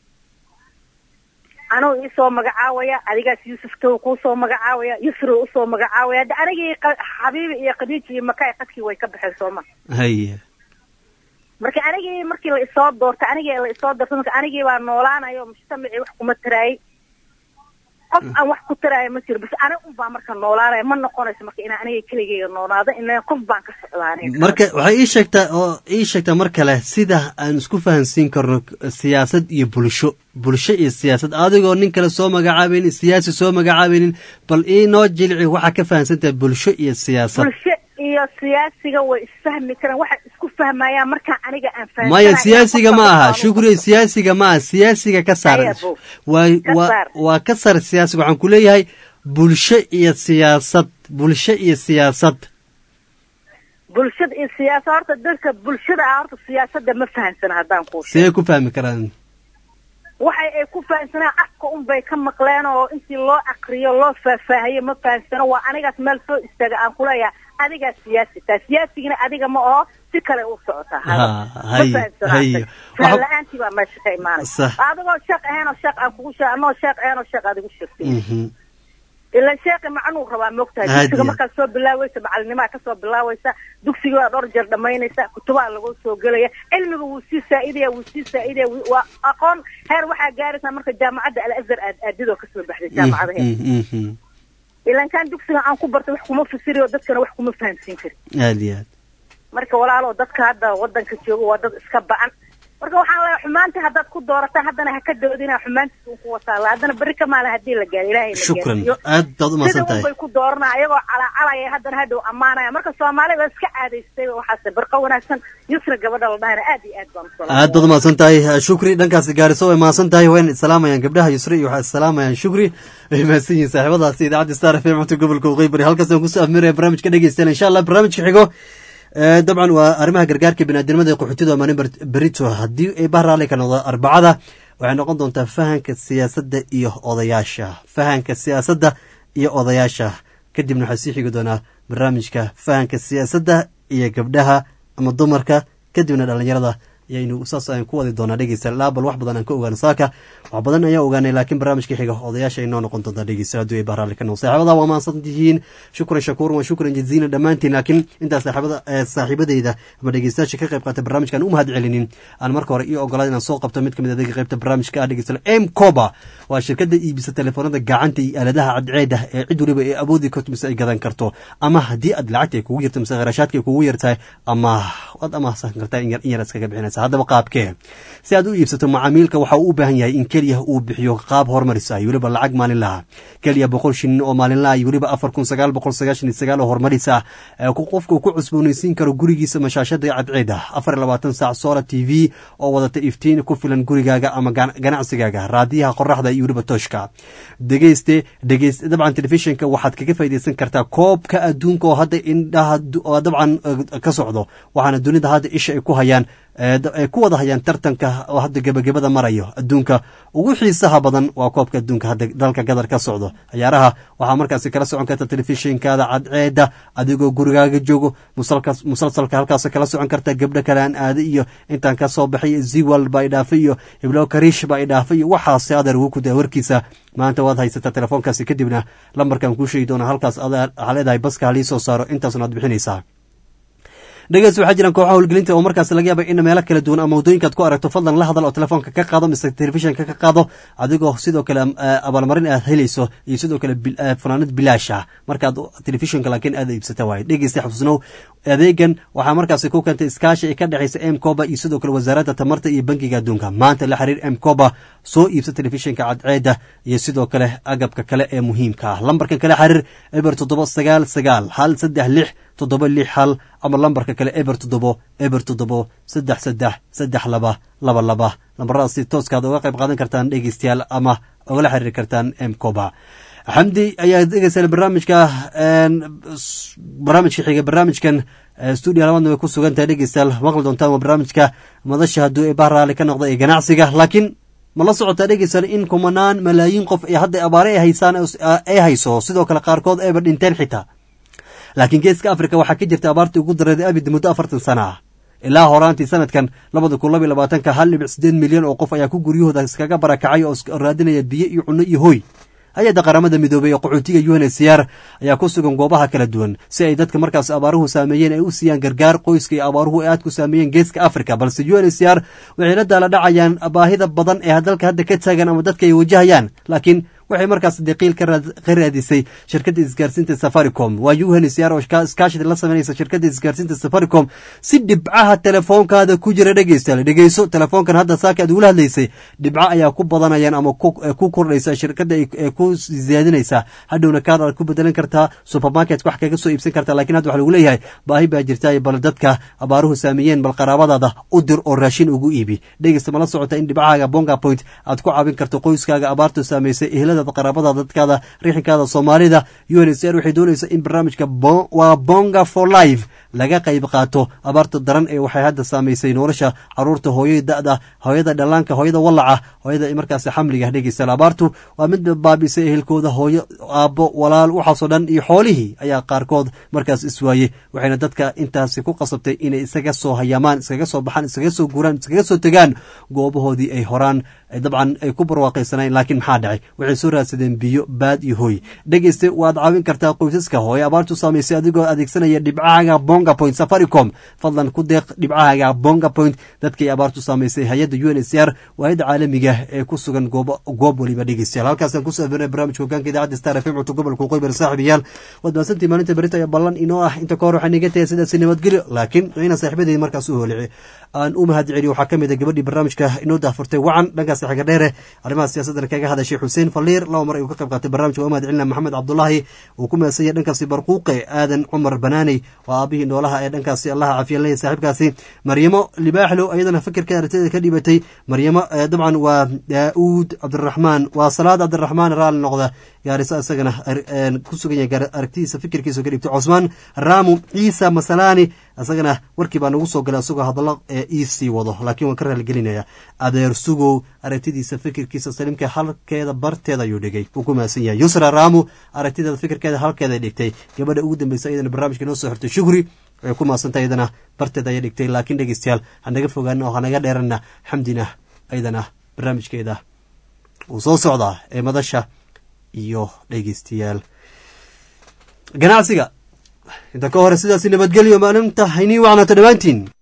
anuu iisoo magacaawaya adigaas yuusuf tow kuusoo magacaawaya yusri usoo magacaawaya hadda anigii qa- xabiibi iyo khadiiji iyo makaay qadkii way ka baxeen sooma haye marka anigii markii la isoo doortay anigii la isoo doortay marka anigii baa noolaanayo mujtamacii wax kuma taraayay qof aan wax ku taraayo ma jiro bas aniga un baa marka noolaanaya ma noqonayso marka inaan aniga keligeyga noolaado inaan qof baan ka socdaa aniga marka waxay ii sheegtaa oo ii sheegtaa mar kale sida aan isku fahansiin karno siyaasad iyo bulsho bulsho iyo siyaasad adigoo nin kale soo magacaabaynin siyaasi soo magacaabaynin bal ii noo jilci waxaa ka fahansantahay bulsho iyo siyaasad bulsho iyo siyaasiga way isfahmi karaan waxay isku fahmayaan markaa aniga aan fahamsanahay maya inaan siyaasiga qofka ma aha qofka shukri siyaasiga ma aha siyaasiga ka saar Haya, Bo. waa Ka waa saar. waa ka saar siyaasiga waxaan ku leeyahay bulsho iyo siyaasad bulsho iyo siyaasad bulshada iyo siyaasa horta dadka bulshada ah horta siyaasadda ma fahamsana haddaan kuu sheego sidee ku fahmi karaan waxay ay ku fahamsanaan afka un bay ka maqleen oo intii loo akriyo loo faahfaahiyo ma fahamsano waa anigaas meel soo istaaga aan kuleeyahay adigaa siyaasi taa siyaasigina adiga ma aho si kale u socotaa Ha, hayo, hayo. faham Waxa- la-aantii baa meesha ka imaanaysa Sax. adigoo sheekh ahayn oo sheekh aan kugu sheeg anoo sheekh ahayn oo sheekh aad igu sheegtay Mhm. ilan sheekhi macnuu rabaa moogtahay Aad dugsiga iyo. markaad soo bilaaweysa macalinimaa kasoo bilaaweysa dugsiga waa dhowr jeer dhamaynaysa kutubaha lagu soo gelaya cilmiga wuu sii saa'idaya wuu sii saa'idaya wuu- waa aqoon heer waxaa gaaraysaa marka jaamacadda alazhar aad aadidoo kasoo baxday jaamacadaheeda Mhm, mhm. ilan kan dugsiga aan ku bartay wax kuma fasiriyo dadkana wax kuma fahamsiin karin aad iyo aad marka walaalo dadka hadda wadanka jooga waa dad iska bacan marka waxaan leeyahay xumaanta haddaad ku doorataan haddana ha ka doodina xumaantiis un ku wasaala haddana berri ka maalin haddii la gaaro ilaahay la shukran gaarsiiyo aad baad u sida mahadsan un tahay bay ku dooranaya ayagoo calacalaya haddana hadhow ammaanaya marka soomaali waa iska caadaystay waxaase barqo wanaagsan yusra gabadha la dhahayna aad iyo aad baan u salaamaya. aad baad u mahadsan tahay shukri dhankaasi gaariso way mahadsan tahay wayna isalaamayaan gabdhaha yusri iyo waxay isalaamayaan shukri way mahadsan yihiin saaxiibadaasi idaacadda star f m cunta gobolka waqooyi bari halkaas aan kusoo afmiraya barnaamijka dhegeystayaal insha allah barnaamijka xigo ee, dabcan waa arrimaha gargaarka biniaadamada ee qaxootiga maalin ber- berito haddii ay bahraali ka noqdo arbacada waxay noqon doontaa fahanka siyaasadda iyo odayaasha fahanka siyaasadda iyo odayaasha kadibna waxaa sii xigi doonaa barnaamijka fahanka siyaasadda iyo gabdhaha ama dumarka kadibna dhalinyarada ayaynu saas aan ku wadi doonaa dhegeysta laabal wax badan aan ka ogaano saaka wax badan ayaa ogaanay laakiin barnaamijka xiga odayaasha inoo noqon doontaa dhegeysta hadduu ay bahraali ka noqdo saaxiibada waa mahadsan tihiin shukran shakuur wa shukran jaziina dhammaantiin laakiin intaas saaxiibada eh, saaxiibadeyda ama dhegeystayaasha ka qayb qaatay barnaamijkan u mahad celinin aan marka hore ii ogolaad inaan soo qabto mid ka mid adeega qaybta barnaamijka ah dhegeysta m coba waa shirkada iibisa telefoonada gacanta iyo aaladaha cadceeda ee cid waliba ay awoodi karto mise ay gadan karto ama haddii aad lacagta ay kugu yarto mise kharashaadka ay kugu yartahay ama waad amahsan kartaa in yar in yar iskaga bixinaysa haddaba qaabkee si aad u iibsato macaamiilka waxa uu u baahan yahay in keliya uu bixiyo qaab horumaris ah iyo weliba lacag maalinla ah keliya boqol shilin oo maalinla ah iyo weliba afar kun sagaal boqol sagaashan iyo sagaal oo horumaris ah ee ku- qofka uu ku cusboonaysiin karo gurigiisa mashaashada cadceeda afar iyo labaatan saac solar t v oo wadata iftiin ku filan gurigaaga ama gan- ganacsigaaga raadiyaha qoraxda iyo weliba tooshka dhegeyste dhegeyste dabcan telefishinka waxaad kaga faaideysan kartaa koobka adduunka oo hadda indhaha du- oo dabcan eh, ka socdo waxaana dunida hadda isha ay ku hayaan ay ku wada hayaan tartanka oo hadda gebagabada marayo adduunka ugu xiisaha badan waa koobka adduunka hadda dalka gadar ka socdo ciyaaraha waxaa markaasi kala socon karta telefishinkaada cadceeda adigoo gurigaaga joogo musalsalka halkaas kala socon karta gabdho kale aan aada iyo intaan ka soo baxay ziwal baa idhaafay iyo iblo kariish baa idhaafay iyo waxaase adeer ugu kuda warkiisa maanta waad haysataa telefoonkaasi kadibna lambarkan kuu sheegi doona halkaas waxaa leedahay baska halii soo saaro intaasna aad bixinaysaa dhegeys waxaa jiraan kooxaha howlgelinta oo markaas laga yaaba in meelo kala duwan ama waddooyinkaad ku aragto fadlan la hadal oo telefoonka ka qaado mise telefishinka ka qaado adigoo sidoo kale abaalmarin aad helayso iyo sidoo kale fanaanad bilaash ah markaad telefishinka laakiin aad iibsata waaye dhegeysta xusnow adeegan waxaa markaasi ku keentay iskaashi ay ka dhexaysa m coba iyo sidoo kale wasaaradda tamarta iyo bankiga adduunka maanta la xiriir m coba soo iibsa telefishinka cadceeda iyo sidoo kale agabka kale ee muhiimka ah lambarkan kale xiriir eber toddoba sagaal sagaal hal saddex lix toddoba lix hal ama lambarka kale eber toddobo eber toddobo saddex saddex saddex laba laba laba lambaradaasi tooskaad uga qayb qaadan kartaan dhegeystayaal ama ugala xiriiri kartaan m coba xamdi ayaa degeysa barnaamijka barnaamijka xiga barnaamijkan stuudio labaadna way ku sugan tahay dhegeystayaal maqli doontaan waa barnaamijka madasha hadduu ee bahraali ka noqda ee ganacsiga laakiin ma la socotaa dhegeysan in kumanaan malaayiin qof ee hadda abaare ay haysaan ay hayso sidoo kale qaarkood ayba dhinteen xitaa laakiin geeska africa waxaa ka jirta abaartii ugu dareeday abid muddo afartan sana ah ilaa horaantii sanadkan labada kun laba iyo labaatanka hal dhibic sideed milyan oo qof ayaa ku guryahooda iskaga barakacay oo raadinaya biyo iyo cunno iyo hoy hay-adda qaramada midoobey ee qaxootiga unhcr ayaa ku sugan goobaha kala duwan si ay dadka markaas abaaruhu saameeyeen ay u siiyaan gargaar qoyska iyo abaaruhu ay aad ku saameeyeen geeska africa balse unhcr waxay la daala dhacayaan baahida badan ee dalka hadda ka taagan ama dadka ay wajahayaan laakiin waxay markaas deqiil ka raadisay shirkadda isgaarsiinta safaricom waa unhcr oo iskaashida la sameynaysa shirkadda isgaarsiinta safaricom si dhibcaha telefoonkaada ku jira dhegeystayaal dhegeyso telefoonkan hadda saaka aad ugula hadlaysay dhibco ayaa ku badanayaan ama ku kordhaysa shirkadda ee ku ziyaadinaysa hadhowna kaad aad ku bedelan kartaa supermarket wax kaga soo iibsan kartaa lakiin hadda waxa lagu leeyahay baahi baa jirta bal dadka abaaruhu saameeyeen bal qaraabadaada u dir oo raashin ugu iibi dhegeysta mala socota in dhibcahaaga bonga point aad ku caawin karto qoyskaaga abaartu saameysay ehlada qaraabada dadkaada riixinkaada soomaalida unhcr waxay doonaysa in barnaamijka waa bonga for life laga qayb qaato abaarta daran ee waxay hadda saamaysay nolosha caruurta hooyada da'da hooyada dhallaanka hooyada wallaca hooyada markaas xamliga dhegeystayaal abaartu waa mid baabisay ehelkooda hooyo aabbo walaal waxaasoo dhan iyo xoolihii ayaa qaarkood markaas iswaayey waxayna dadka intaasi ku qasabtay inay isaga soo hayaamaan iskaga soo baxaan iskaga soo guuraan iskaga soo tegaan goobahoodii ay horaan dabcan ay ku barwaaqaysanayn laakiin maxaa dhacay waxay soo raadsadeen biyo baad iyo hoy dhegeyste waad caawin kartaa qoysaska hooye abaartu saamaysay adigoo adeegsanaya dhibcahaaga bonga point safaricom fadlan ku deeq dhibcahaaga bonga point dadkay abaartu saamaysay hay-adda u n h r waa-adda caalamiga ee ku sugan goob waliba dhegeystayaal halkaasaan kusoo afirnay barnamijka hogaanka idaacadda star fm cutub gobolka qoybar saaxiibayaal waad mahadsantii maalinta berita ayaa ballan inoo ah inta ka hor waxay naga tahay sidaasi nabadgelyo laakiin ina saaxiibadeedi markaas u hoolici aan u mahad celiyo waxaa ka mid a gabadhii barnaamijka inoo daafurtay wacan dhankaas xiga dheere arrimaha siyaasaddan kaga hadashay xuseen faliir laba mar ayuu ka qayb qaatay barnamijka waa mahad celina maxamed cabdulaahi uu ku mahadsan dhankaasi barquuqe aadan cumar banaaney waa aabihii noolaha ee dhankaasi allaha cafiyan leeyahy saaxiibkaasi maryamo libaaxlo iyadana fikirka aragtida ka dhibatay maryamo dabcan waa daauud cabdiraxmaan waa salaad cabdiraxmaan raali noqda gaariso isagana ku sugan yahay aragtidiisa fikirkiisa ka dhibtay cosmaan raamu ciisa masalaani isagana warkii baa nagu soo galay isagoo hadallo ee ii sii wado laakiin waan ka raaligelinaya adeer sugow aragtidiisa fikirkiisa saliimka halkeeda barteeda ayuu dhigay wuu ku mahadsan yahay yusra raamu aragtideeda fikirkeeda halkeeda dhigtay gabadha ugu dambeysa iyadana barnaamijka inoo soo xirtay shukri way ku mahadsantahay iyadana barteeda ayay dhigtay laakiin dhegeystayaal hanaga fogaana oo hanaga dheerana xamdina iyadana barnaamijkeeda wuu soo socdaa ee madasha iyo dhegeystayaal ganacsiga inta ka hore sidaasi nabadgelyo maalinta haynii wacnaato dhammaantiin